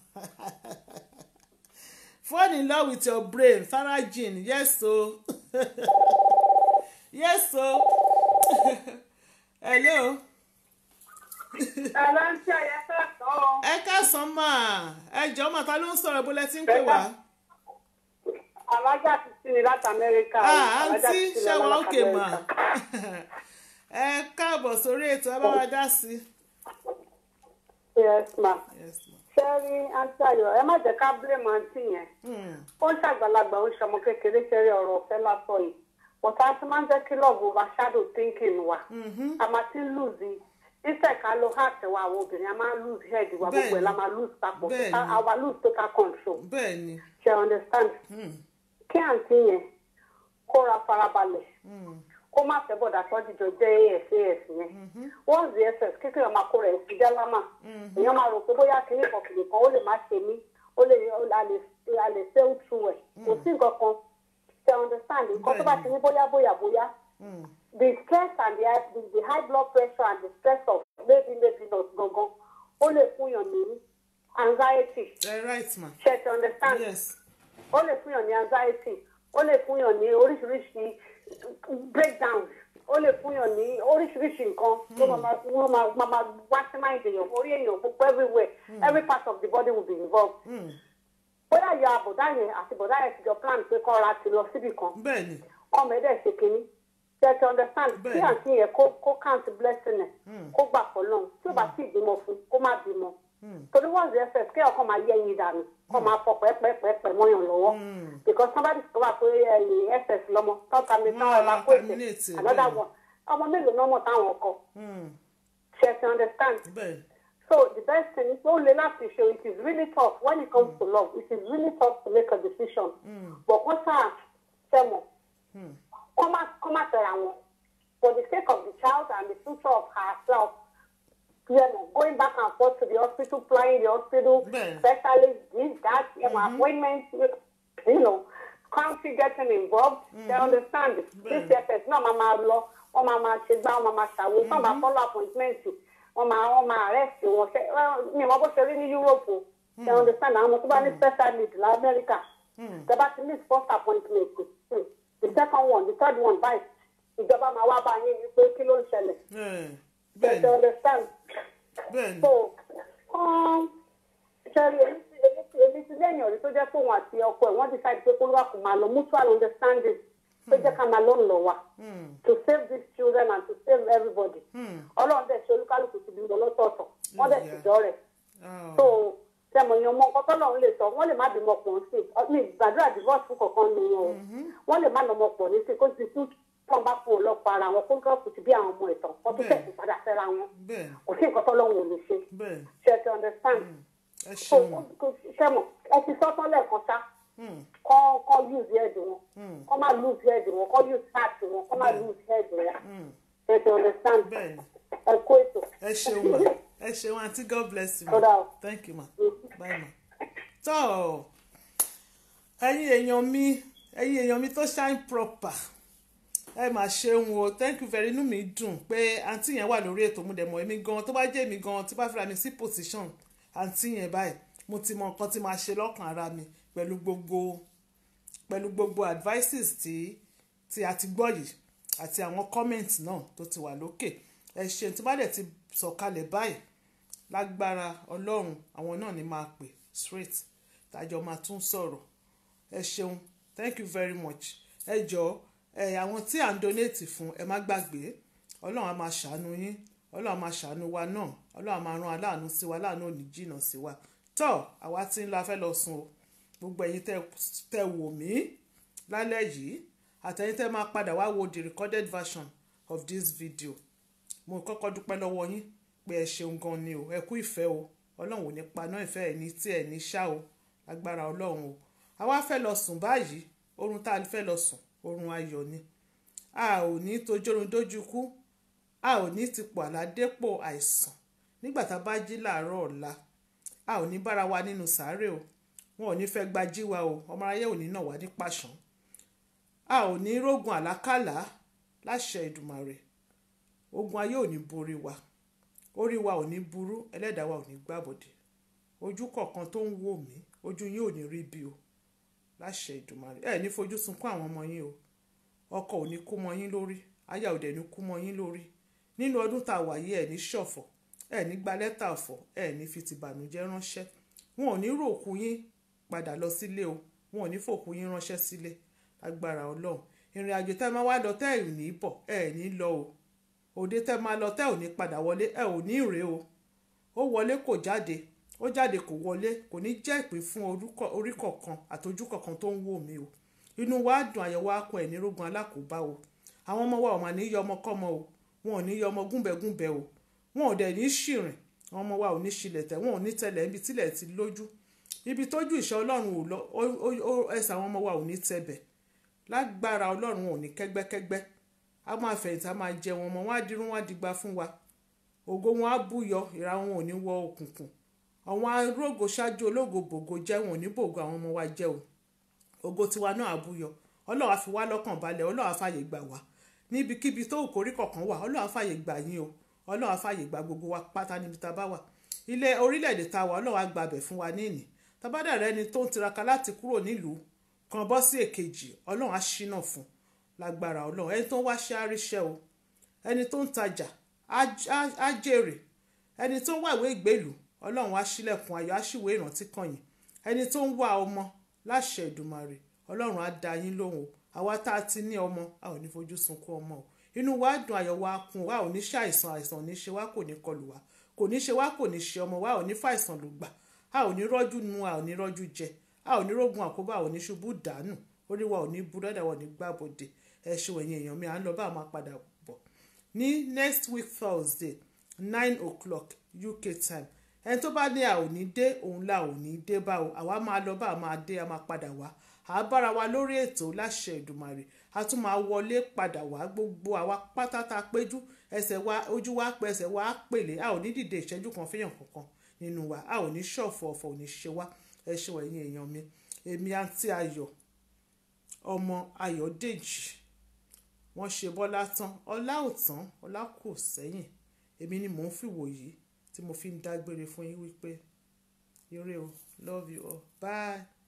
Speaker 1: fall in love with your brain Sarah Jean yes o yes o hello
Speaker 7: ẹ̀rọ ń ṣe ẹ̀yẹ kẹ́kọ̀ọ́.
Speaker 1: ẹ káàsán máa ẹ jọ máa ta ló ń sọ̀rọ̀ bó lẹ ti ń pè wá.
Speaker 7: alájà ti sí ni láti amẹ́ríkà.
Speaker 1: àǹtí ṣẹ́wọ̀n òkè mà ẹ káàbọ̀ sórí ètò ẹ bá wa dá sí.
Speaker 8: yes ma
Speaker 1: yes ma.
Speaker 8: ṣé rí àǹtí ayọ̀ ẹ má jẹ́ ká blame àǹtí yẹn
Speaker 1: Hmm.
Speaker 8: ó ń ṣàgbàlagbà ó ń ṣọmọ kékeré ṣe rí ọ̀rọ̀ ọ̀fẹ́ lásán yìí bọ̀tá tí máa ń jẹ́ kí love overshadow thinking wa a máa ti lose instead ká lo heart wa àwọn obìnrin a máa lose head wa gbogbo ẹ̀ la máa lose papọ̀
Speaker 1: Bẹ́ẹ̀ni.
Speaker 8: A- àwa lose total control
Speaker 1: bẹ́ẹ̀ ni
Speaker 8: ṣe understand kí àǹtí yẹn kóra farabalẹ̀ kó má fẹ́ bọ̀dà tó dìjọ jẹ́ as as yẹn once the ss kékeré ọmọ akó rẹ̀ ti jálámà èèyàn máa rò pé bóyá kìíní kan kìíní kan ó lè má ṣe mí ó lè a lè a lè sail through ẹ̀ kò sí nǹkan kan ṣe understand nǹkan tó bá ti ní bóyá bóyá bóyá the stress and the, high- the the high blood pressure and the stress of maybe maybe not gangan ó lè fún yàn ní anxiety
Speaker 1: ẹ right ma.
Speaker 8: ṣe ti understand
Speaker 1: yes
Speaker 8: ó lè fún yàn ní anxiety ó lè fún yàn ní oríṣiríṣi breakdown ó lè fún yàn ní oríṣiríṣi nǹkan tó máa ma wọ́n máa máa máa wá sí máa èèyàn orí èèyàn gbogbo everywhere every part of the body will be involved. bóyá ìyá àbọ̀dá yẹn àti bọ̀dá yẹn ti jọ plan pé kọ́ra ti lọ síbì kan
Speaker 1: bẹ́ẹ̀ ni
Speaker 8: ọmọ ẹ̀ dẹ̀ ṣe kínní ṣe ti understand kí
Speaker 1: Bẹ́ẹ̀ni.
Speaker 8: àǹtí yẹn kó kó count blessing ẹ̀ kó gbà pọ̀ lọ́hùn tí ó bá sì bímọ fún kó má bímọ torí wọ́n ṣe ss kí ọkọ máa yẹ ẹyin dànù kó máa fọ pẹ́pẹ́pẹ́pẹ́ mọ́yàn lọ́wọ́ because somebody discover pé ẹyin ss lọ́mọ tọ́ta mi tán
Speaker 1: Wọ́n
Speaker 8: ẹ̀ máa
Speaker 1: á
Speaker 8: kó ètè
Speaker 1: terminate ẹ̀,
Speaker 8: another
Speaker 1: bẹ́ẹ̀ni.
Speaker 8: one ọmọ mélòó náà mọ̀ táwọn ọkọ ṣe ti understand
Speaker 1: bẹ́ẹ̀ ni
Speaker 8: so the best thing is ó le láti ṣe it is really tough when it comes to love it is really tough to make a decision but kó sáà sẹ́mọ̀ kó má kó má tẹ̀ra wọn for the sake of the child and the future of herself you know going back and forth to the hospital flying the hospital
Speaker 1: Bẹ́ẹ̀.
Speaker 8: specialist this that you know, appointment you know country getting involved they understand this effort náà máa máa lọ wọ́n máa máa ṣe gbá wọ́n máa máa ṣàwo wọ́n máa follow appointment wọ́n máa wọ́n máa arrest wọn ṣe ní ìwọ́n bó ṣe rí ní Europe o they understand àwọn ọmọ tó bá ní special need la America tẹ bá ti miss first appointment hmm, the second one the third one báyìí ìjọba máa wá bá yín ní pé kí ló ń ṣẹlẹ̀
Speaker 1: ẹ
Speaker 8: they
Speaker 1: bẹ́ẹ̀ ni
Speaker 8: understand
Speaker 1: bẹ́ẹ̀ ni
Speaker 8: so um, ṣẹ́rí èmi ti èmi ti èmi ti lẹ́yìn ọ̀rẹ́ tó jẹ́ pé òun àti ọkọ ẹ̀ wọ́n decide pé kó ló wà kó máa lọ mutual understanding pé jẹ́ ká máa lọ ń lọ wa to save these children and to save everybody ọlọ́run dẹ̀ ṣe olúkálùkù ti bí lọ lọ́tọ̀ọ̀tọ̀ wọ́n dẹ̀ sì
Speaker 1: Yeah.
Speaker 8: jọ rẹ̀
Speaker 1: Ah,
Speaker 8: so tẹmọ yan ọmọ nǹkan tọ́lọ́run lè sọ wọ́n lè má bímọ pọ̀ sí i ní gbàdúrà divorce fún kankan nu wọn o wọ́n lè má lọ́mọ pọ̀ ní sí i kó ti tún wọn bá fún ọlọ́pàá ara wọn kó ń kọ́ ti bí àwọn ọmọ ìtàn wọ́n tún
Speaker 1: Bẹ́ẹ̀.
Speaker 8: tẹ̀sí padà fẹ́ra wọn
Speaker 1: bẹ́ẹ̀ ni
Speaker 8: kò sí nǹkan tọ́lọ́run ò lè ṣe
Speaker 1: bẹ́ẹ̀ ni
Speaker 8: ṣe ti understand
Speaker 1: ẹ
Speaker 8: so
Speaker 1: ṣeun
Speaker 8: sẹ́mọ̀ ẹ ti sọ́tán lẹ́ẹ̀kan ṣá kọ́ kọ́ use head wọn kọ́ má lose head wọn kọ́ use heart wọn kọ́ má lose head wọn ṣe ti understand
Speaker 1: bẹ́ẹ̀ ni
Speaker 8: ẹ kó ètò
Speaker 1: ẹ ṣeun ma ẹ ṣeun aunty god bless you ma
Speaker 8: Kódà o.
Speaker 1: thank you ma bye ma. tọ́ ẹ̀yin èèyàn mi ẹ̀yin èèyàn mi tó shine proper ẹ mà ṣeun o thank you very inú mi dùn pé àǹtí yẹn wà lórí ètò mo dẹ̀ mọ̀ èmi gan tó bá jẹ́ èmi gan tí bá fira mi sí position àǹtí yẹn báyìí mo ti mọ nǹkan tí màá ṣe lọ́kàn ara mi pẹ̀lú gbogbo pẹ̀lú gbogbo advices tí tí a ti gbọ́ yìí àti àwọn comment náà tó ti wà lókè ẹ ṣeun tí bá dẹ̀ ti sọ̀kalẹ̀ báyìí lágbára ọlọ́run àwọn náà ni máa pè straight tájọ máa tún sọ̀rọ̀ ẹ ṣeun thank you very much ẹ jọ̀ọ́ ẹ àwọn tí à ń donate fún ẹ má gbàgbé ọlọ́run á máa ṣàánú yín ọlọ́run á máa ṣàánú wa náà ọlọ́run á máa rán aláàánú sí wa aláàánú ò ní jìnnà sí wa tọ́ àwa tí ń lọ afẹ́ lọ sùn o gbogbo ẹ̀yin tẹ́ tẹ́ wò mí lálẹ́ yìí àtẹ̀yin tẹ́ máa padà wá wo the recorded version of this video mo kọ́kọ́ dúpẹ́ lọ́wọ́ yín pé ẹ ṣeun gan ni o ẹ kú ìfẹ́ o ọlọ́run ò ní paná ìfẹ́ ẹ̀ ní tí ẹ̀ ní ṣá o agbára ọlọ́run o àwa fẹ́ lọ sùn báyìí oorun tá a fẹ́ lọ sùn oorun ayọ̀ ni a ò ní tojórun dójú kú a ò ní tipò àládépò àìsàn nígbà tá a bá jí làárọ̀ ọ̀la a ò ní bára wa nínú sàárè o wọn ò ní fẹ́ gbají wa o ọmọ aráyé ò ní nà wá ní pàṣán a ò ní rógun àlákàlà láṣẹ ìdùmàrè ogun ayé ò ní borí wa orí wa ò ní burú ẹlẹ́dàá wa ò ní gbàbọ̀dé ojú kọ̀ọ̀kan tó ń wò mí ojú yín ò ní rí bí o láṣẹ ìdùmàrè ẹ ní fojú sunkún àwọn ọmọ yín o ọkọ ò ní kú mọ yín lórí aya ò dẹ̀ ní kú mọ yín lórí nínú ọdún tá a wà yìí ẹ ní ṣọ̀fọ̀ ẹ ní gba lẹ́tà ọ̀fọ̀ ẹ ní fi tìbànújẹ́ ránṣẹ́ wọn ò ní ròkú yín padà lọ sílé o wọn ò ní fòkú yín ránṣẹ́ sílé agbára ọlọ́run ìrìn àjò tẹ́ máa wá lọ tẹ́ ẹ̀ ní bọ̀ ẹ ní lọ o òde tẹ́ máa lọ tẹ́ ò ní padà wọlé ẹ ò ní ìrè o ó wọlé kò jáde ó jáde kò wọlé kò ní jẹ́ ìpín fún orúkọ- orí kọ̀ọ̀kan àtọjú kọ̀ọ̀kan tó ń wò mí o inú wa dùn àyẹ̀wò akọ ẹ̀ nírógun alákòóbá o àwọn ọmọ wa ò mà ní yọ ọmọ kọ́mọ o wọn ò ní yọ ọmọ gúnbẹ̀gúnbẹ̀ o wọn ò dẹ̀ ní ṣìrìn àwọn ọmọ wa ò ní ṣílẹ̀ tẹ̀ wọn ò ní tẹ̀lẹ̀ ibi tílẹ̀ ti lójú ibi tójú ìṣẹ́ ọlọ́run ò lọ ó- ó- ó- ẹsẹ̀ àwọn ọmọ wa ò ní tẹ̀bẹ̀ lágbára ọlọ́run wọn ò ní kẹ́gbẹ́kẹ́gbẹ́ a máa fẹ̀yìntì a máa jẹ wọn ọmọ wọn á dirun wọn á digba fún wa ògo wọn á búyọ ìra wọn ò ní wọ òkùnkùn àwọn arógo ṣáájú ológo bògo jẹ́ wọn ò ní bògo àwọn ọmọ wa jẹ́ o ògo tiwa náà á búyọ ọlọ́run á fi wá lọ́kàn balẹ̀ ọlọ́run á fàyè gbà wá níbikíbi tó òkórí kọ̀ọ̀kan wà ọlọ́run á fàyè gbà yín o ọlọ́run á fàyè gbà gbogbo wa pátá níbi tá a bá wà ilé orílẹ̀-èdè tá a wà ọlọ́run á gbàbẹ̀ fún wa ní ìní tábàdà rẹ ni tó ń tiraka láti kúrò nílùú kan bọ́ sí èkejì ọlọ́run á ṣínà fún lágbára ọlọ́run ẹni tó ń wáṣẹ́ àríṣẹ́ o ẹni tó ń tajà á- á- á jèrè ẹni tó ń wàwé ìgbèlú ọlọ́run á ṣílẹ̀kùn ayọ̀ á ṣìwé ìrántí kàn yín ẹni tó ń wá ọmọ láṣẹ ìdùmarè ọlọ́run á dá yín lóhùn o àwa tá a ti ní ọmọ a ò ní fojú sunkún ọmọ o inú wa dùn ayọ̀ wa kún wa ò ní ṣe àìsàn àìsàn ò ní ṣe wá kò ní kọlù wa kò ní ṣe wá kò ní ṣe ọmọ wa ò ní fàìsàn ló gbà a ò ní rọ́jú nu a ò ní rọ́jú jẹ a ò ní rógun àkóbá a ò ní ṣubú dànù orí wa ò ní burú dáadáa wa ò ní gbàbọdè ẹ ṣe wẹ̀yìn èèyàn mi à ń lọ bá a máa padà bọ̀ ní next week thursday nine o'clock uk time ẹni tó bá ní a ò ní dé òun la ò ní dé bá o àwa máa lọ bá a máa dé a máa padà wá à á bára wa lórí ètò láṣẹ ìdùmarè a tún máa wọlé padà wá gbogbo àwa pátá tá a péjú ẹsẹ̀ wa ojú wa pẹ́ ẹsẹ̀ wa á pèlè a ò ní dìde ìṣẹ́jú kan fẹ́yàn kankan nínú wa a ò ní ṣọ̀fọ̀ ọ̀fọ̀ ò ní ṣe wá ẹ ṣe wọ̀ ẹ̀yin èèyàn mi èmi àǹtí ayọ̀ ọmọ ayọ̀dèjì wọ́n ṣe bọ́lá tán ọlá ò tán ọlá kò sẹ́yìn èmi ni mò ń fìwò yìí tí mo fi ń dágbére fún yín wípé ire o love you all bye.